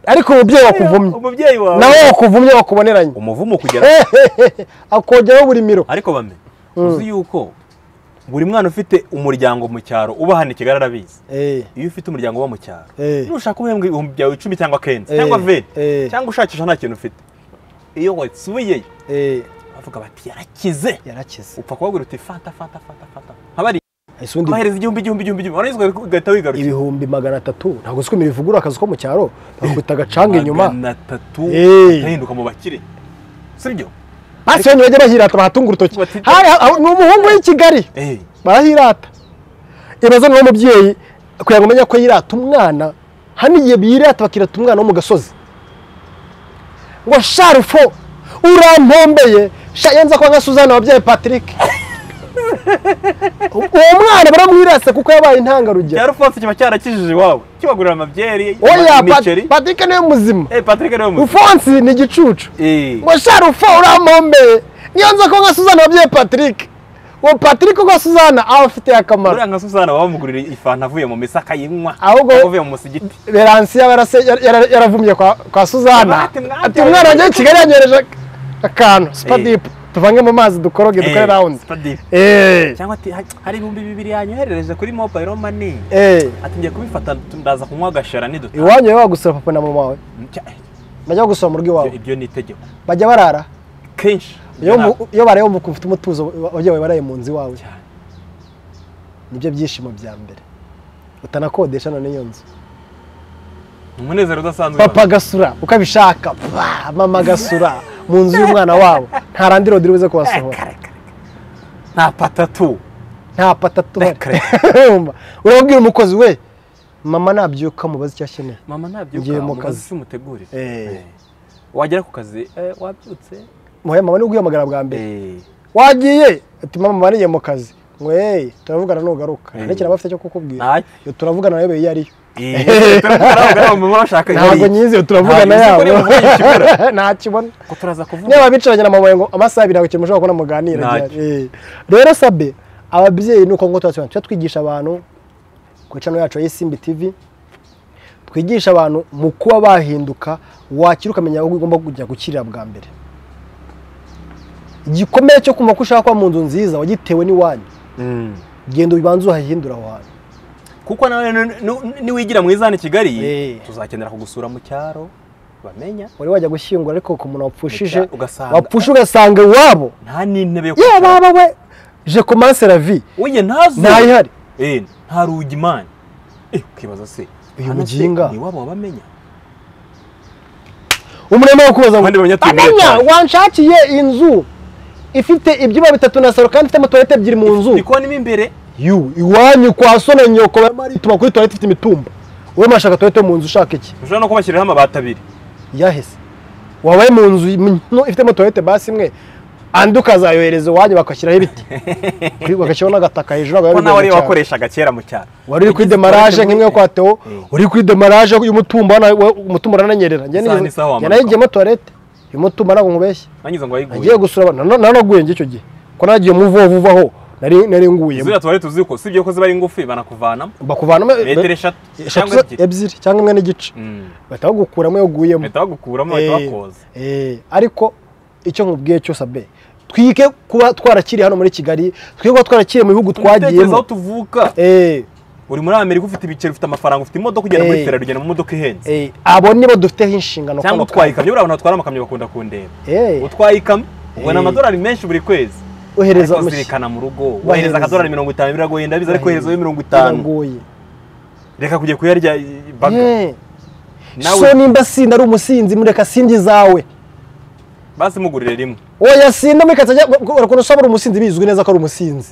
ariko umubyeyi wakuvumye umubyeyi wawe nawe wakuvumye wakuboneranye umuvumo kugera akongeraho buri miro ariko bame uzi yuko buri mwana ufite umuryango mu cyaro uba hano i kigali arabizi Eh, iyo ufite umuryango uba mu cyaro Eh. nushaka ubihembwa ibihumbi byawe icumi cyangwa kenshi Eh. cyangwa veni Eh. cyangwa ushakisha nta kintu ufite iyo wasubiyeyo eh, bavuga bati yarakize yarakize upfa kubabwira uti fanta fanta fanta fanta nk'abari Ese undi bahereza igihumbi igihumbi igihumbi igihumbi warangiza ugahi- ugahita wigarukira ibihumbi magana atatu ntabwo uzi ko imirimo ivugurura akazi ko mu cyaro bakubita agacanga inyuma magana atatu Eh. ugahinduka mu bakire sibyo basi bene bajya bahirata bahatunga urutoki Bati- Hari- aho- ni umuhungu w'i kigali Eh. barahirata ibaze niba umubyeyi kugira ngo umenye ko yirata umwana hari n'igihe birata bakirata umwana wo mu gasozi ngo sharufo urampombeye sha iyo nza kuba nka suzana wabyaye patrick uwo mwana baramwirase kuko yabaye intangarugero cyaro fasi kiba cyarakijije iwawe kibagurira amabyeri oya Pat- imiceri patrick niwe muzima Eh, patrick niwe muzi ufonsi ni igicucu Eh. ngo sharufa urampombeye niyo nza ko nka suzana wabyaye patrick uwo patrick ko suzana aba afitiye akamaro uriya nka susana wamugurira ifanta avuye mu misa akayinywa Ahubwo- cyangwa avuye mu musigiti beransiya yarase- yar- yar- yaravumye kwa kwa suzana Ati, mwabyaye. ati umwana wanjye w'i kigali yanyohereje akantu sipadipu tuvange mu mazi dukoroge dukore Eh, rawundi Spadipo. eee cyangwa ati "Ha- hari ibihumbi bibiri yanyoherereje kuri mobile mani eee ati ngiye kubifata ndaza kunywa agashara niduta iwanyu baba gusura papa na mama wawe Cya- bajya gusura mu rugo ibyo- iwawe ibyo ni itegeko bajya barara kenshi iyo mu- iyo baraye wumva ukumva ufite umutuzo ababyeyi bawe baraye mu nzu iwawe Cyane. nibyo byishimo bya mbere utanakodesha none iyo nzu Ni umunezero udasanzwe papa gasura uko abishaka ba, mama gasura mu nzu y'umwana wabo nta randi rodi ribuze kubasohora nta patatu nta patatu Rekare. urababwira umukozi we mama nabyuka mubaze icyo akeneye mama Ngiye ntabyuka mu umukozi kazi. simutegurire Eh. wagera ku kazi "Eh, wabyutse muhe mama ni uguhamagara bwa mbere Eh, wagiye ati mama maniye mu kazi ngo hey turavugana nugaruka Eh. ntakira bafite cyo kukubwira Ntayo. Yo, turavugana nayo iyo ariyo eh, turavugana aho ngaho, mama urashaka ntabwo yari- nyizi iyo turavugana yabo Ntabwo nzi ko niba uvuye ikibura. ntakibona ko turaza kuvuga niba bicaranye na mama wawe ngo amasaha abiri ntabwo kintu mushobora kubona muganira Ntacyo. Eh. rero sabe ababyeyi ni uko nguko tubasubira tujya twigisha abantu ku icano yacu ya isimbi tv twigisha abantu mu kuba bahinduka wakira ukamenya aho ugomba kujya gukirira bwa mbere igikomere cyo kumva ko ushaka kuba mu nzu nziza wagitewe n'iwanyu Mm. genda ubanze uhahindura aho hantu kuko nawe nu- nu- niwigira mwiza hano i kigali Eh. tuzakenera kugusura mu cyaro bamenya wari wajya gushyingura ariko ku muntu wapfushije Ugasanga- ugasanga- wapfushe ugasanga iwabo nta n'intebe yo yewe kwicaramo. baba we je commence la vie oye ntazo ntayihari Eh, nta rugi mani Eh, ukibaza se Uyu hano se muginga. ni wabo wabamenya umurema wo kubaza Abandi banyatuye muri amenya etaje." wanshakiye inzu ifite ibyumba bitatu na saro kandi ifitemo tuwarete ebyiri mu nzu ndi kubona mo imbere yu iwanyu kwa sona nyoko ituma kuri tuwarete ifite imitumba wowe mashaka tuwarete yo mu nzu ushaka iki ushobora no kubashyiriraho amabati abiri yahise wabaye mu nzu nto ifitemo tuwarete basi imwe andi ukazayohereza iwanyu bagashyiraho ibiti bagashyiraho n'agataka hejuru ntabwo ko biba nawe bigoye ariyo cyane. wakoreshaga kera mu cyaro wari uri kuri demarage nk'imwe yo kwa Theo uri kuri demarage y'umutumba wana- wa- umutumba urananyerera njye Isaha n'isaha wamanuka. nayigiyemo tuwarete y'umutumba ntabwo nkubeshye nanyuze ngo nagiye wayiguye gusura abantu nanaguye njye icyo gihe ko nagiye mu vubavubaho nari nari nguyemo ziriya tuwari tuzi ko sibyo ko ziba ari ingufi banakuvanamo bakuvanamo metero eshatu eshatu cyangwa ebyiri ebyiri cyangwa imwe n'igice Mm. bahita bagukuramo iyo uguyemo bahita bagukuramo bahita bakoza Eh, eh, ariko icyo nkubwiye cyose abe twike kuba twarakiriye hano muri kigali twike kuba twarakiriye mu bihugu aho twagiyemo tuvuka Eh, uri muri amerika ufite ibiceri ufite amafaranga ufite imodoka ugenda muri Eh. fera ugenda mu modoka ihenze eh, abo nibo dufiteho inshingano cyangwa kubaka. utwaye ikamyo buriya abantu batwara amakamyo bakunda kundeba Eh, utwaye ikamyo ubona Eh. amadolari menshi buri kwezi ohereza ariko umushyitsi. zirikana mu rugo wohereza Wohereza. akadolari mirongo itanu biragoye ndabizi ariko Wohereza. woherezayo mirongo itanu biragoye reka kujya kuyarya baga Eh, nawe so nimba sinda ari umusinzi mureka sindya izawe basi mugurire rimwe oya sinda mureka atajya urakunda usaba ari umusinzi bizwi neza ko ari umusinzi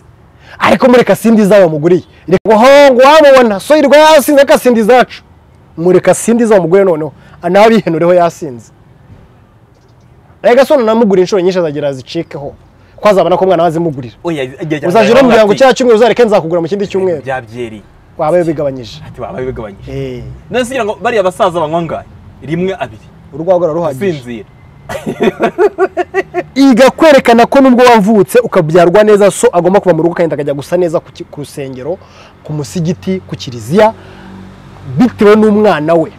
ariko mureka sindi izawe wamuguriye reka ngo ho ngo wamubona so irwa yasinze reka sindi izacu mureka sindi izawe wamuguriye noneho nawe abihenureho yasinze reka so nanamugura inshuro nyinshi azagira zicikeho ko azabona ko umwana we azimugurira oya igihe cyane uzajya uramubwira ngo cya cyumweru uzareke nzakugura mu kindi cyumweru byabyereye waba bigabanyije ati wabaye bigabanyije Eh, none se kugira ngo bariya basaza banywa angahe rimwe abiri urwagwa ruraruhagije usinzira iga kwerekana ko nubwo wavutse ukabyarwa neza so agomba kuva mu rugo akagenda akajya gusa neza ku ki- ku rusengero ku musigiti ku kiliziya bitewe n'umwana we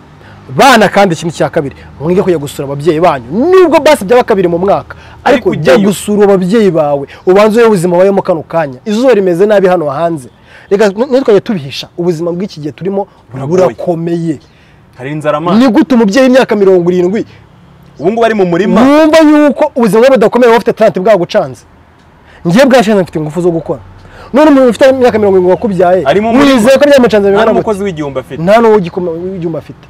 bana kandi ikintu cya kabiri mwige kujya gusura ababyeyi banyu nubwo basi byaba kabiri mu mwaka Ariko ariko jya ujyayo. gusura ababyeyi bawe ubanze ube ubuzima wabayemo kano kanya izuba rimeze nabi hano hanze reka n- ntitwajye tubihisha ubuzima bw'iki gihe turimo Buragoye. burakomeye hari inzara amazi ni gute umubyeyi w'imyaka mirongo irindwi ubu ngubu ari mu murima wumva yuko ubuzima bwe budakomeye wowe ufite talent bwagucanze ngiye bwashenze mfite ingufu zo gukora none umuntu ufite imyaka mirongo irindwi wakubyaye Arimo muri- wizeye ko byamucanze nta bingana gute n'umukozi w'igihumbi afite nta n'uwo ugikoma- w'ibyuma afite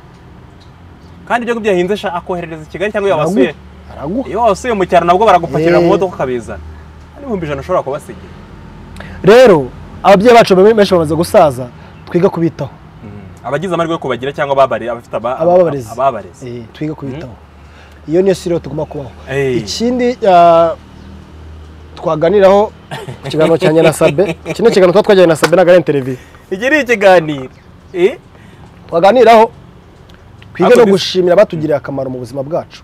kandi ibyo ngibyo yahinze sha akoherereza i kigali cyangwa yabasuye Aragu- araguha iyo wasuye mu cyaro nabwo baragupakirira mu Eh. modoka ukabizana nta n'ibihumbi ijana ushobora kubasigira rero ababyeyi bacu benshi bamaze gusaza twiga kubitaho abagize amahirwe yo kubagira cyangwa ababare abafite aba- ababarezi ababarezi Eh, twiga kubitaho iyo niyo siri tugomba kubaho Eh. ikindi ah, twaganiraho ku kiganiro cyanjye na sabe iki ni ikiganiro tuba twajyanye na sabe na garen televiziyo iki ni ikiganiro Eh? twaganiraho twige Ariko no bis- gushimira abatugiriye akamaro mu buzima bwacu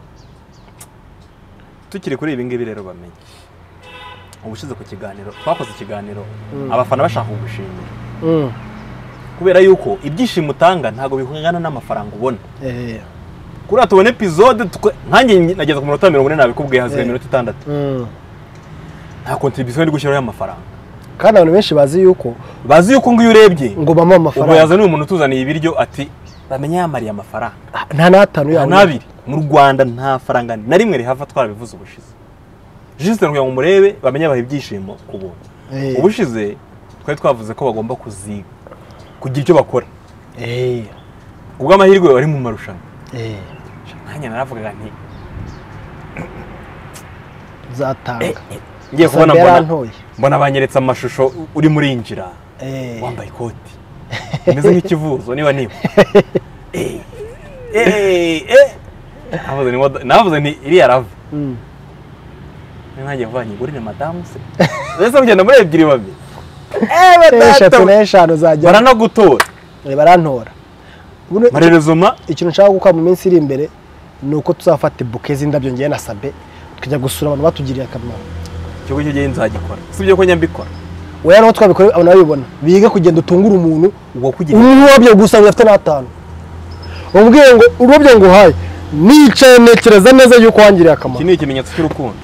tukiri kuri ibi ngibi rero bamenye ubushize ku kiganiro twakoze ikiganiro abafana bashaka kugushimira kubera yuko ibyishimo utanga ntabwo bihungana n'amafaranga ubona Eh, kuriya tubona epizode twe- nkanjye nageze ku minota mirongo ine nabikubwiye haziye Eh. iminota itandatu mm. nta kontribusiyo ndi gushyiraho y'amafaranga kandi abantu benshi bazi yuko bazi yuko nguyu urebye ngo bampa ubu amafaranga yazaniye umuntu utuzaniye ibiryo ati bamenye yamariye amafaranga nta n'atanu nta yawe n'abiri mu rwanda nta faranga na rimwe rihava twarabivuze ubushize jisite kugira ngo murebe bamenye abaha ibyishimo ku buntu Eh. ubushize twari twavuze ko bagomba kuziga kugira icyo bakora Eh, ubw'amahirwe bari mu marushanwa eh, nanjye naravugaga nti uzatanga Sabe ngiye kubona mbona yarantoye. mbona banyeretse amashusho uri muri injira Eh, wambaye ikoti umeze nk'ikivuzo niba niba Eh, eh, eh. Navuze ni modo- navuze nti iriya rava mm. nanjye vuba nyigurire madamu se mbese mugenda muri ebyiri babiri Eh, eshatu badata- n'eshanu zajya baranagutora barantora Buno- marerezoma ikintu nshaka gukora mu minsi iri imbere ni uko tuzafata buke z'indabyo ngewe na sabe tukajya gusura abantu batugiriye akamaro ikigo cyo gihe nzagikora si ibyo ko njya mbikora weya n'uwo twabikora abantu babibona bige kugenda utungura umuntu ubwo kugira ururabyo gusa rudafite n'atanu ubwiye ngo ururabyo nguhaye nicaye ntekereza neza yuko wangiriye iki akamaro ni ikimenyetso cy'urukundo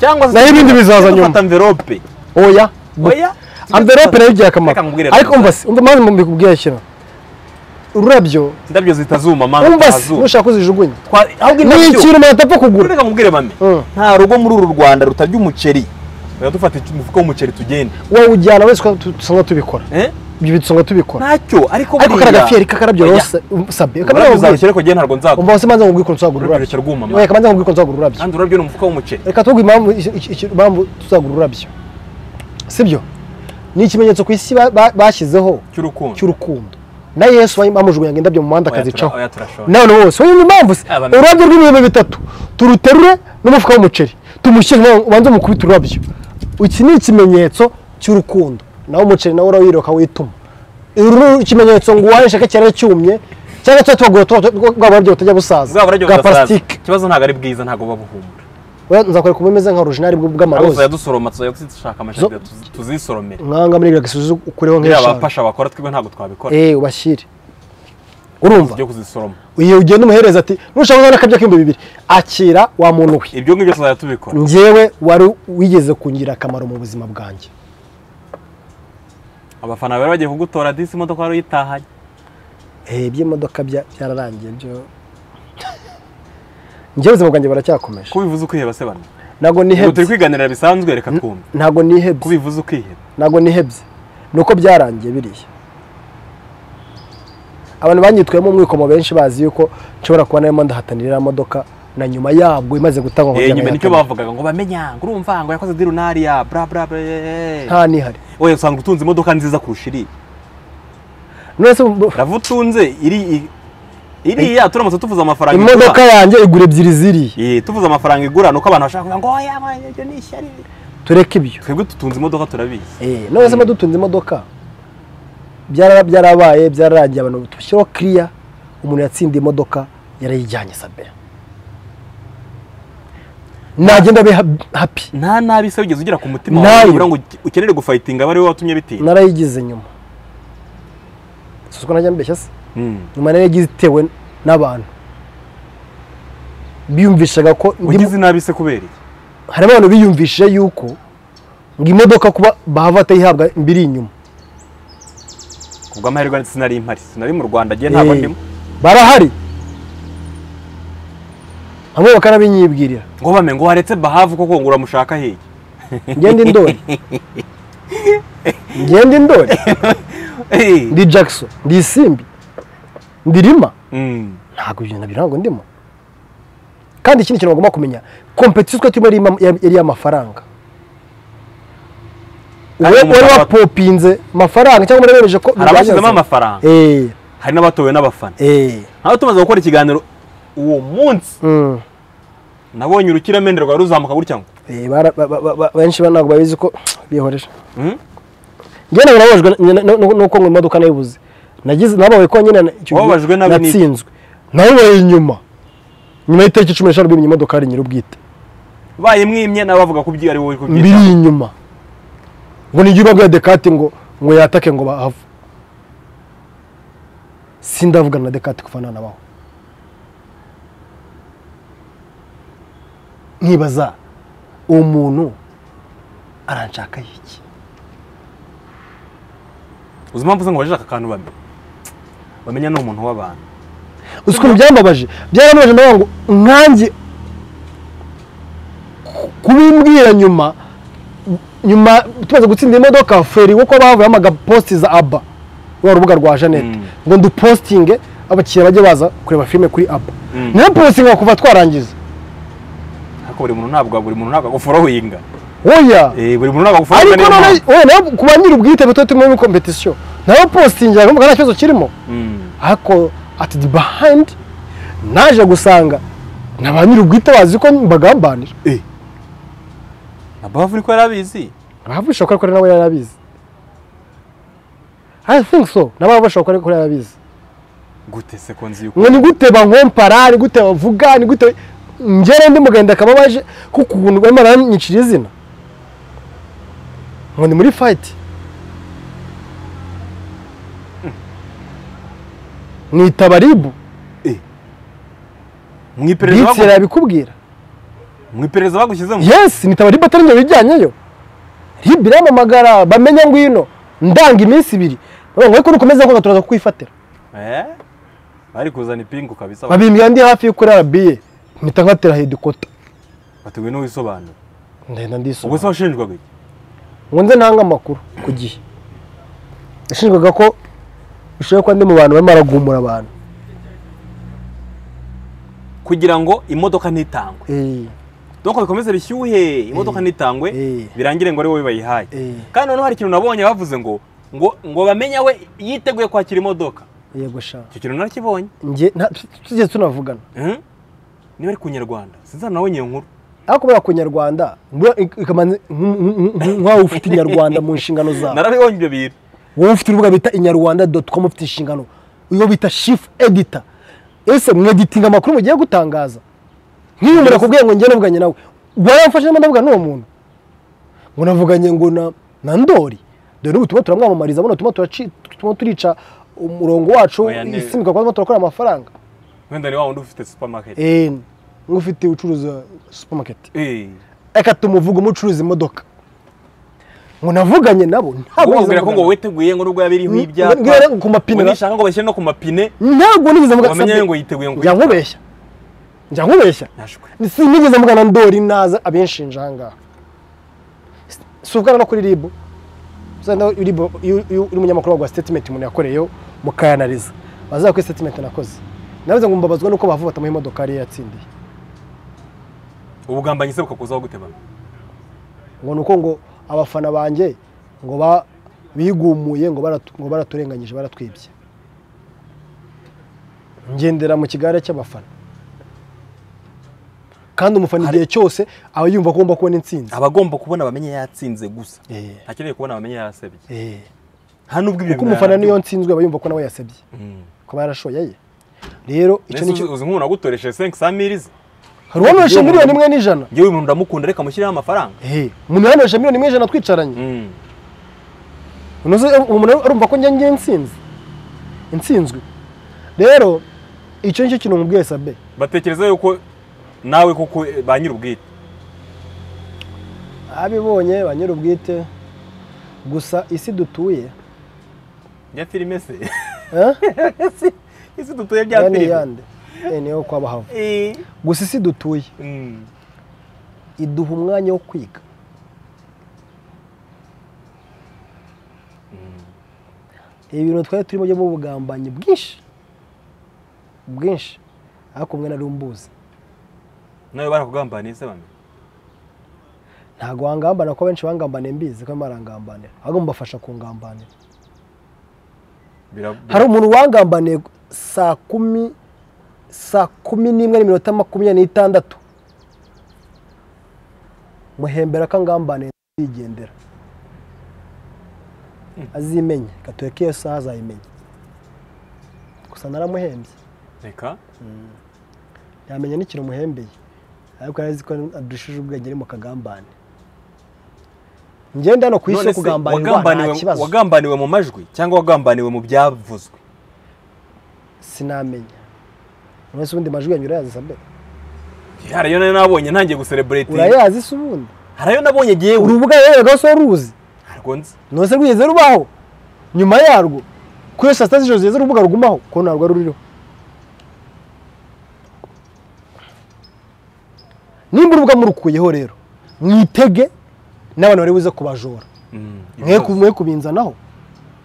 cyangwa Naho ibindi bizaza nyuma. fata mverope oya oya amverope nayo igira akamaro Reka nkubwire ariko rero. umva se umva maze mbikubwiye kino ururabyo indabyo zitazuma mana umva se zitazuma nushaka uzijugunya ni ahubwo indabyo ikintu umuntu atapfa kugura reka mubwire bame Mm. nta rugo muri uru rwanda rutarya umuceri reka dufate umufuka w'umuceri tugende wowe ujyana wese ko tu- dusanga tubikora Eh? ibyo dusanga tubikora ntacyo ariko ariko buriya- kariya gafiyeri kakarabyo Oya. rose sabe ururabyo kabarabwira uzarushyira ariko ngewe ntabwo nzagura umva wese manza nkubwire ukuntu tuzagura ururabyo ururabyo reka rwuma reka manza nkubwire ukuntu tuzagura ururabyo kandi ururabyo ni umufuka w'umuceri reka tuvuge impamvu iki- iki- impamvu tuzagura ururabyo sibyo ni ikimenyetso ku isi ba- ba- bashyizeho cy'urukundo cy'urukundo na yesu bam- bamujugunyaga indabyo mu muhanda Oya, akazicaho tura- oya, turashobora. none wose wowe impamvu se Aba- ururabyo rw'ibihumbi bitatu turuterure n'umufuka w'umuceri tumushyire ubanze mukubita ururabyo iki ni ikimenyetso cy'urukundo nawe umuceri nawe urawireka wituma Uru- ikimenyetso ngo uwaye nshaka cyane cyumye cyangwa tuba tubagura bwa burabyo butajya busaza bwaba burabyo bwa budasaza parasitike ikibazo ntabwo ari bwiza ntabwo buba buhumura Oya, nzakwereka ubumeze nka orujinari ahubwo bw'amaroza tuzadusoroma tuzajya dushaka amashanyarazi tuzi- tuzisoromere mwanga muri gagasozi ukureho buriya nk'eshanu abafasha bakora twebwe ntabwo twabikora eh ubashyire urumva byo kuzisoroma iyo ugenda umuhereza ati nushaka kubona akabya k'ibihumbi bibiri akira wa muntu we ibyo ngibyo tuzajya tubikora njyewe wari wigeze kungira akamaro mu buzima bwanjye abafana bari bagiye kugutora disi imodoka wari uyitahanye Eh, iby'imodoka bya- byararangiye byo njyewe ubuzima bwanjye baracyakomeje ko bivuze ukiheba se bana ntabwo ubu turi nihebye kwiganirira bisanzwe reka twumve ntabwo ko nihebye bivuze ukiheba ntabwo nihebye ni uko byarangiye biriya abantu banyitwayemo umwikomo benshi bazi yuko nshobora kuba narimo ndahatanira iriya modoka na nyuma yabwo imaze gutangwa ngo Eh, njye nyuma nicyo nayihatane. bavugaga ngo bamenya ngo urumva ngo yakoze dirunariya bla bla bla eh, eh. nta nihari oya usanga utunze imodoka nziza kurusha iriya none se bu- rava utunze iri iriya turamutse tuvuze amafaranga igura. imodoka yanjye igura ebyiri ziriya Eh, tuvuze amafaranga igura nuko abantu bashaka kuvuga ngo oya ma, ibyo ni ishyari tureke ibyo twebwe dutunze imodoka turabizi Eh, none se dutunze imodoka byara- byarabaye byararangiye abantu dushyiraho kiriya umuntu yatsindiye imodoka yarayijyanye sabera nagenda abe hap- happy nta nabi se wigeze ugira ku mutima Ntayo. wawe ubura ngo ukenere gufayitinga aba ari wowe watumye bitinda narayigize nyuma si uko najya mbeshya se Mm. nyuma narayigize itewe n'abantu biyumvishaga ko ndimo- ugize inabi se kubera iki harimo abantu biyumvishije yuko ngo imodoka kuba bahava batayihabwa mbiri inyuma kubw'amahirwe sinari impari sinari mu rwanda agiye ntabwo Eh, ndimo barahari hamwe bakanabinyibwirira ngo bame ngo waretse bahavu koko ngo uramushaka hehe ngenda indori ngenda indori Eh, ndi jackson ndi isimbi ndi rima mm. ntabwo ibyo nabyo ntabwo ndimo kandi ikindi kintu bagomba kumenya kompetisiyo twe turimo ari ima- yari yari iy'amafaranga Kandi Uwe- umugabo wari wa- wapopinze amafaranga cyangwa murabemeje ko hari abashyizemo biranyazwe. amafaranga Eh, hari n'abatowe n'abafana eh, aho tumaze gukora ikiganiro uwo munsi mm. nabonye urukiramende rwawe ruzamuka gutya ngo Eh, bara- ba- ba- ba- benshi ba- ntabwo babizi ko bihoreje Mm? njye ntabwo nababajwe na- na- na- nuko ngo imodoka nayibuze nagize nababaye ko nyine na- icyo gihe Wababajwe nabi n'iki? natsinzwe nababaye inyuma nyuma y'itariki cumi n'eshanu bimye imodoka hari nyir'ubwite bayimwimye nabo bavuga ko ibyo ari wowe uri kubyitaho. mbiri inyuma ngo nijye ubabwira dekate ngo ngo yatake ngo bahave sindavugana na dekate kuva nanabaho nkibaza uwo muntu aranshaka iki uzi impamvu se ngo bajije aka kantu bamenya bamenya ni umuntu w'abantu uzi ukuntu byambabaje byarababaje ndavuga ngo nkanjye kubimbwira nyuma nyuma tumaze gutsinda imodoka feri kuko bavuyeho amagapositi za aba rwa rubuga rwa jeannette Mm. ngo ndupositinge abakiriya bajye baza kureba filime kuri aba Mm. ntiyapositinga kuva twarangiza ariko buri muntu ntabwo buri muntu ntabwo agufura hinga oya Eh, buri muntu ntabwo agufura ariko niyo none mpamvu. oya nawe ku ba nyir'ubwite tuba turimo muri kompetisiyo nawe positingira ntabwo nta kibazo kirimo Mm. ariko ati di bahayindi naje gusanga na ba nyir'ubwite bazi ko mbagambanira abavu niko yari abizi abavu bishoboka ko nawe yari abizi i think so n'abavu bishoboka ko yari abizi gute se ko nzi yuko ngo ni gute bankompara ni gute bavuga ni gute ngere ndi mugenda akaba baje kuko ukuntu barimo baranyicira izina ngo ni muri fayiti nita baribu mu iperereza bitsira bagu- yabikubwira mu iperereza bagushyizemo yes nitaba ribu atari njye wijyanyeyo ribu iramamagara bamenya ngwino ndanga iminsi ibiri bavuga ngo ariko nukomeza ngo turaza kukwifatira Eh? bari kuzana ipingu kabisa babimbwira ndi hafi yo kuri arabiye mpita ngatera hedikota bateguye n'uwisobanura ndahenda ubwo se ndisoma washinjwaga iki ngo nze ntanga amakuru ku gihe yashinjwaga ko bishoboye kuba ndi mu bantu barimo baragumura abantu kugira ngo imodoka ntitangwe Eh, donko bikomeze bishyuhe imodoka Eh. ntitangwe Eh. birangire ngo ari wowe bayihaye Eh. kandi noneho hari ikintu nabonye bavuze ngo ngo ngo bamenye we yiteguye kwakira imodoka yego sha icyo kintu narakibonye njye nta- tujye tunavugana Mhm. niba ari ku nyarwanda sinzana nawe nyiyo nkuru ariko kubera ku nyarwanda buriya ik- ikamanza nk- nk- nk- nk'aho ufite inyarwanda mu nshingano zawe narabibonye ibyo bintu wowe ufite urubuga bita inyarwanda doti komu ufite inshingano uwo bita shifu edita ese mweditinga amakuru mugiye gutangaza nk'iyo umuntu akubwiye ngo njye navuganye nawe waramfashe niba ndavuga n'uwo muntu ngo navuganye ngo na na ndori dore n'ubu turimo turamwamamariza buno turimo turaci- turimo turica umurongo wacu Oya, ni- isimikwa kuba turakora amafaranga wenda ni wa wundi ufite supermarket Eh, nk'ufite ucuruza supermarket Eh. reka tumuvuge umucuruza imodoka ngo navuganye nabo ntabwo Wowe nigeze wabwira ko ngo mvugana. witeguye ngo nubwo yaba iriho Mm, ibyapa mbwira ku mapine ngo nishaka ngo bashyire no ku mapine ntabwo nigeze mvuga wamenye sabye. ngo yiteguye ngo njya nkubeshya njya nkubeshya nashwe sinigeze mvugana na ndori naza abinshinja aha ngaha si uvugana no kuri ribu uzana ribu iyo iyo uri umunyamakuru baguha sitetimenti umuntu yakoreyeho mukayanariza bazaza kuri sitetimenti nakoze nabuze ngo mbabazwe nuko bavuga batamuha imodoka yari yatsindiye ubugambanyi se bukakuzaho gutebana ngo ni uko ngo abafana banjye ngo ba- bigumuye ngo baratu- ngo baraturenganyije baratwibye ngendera mu kigare cy'abafana kandi umufana igihe cyose aba yumva ko agomba kubona intsinzi abagomba kubona bamenye yatsinze gusa Eh. akeneye kubona bamenye yasebye Eh. nta nubwo ibyo kuko umufana niyo binarangira. ntsinzwe aba yumva ko nawe yasebye Mm. kuba yarashoye ye rero icyo Mbese nicyo uzi- uzi nk'umuntu wagutoresheje senke samirizi hari uwanyweshe miliyoni imwe n'ijana ngewe umuntu ndamukunda reka mushyirireho amafaranga Eh, umuntu yanyweshe miliyoni imwe n'ijana twicaranye Mm. unoze umuntu arumva ko njye ngiye nsinzi intsinzwe rero icyo nicyo kintu mubwiye sabe batekereza yuko nawe koko eh, ba nyir'ubwite abibonye ba nyir'ubwite gusa isi dutuye bya filime se eh, isi dutuye bya aya ni filime iyande Eh, niyo kwa bahava Eh. gusa isi dutuye Mm. iduha umwanya wo kwiga ibi bintu twari turimo byo mu bugambanyi bwinshi bwinshi ariko mwe nari mbuzi nawe barakugambaniye se bamwe ntabwo wangambanira kuko benshi bangambaniye mbizi ko barangambanira ahubwo mubafasha kungambanira Bira- hari umuntu wangambaniye saa kumi saa kumi n'imwe n'iminota makumyabiri n'itandatu muhembera ko angambaniye yigendera azimenya gatureka iyo saha azayimenya gusa naramuhembye reka yamenya n'ikintu muhembeye ariko yari azi ko adushije ubwenge ari mu kagambane ngenda hano ku isi None yo se, kugambanirwa nta wagambaniwe- kibazo wagambaniwe mu majwi cyangwa wagambaniwe mu byavuzwe sinamenya buri wese ubundi majwi yanyu urayazi sabe hari ayo nayo nabonye ntangiye gusereburetinga urayazi se ubundi hari ayo nabonye ngewe urubuga yeregaho se ruzi ntabwo nzi none se rwigeze rubaho nyuma yarwo kuri saa sita z'ijoro zigeze urubuga rugumaho ko ntabwo ari ruriho nimba urubuga murukuyeho rero mwitege n'abantu bari buze kubajora Mm, mwe ku- mwe kubinzanaho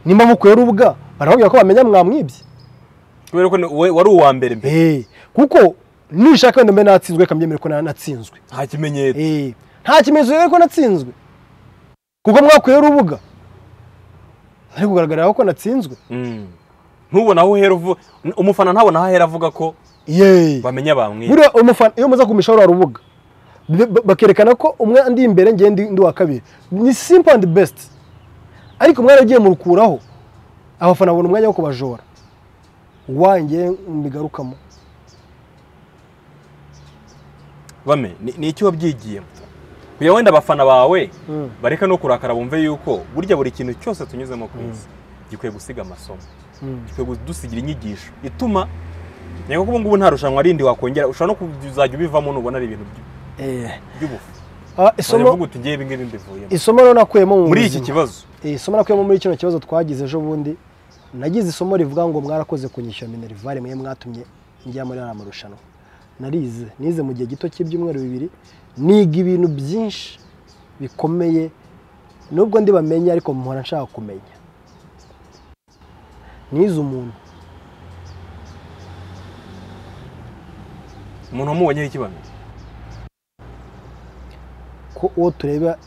nimba mukuye urubuga barababwira ko bamenya mwamwibye kubera ko ni- we- wari uwa mbere mbere Eh, kuko nishaka wenda mbe natsinzwe reka mbyemere ko na- natsinzwe nta kimenyetso Eh, nta kimenyetso rero ko natsinzwe kuko mwakuye urubuga ari kugaragaraho ko natsinzwe Mm. ntubona aho uhera uvu- umufana ntabona aho ahera avuga ko yeee bamenya bamwiye buriya umufana iyo muza kumishaho rwa rubuga be- ba- bakerekana ko umwe ndi imbere ngewe ndi ndi uwa kabiri ni simple and best ariko mwaragiye murukuraho abafana babona umwanya wo kubajora wanjye mbigarukamo bame ni ni iki wabyigiyemo kugira wenda abafana bawe Mm. bareka no kurakara bumve yuko burya buri kintu cyose tunyuzemo ku isi gikwiye gusiga amasomo Mm. gikwiye kudusigira inyigisho ituma nyaka ko ubu ngubu nta rushanwa rindi wakongera ushobora no kuzajya ubivamo nubona ari ibintu by- by'ubufu Ah, Wajya uvuga isomo uti ngewe ibi ngibi mbivuyemo isomo rero nakuyemo mu muri iki buzima. kibazo Eh, isomo nakuyemo muri kino kibazo twagize ejo bundi nagize isomo rivuga ngo mwarakoze kunyishyura minerivare mwe mwatumye njya muri ariya marushanwa narize nize mu gihe gito cy'ibyumweru bibiri niga ibintu byinshi bikomeye nubwo ndi bamenye ariko mpora nshaka kumenya nize umuntu umuntu wamubonyeho ikibano ko uwo tureba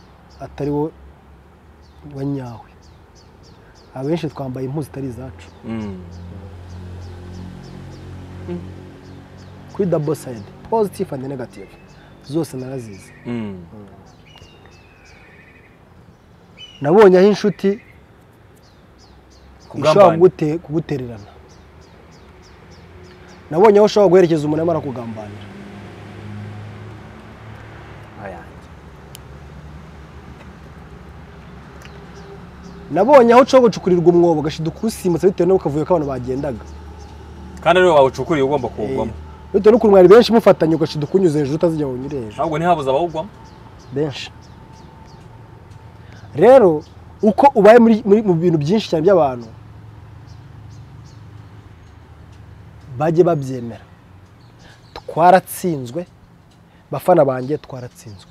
atari wo wa nyawe abenshi twambaye impuzu zitari izacu kuri double side positive and negative zose narazizi nabonye aho inshuti ishobora kugambana kugute- kugutererana nabonye aho ushobora guherekeza umuntu arimo arakugambanira nabonye aho uca gucukurirwa umwobo agashida ukuwusimutsa bitewe n'akavuyo k'abantu bagendaga kandi rero wawucukuriye ugomba kuwugwamo bitewe n'ukuntu mwari benshi mufatanye ugashida ukunyuze hejuru utazijya ngo unyure hejuru ahubwo ntihabuze abawugwamo benshi rero uko ubaye muri muri- mu bintu byinshi cyane by'abantu bajye babyemera twaratsinzwe bafana banjye twaratsinzwe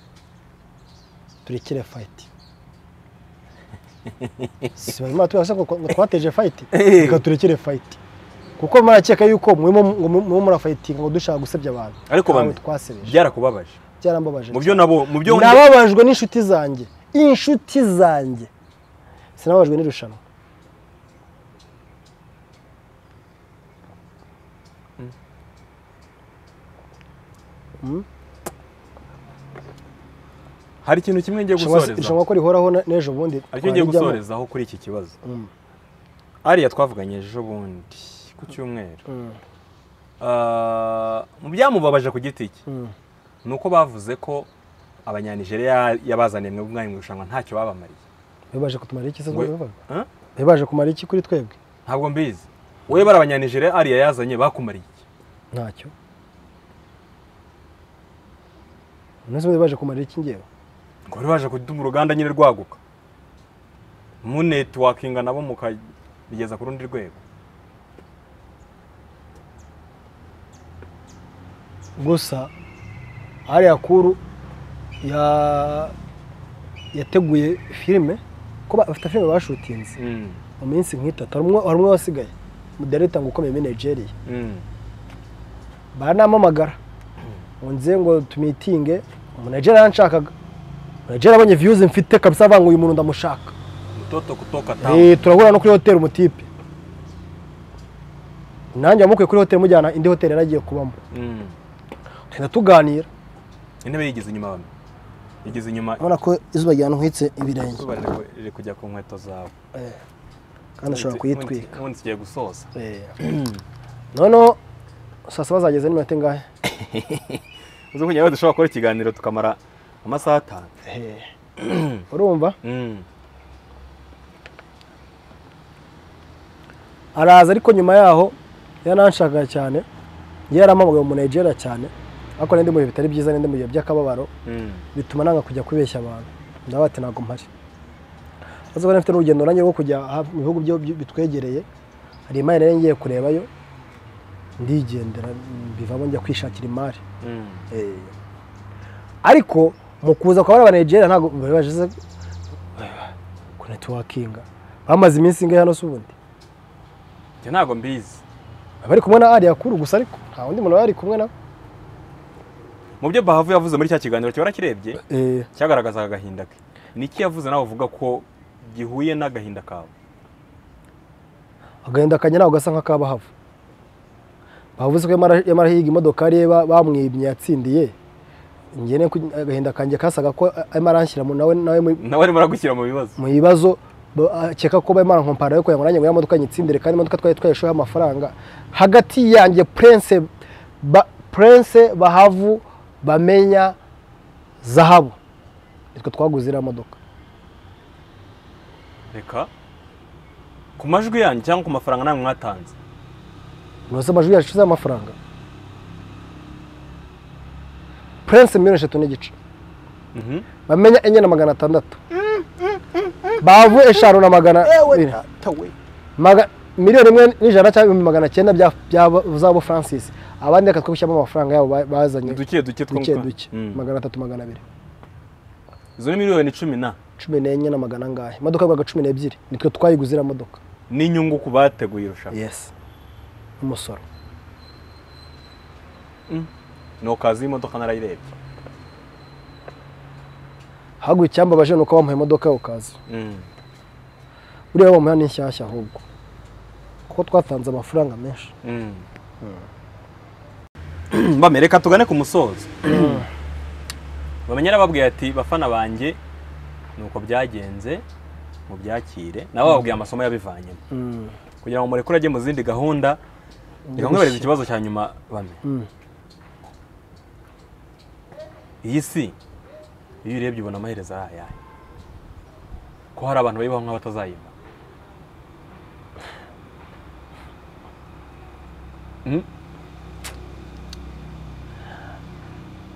turekere fayiti si barimo turasa ngo twateje fayiti reka turekere fayiti kuko murakeka yuko murimo ngo murimo murafayitinga ngo dushaka gusebya abantu Ariko Ntabwo bamwe. twasebeje byarakubabaje byarambabaje mu byo nabo mu byo nababajwe n'inshuti zanjye inshuti zanjye sinababajwe n'irushanwa hari ikintu kimwe ngiye gusoreza ishobora ko rihoraho na- n'ejo bundi aricyo ngiye twarijyamo. gusorezaho kuri iki kibazo Mm. ariya twavuganye ejo bundi ku cyumweru Mm, Ah, mu byamubabaje ku giti cye mm. ni uko bavuze ko abanyanijeriya yabazaniye mwebwe umwanya mu irushanwa ntacyo babamariye bibaje kutumara iki se We- bibaga Huh? bibaje kumara iki kuri twebwe ntabwo mbizi wowe bari abanyanijeriya ariya yazanye bakumariye iki ntacyo nose bibaje kumara iki ngewe ngo bari baje kuduma uruganda nyine rwaguka munetiwakinga nabo mukabigeza ku rundi rwego gusa ariya kuru ya- yateguye filime ko ba- bafite filime bashutinze Mm, mu minsi nk'itatu hari umwe- hari umwe wasigaye mudareta ngo ukomeye muri nigeria mm. baranamamagara ngo nze ngo tumitinge umunajeri yaranshakaga umunajeri abonye viyuzi mfite kabisa avuga ngo uyu muntu ndamushaka mtoto kutoka town Eh, turahura no kuri hoteli umutipe nanjye wamukwiye kuri hoteli mujyana indi hoteli yaragiye kubamo Mm. tugenda tuganira intebe yigeze inyuma bamwe yigeze inyuma urabona ko izuba ryankwitse ibirenge izuba riri- riri kujya ku nkweto zawe kandi ashobora kuyitwika ubundi tugiye gusoza Eh. noneho saa saba zageze n'iminota ingahe uzi kugira ngo dushobora gukora ikiganiro tukamara amasaha atanu Eh. urumva Mm. araza ariko nyuma yaho yaranshakaga cyane yaramamaga mu Nigeria cyane ariko n'indi mu bihe bitari byiza n'indi mu bihe by'akababaro Mm. bituma nanga kujya kubeshya abantu ndavuga ati ntabwo mpari azi ko mfite n'urugendo nanjye rwo kujya ha- mu bihugu byo- byo- bitwegereye hari imari nari ngiye kurebayo ndigendera bivamo njya kwishakira imari Mm. ariko mu kuza kwa bariya Nigeria ntabwo bari baje ku netiwakinga bamaze iminsi ingahe hano si ubundi Njye ntabwo mbizi bari kumwe na ariya kuru gusa ariko nta wundi muntu wari kumwe na mu byo bahavu yavuze muri cya kiganiro kiba kirebye Eh, cyagaragazaga agahinda ke niki yavuze nawe uvuga ko gihuye n'agahinda kawe agahinda kanya ntabwo gasa nk'akabahava bavuze ko yamara- yamara higa imodokari ye ba- bamwibye yatsindiye njye ne agahinda kanjye kasaga ko arimo aranshyira mu- nawe nawe mu- nawe arimo aragushyira mu bibazo mu bibazo bo- akeka ko barimo barankompara yo kugira ngo nanjye ngo ya modoka nyitsindire kandi imodoka twari twayishoyeho amafaranga hagati yanjye prince ba- prince bahavu bamenya zahabu nitwe twaguze iriya modoka reka ku majwi yanyu cyangwa ku mafaranga namwe mwatanze ntuzi amajwi yacu z'amafaranga prince miliyoni eshatu n'igice Mhm. bamenya enye na magana atandatu bavu eshanu na magana abiri. Maga- miliyoni imwe n'ijana cyangwa ibihumbi magana cyenda bya- bya- z'abo francis abandi reka twibushyamo amafaranga yabo ba- bazanye duke duke two duke mu- duke Mm. magana atatu magana abiri izo ni miliyoni cumi na cumi n'enye na magana angahe imodoka yagwaga cumi n'ebyiri nitwe twayiguze iriya modoka n'inyungu ku bateguye irushanwa yes umusoro ni okazi y'imodoka narayirebye haguye icyambabaje ni uko bamuha imodoka yo kazi Mm. buriya bamuha n'inshyashya ahubwo kuko twatanze amafaranga menshi Mm. bame reka tugane ku musozo bamenye arababwiye ati bafana banjye ni uko byagenze mubyakire nabo bababwiye amasomo yabivanyemo Mm. kugira ngo murekure ajye mu zindi gahunda reka nkubarize ikibazo cya nyuma bame Mm. iyi si iyo uyirebye ubona amaherezo ari ayahe ko hari abantu bayibaho nk'abatazayimara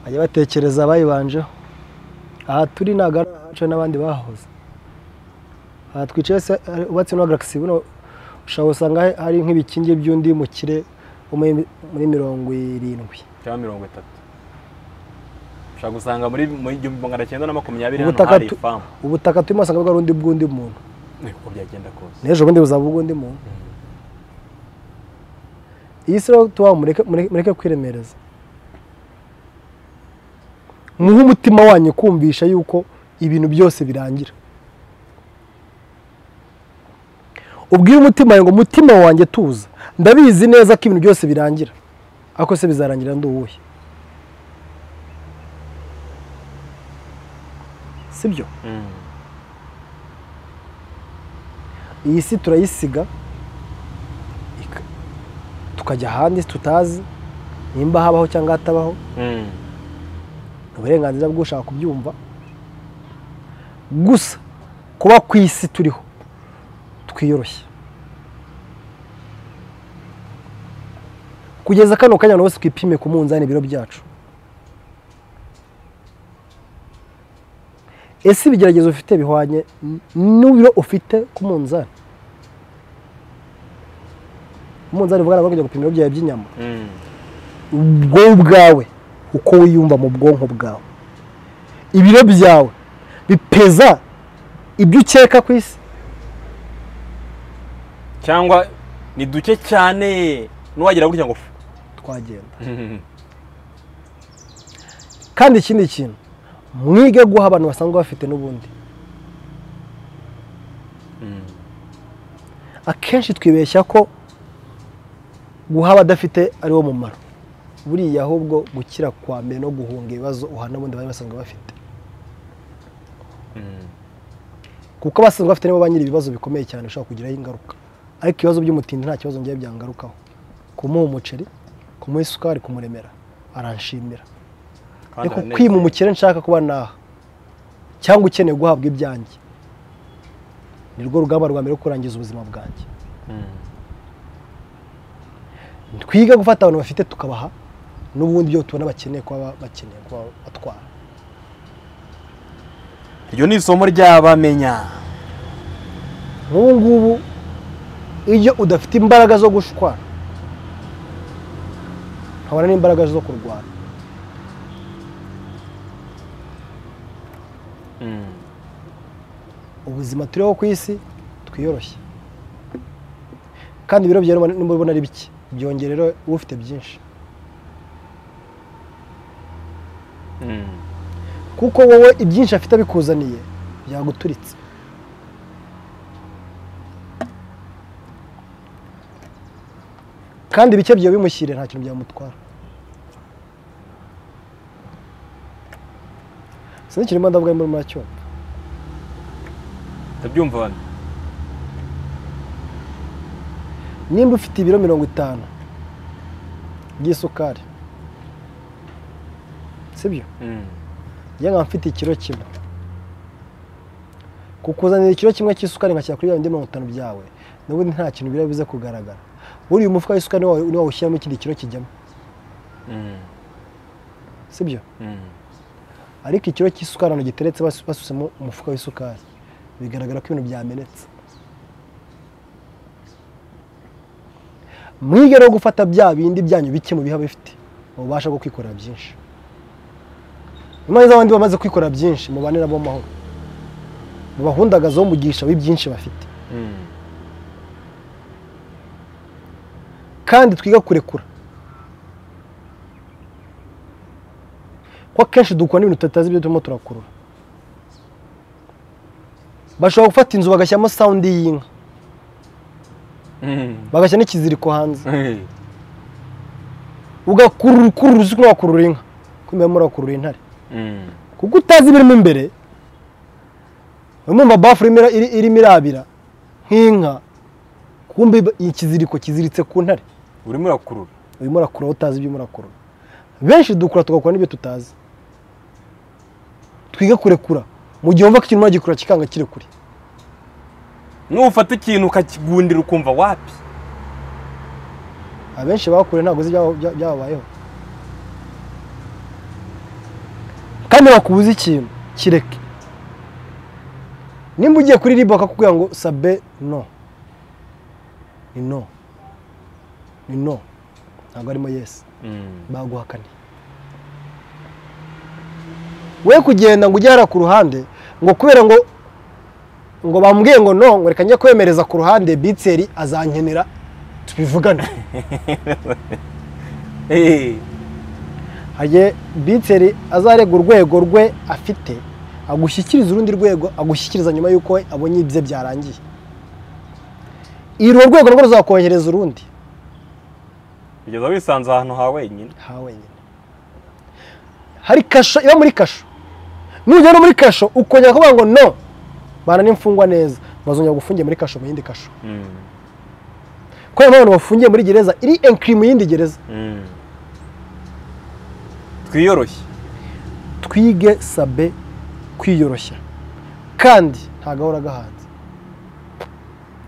bajya batekereza abayibanjeho aha turi ntabwo ari ahacu n'abandi bahoze aha twicaye se hari- ubatse no garagisi buno ushobora gusanga hari nk'ibikingi by'undi mukire wo muri- muri mirongo irindwi cyangwa mirongo itatu ushobora gusanga muri mu igihumbi magana cyenda na makumyabiri hano Ubutaka hari tu- ifamu ubutaka turimo usanga bwari undi bw'undi muntu uko byagenda kose n'ejo bundi buzaba ubw'undi muntu iyi si rero tubaho mureke mureke- mureke kwiremereza muhe umutima wanyu kumvisha yuko ibintu byose birangira ubwire umutima wawe ngo umutima wanjye tuza ndabizi neza ko ibintu byose birangira ariko se bizarangira ndi uwuhe sibyo Mm. iyi si turayisiga ika- tukajya ahandi tutazi nimba habaho cyangwa hatabaho Mm. ni uburenganzira bw'ushaka kubyumva gusa kuba ku isi turiho twiyoroshye kugeza kano kanya buri wese twipime ku munzani ibiro byacu ese ibigeragezo ufite bihwanye n- n'ibiro ufite ku munzani umunzani uvuga ntabwo kujya gupima ibiro byawe by'inyama Mm. wowe ubwawe uko wiyumva mu bwonko bwawe ibiro byawe bipeza ibyo ukeka ku isi cyangwa ni duke cyane n'uwagira gutya ngo fu twagenda kandi ikindi kintu mwige guha abantu basanzwe bafite n'ubundi akenshi twibeshya ko guha abadafite ari wo mumaro buriya ahubwo gukira kwa mbere no guhunga ibibazo uhana n'ubundi bari basanzwe bafite Mm. kuko abasanzwe bafite nibo ba nyiri ibibazo bikomeye cyane ushobora kugiraho ingaruka ariko ibibazo by'umutindi nta kibazo ngewe byangarukaho kumuha umuceri kumuha isukari kumuremera aranshimira Kandi ariko aranezerwa. kwima umukire nshaka kuba naha cyangwa ukeneye guhabwa ibyanjye ni rwo rugamba rwa mbere rwo kurangiza ubuzima bwanjye Mm. twige gufata abantu bafite tukabaha n'ubundi byo tubona bakeneye kuba bakeneye kuba batwara iryo ni isomo ry'abamenya nk'ubu ngubu iyo udafite imbaraga zo gushwana ntabona n'imbaraga zo kurwana Mm. ubuzima turiho ku isi twiyoroshye kandi ibiro byawe nimubibona ari bike byongerera ufite byinshi Mm. kuko wowe ibyinshi afite abikuzaniye byaguturitse kandi bike byawe bimushyire nta kintu byamutwara sinzi kirimo ndavuga muri macyo ndabyumva bane nimba ufite ibiro mirongo itanu by'isukari sibyo Mm. njye nkaba mfite ikiro kimwe kukuzanira ikiro kimwe cy'isukari nkashyira kuri bindi mirongo itanu byawe n'ubundi nta kintu biriya bize kugaragara buriya umufuka w'isukari niwo niwo wawushyiramo ikindi kiro kijyamo Mm. sibyo Mm. ariko ikiro cy'isukari ahantu giteretse basu- basusemo umufuka w'isukari bigaragara ko ibintu byamenetse mwige no gufata bya bindi byanyu bike mubiha bifite mubasha bwo kwikorera byinshi impande z'abandi bamaze kwikorera byinshi mubane nabo amahoro mubahundagazeho mugisha w'ibyinshi bafite Mm. kandi twiga kurekura ko akenshi dukora n'ibintu tutazi ibyo turimo turakurura bashobora gufata inzu bagashyiramo sawundi y'inka Mm. bagashyira n'ikiziriko hanze Hey. ugakurura ukurura uzi ko wakurura inka kumenya murakurura intare Mm. kuko utazi ibirimo imbere urumva bafu irimo ira- iri- irimo irabira nk'inka kumbe iba- ikiziriko kiziritse ku ntare urimo urakurura urimo urakurura utazi ibyo urimo urakurura benshi dukura tugakora n'ibyo tutazi twige kurekura mu gihe wumva ko ikintu uragikura kikanga kiri kure nufata ikintu ukakigundira ukumva wapi abenshi bakure ntabwo uzi ibyaba- byababayeho kandi bakubuza ikintu kireke nimba ugiye kuri ribu bakakubwira ngo sabe no ni no ni no ntabwo arimo yesi Mm. baguhakane we kugenda ngo ujye hariya ku ruhande ngo kubera ngo ngo bambwiye ngo no ngo reka njye kwemereza ku ruhande bitseri azankenera tubivugane Eh, hagiye bitseri azarega urwego rwe afite agushyikiriza urundi rwego agushyikiriza nyuma y'uko we abonye ibye byarangiye urwo rwego rwo ruzakohereza urundi Kugeza wisanze ahantu ha wenyine. ha wenyine hari kasho iba muri kasho nujya no muri kasho ukongera kuvuga ngo no bana n'imfungwa neza bazongera gufungiye muri kasho mu yindi kasho Mm. kubera n'abantu bafungiye muri gereza iri enkiri mu yindi gereza Mm. Twiyoroshye. twige sabe kwiyoroshya kandi nta gahora gahanze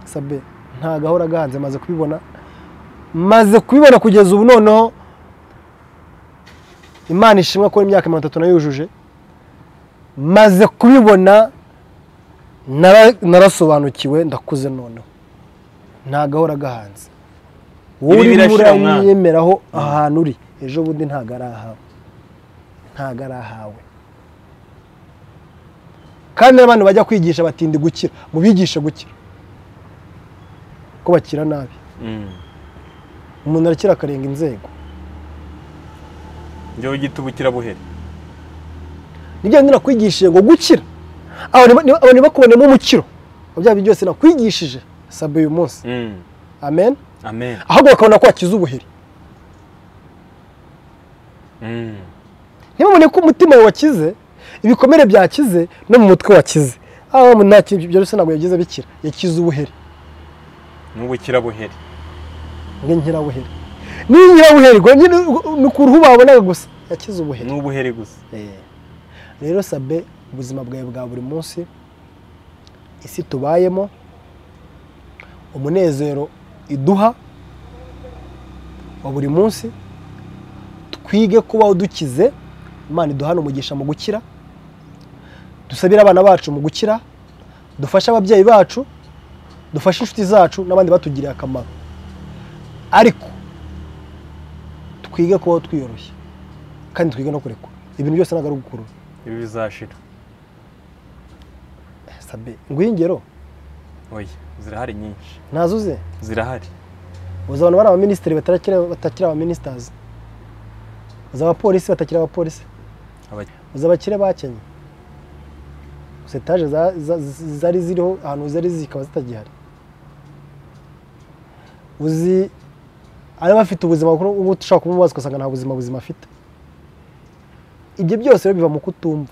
sabe nta gahora gahanze maze kubibona maze kubibona kugeza ubu noneho imana ishimwa ko imyaka mirongo itatu nayo yujuje maze kubibona nara- narasobanukiwe ndakuze noneho nta gahora gahanze wowe Ibi urimo birashira umwana. urayemeraho ahantu uri ejo bundi ntabwo ari ahawe ntabwo ari ahawe kandi n'abantu bajya kwigisha batindi gukira mubigishe gukira ko bakira nabi Mm. umuntu arakira akarenga inzego Njyewe gita ubukira buhere. nibyo ndi nakwigishije ngo gukira abantu bakubonemo umukiro mu byaha byose nakwigishije sabe uyu munsi Mm. amen Amen. ahubwo bakabona ko wakiza ubuheri Mm. ntibabone ko umutima wawe wakize ibikomere byakize no mu mutwe wakize aho umuntu nta kintu byoroshye ntabwo yagize bikira yakize ubuheri N'ubukira buhere. nk'inkirabuheri n'inkirabuheri ubwo nyine ni ukuntu babonaga gusa yakize ubuheri N'ubuhere gusa. rero sabe ubuzima bwawe bwa buri munsi isi tubayemo umunezero iduha wa buri munsi twige kubaho dukize imana iduhana umugisha mu gukira dusabire abana bacu mu gukira dufashe ababyeyi bacu dufashe inshuti zacu n'abandi batugiriye akamaro ariko twige kubaho twiyoroshye kandi twige no kurekwa ibintu byose ntabwo ari ugukurura Ibi bizashira. sabe nguhe ingero Oya, zirahari nyinshi. ntazuze Zirahari. uzi abantu bari abaminisitiri batarakira batakiri abaminisitazi uzi abapolisi batakiri abapolisi Aba- uzi abakire bakennye uzi etaje za- za- zari ziriho ahantu zari ziri zikaba zitagihari uzi ari bafite ubuzima kuko ubu ushobora kumubaza ugasanga nta buzima buzima afite ibyo byose rero biva mu kutumva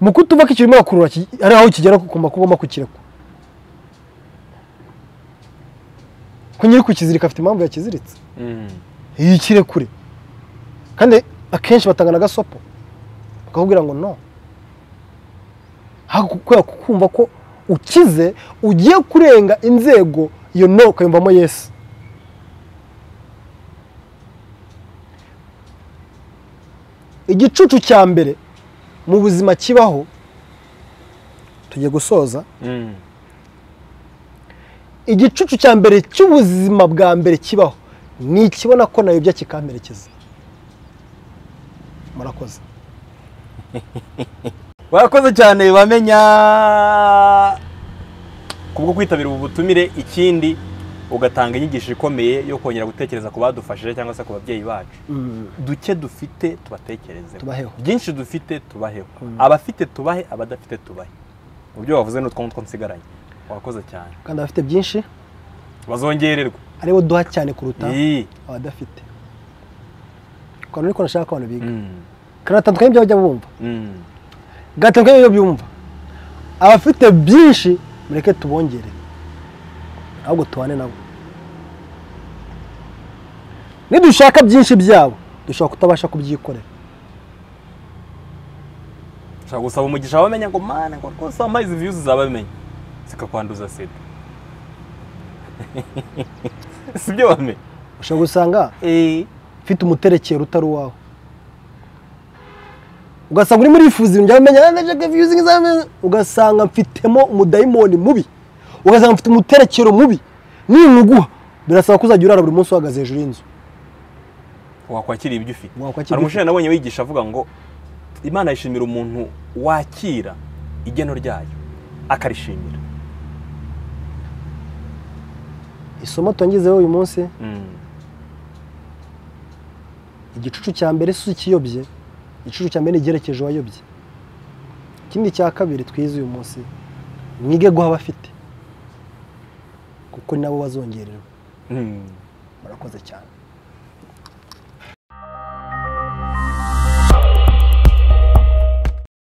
mu kutumva ko ikintu urimo urakurura ki- hari aho kigera kugomba kuba ugomba kukirekwa kunyiri kukizirika afite impamvu yakiziritse Mm. yikire kure kandi akenshi batanga n'agasopo bakakubwira ngo no Ariko kubera kukumva ko ukize ugiye kurenga inzego iyo no ukayumvamo yesu igicucu cya mbere mu buzima kibaho tugiye gusoza Mm. igicucu cya mbere cy'ubuzima bwa mbere kibaho ni ikibona ko nayobya kikamperekeza murakoze Warakoze cyane bamenya kubwo kwitabira ubu butumire ikindi ugatanga inyigisho ikomeye yo kongera gutekereza ku badufashije cyangwa se ku babyeyi bacu duke dufite tubatekerezeho Tubaheho. byinshi dufite tubaheho abafite tubahe abadafite tubahe mu byo wavuze ni utwo ngutwo nsigaranye wakoze cyane kandi abafite byinshi bazongererwa aribo duha cyane kuruta Iyi. abadafite ukuntu niko nashaka ko abantu biga Mm. kanatandukanye ibyo bajya bumva Mm. gatandukanye ibyo byumva abafite byinshi mureke tubongere ahubwo tubane nabo nidushaka byinshi byabo dushobora kutabasha kubyikorera ushobora gusaba umugisha abamenya ngo mane ngo rwose wampaye izi viyuzi zabamenya zikakwanduza sida si byo wame ushobora gusanga ufite umuterekero utari uwawe ugasanga urimo urifuza ibintu byawe umenya "Ah, Jack Fusing is amazing." ugasanga mfitemo umudayimoni mubi ugasanga mfite umuterekero mubi ninkuguha birasaba ko uzajya urara buri munsi uhagaze hejuru y'inzu wakwakira ibyo ufite Wakwakira hari ibyo umushinga nabonye wigisha avuga ngo imana yishimira umuntu wakira igeno ryayo akarishimira isomo turangizeho uyu munsi Mm. igicucu cya mbere si ikiyobye igicucu cya mbere ni igerekeje uwayobye ikindi cya kabiri twize uyu munsi mwige guha abafite kuko ni nabo bazongererwa Mm. murakoze cyane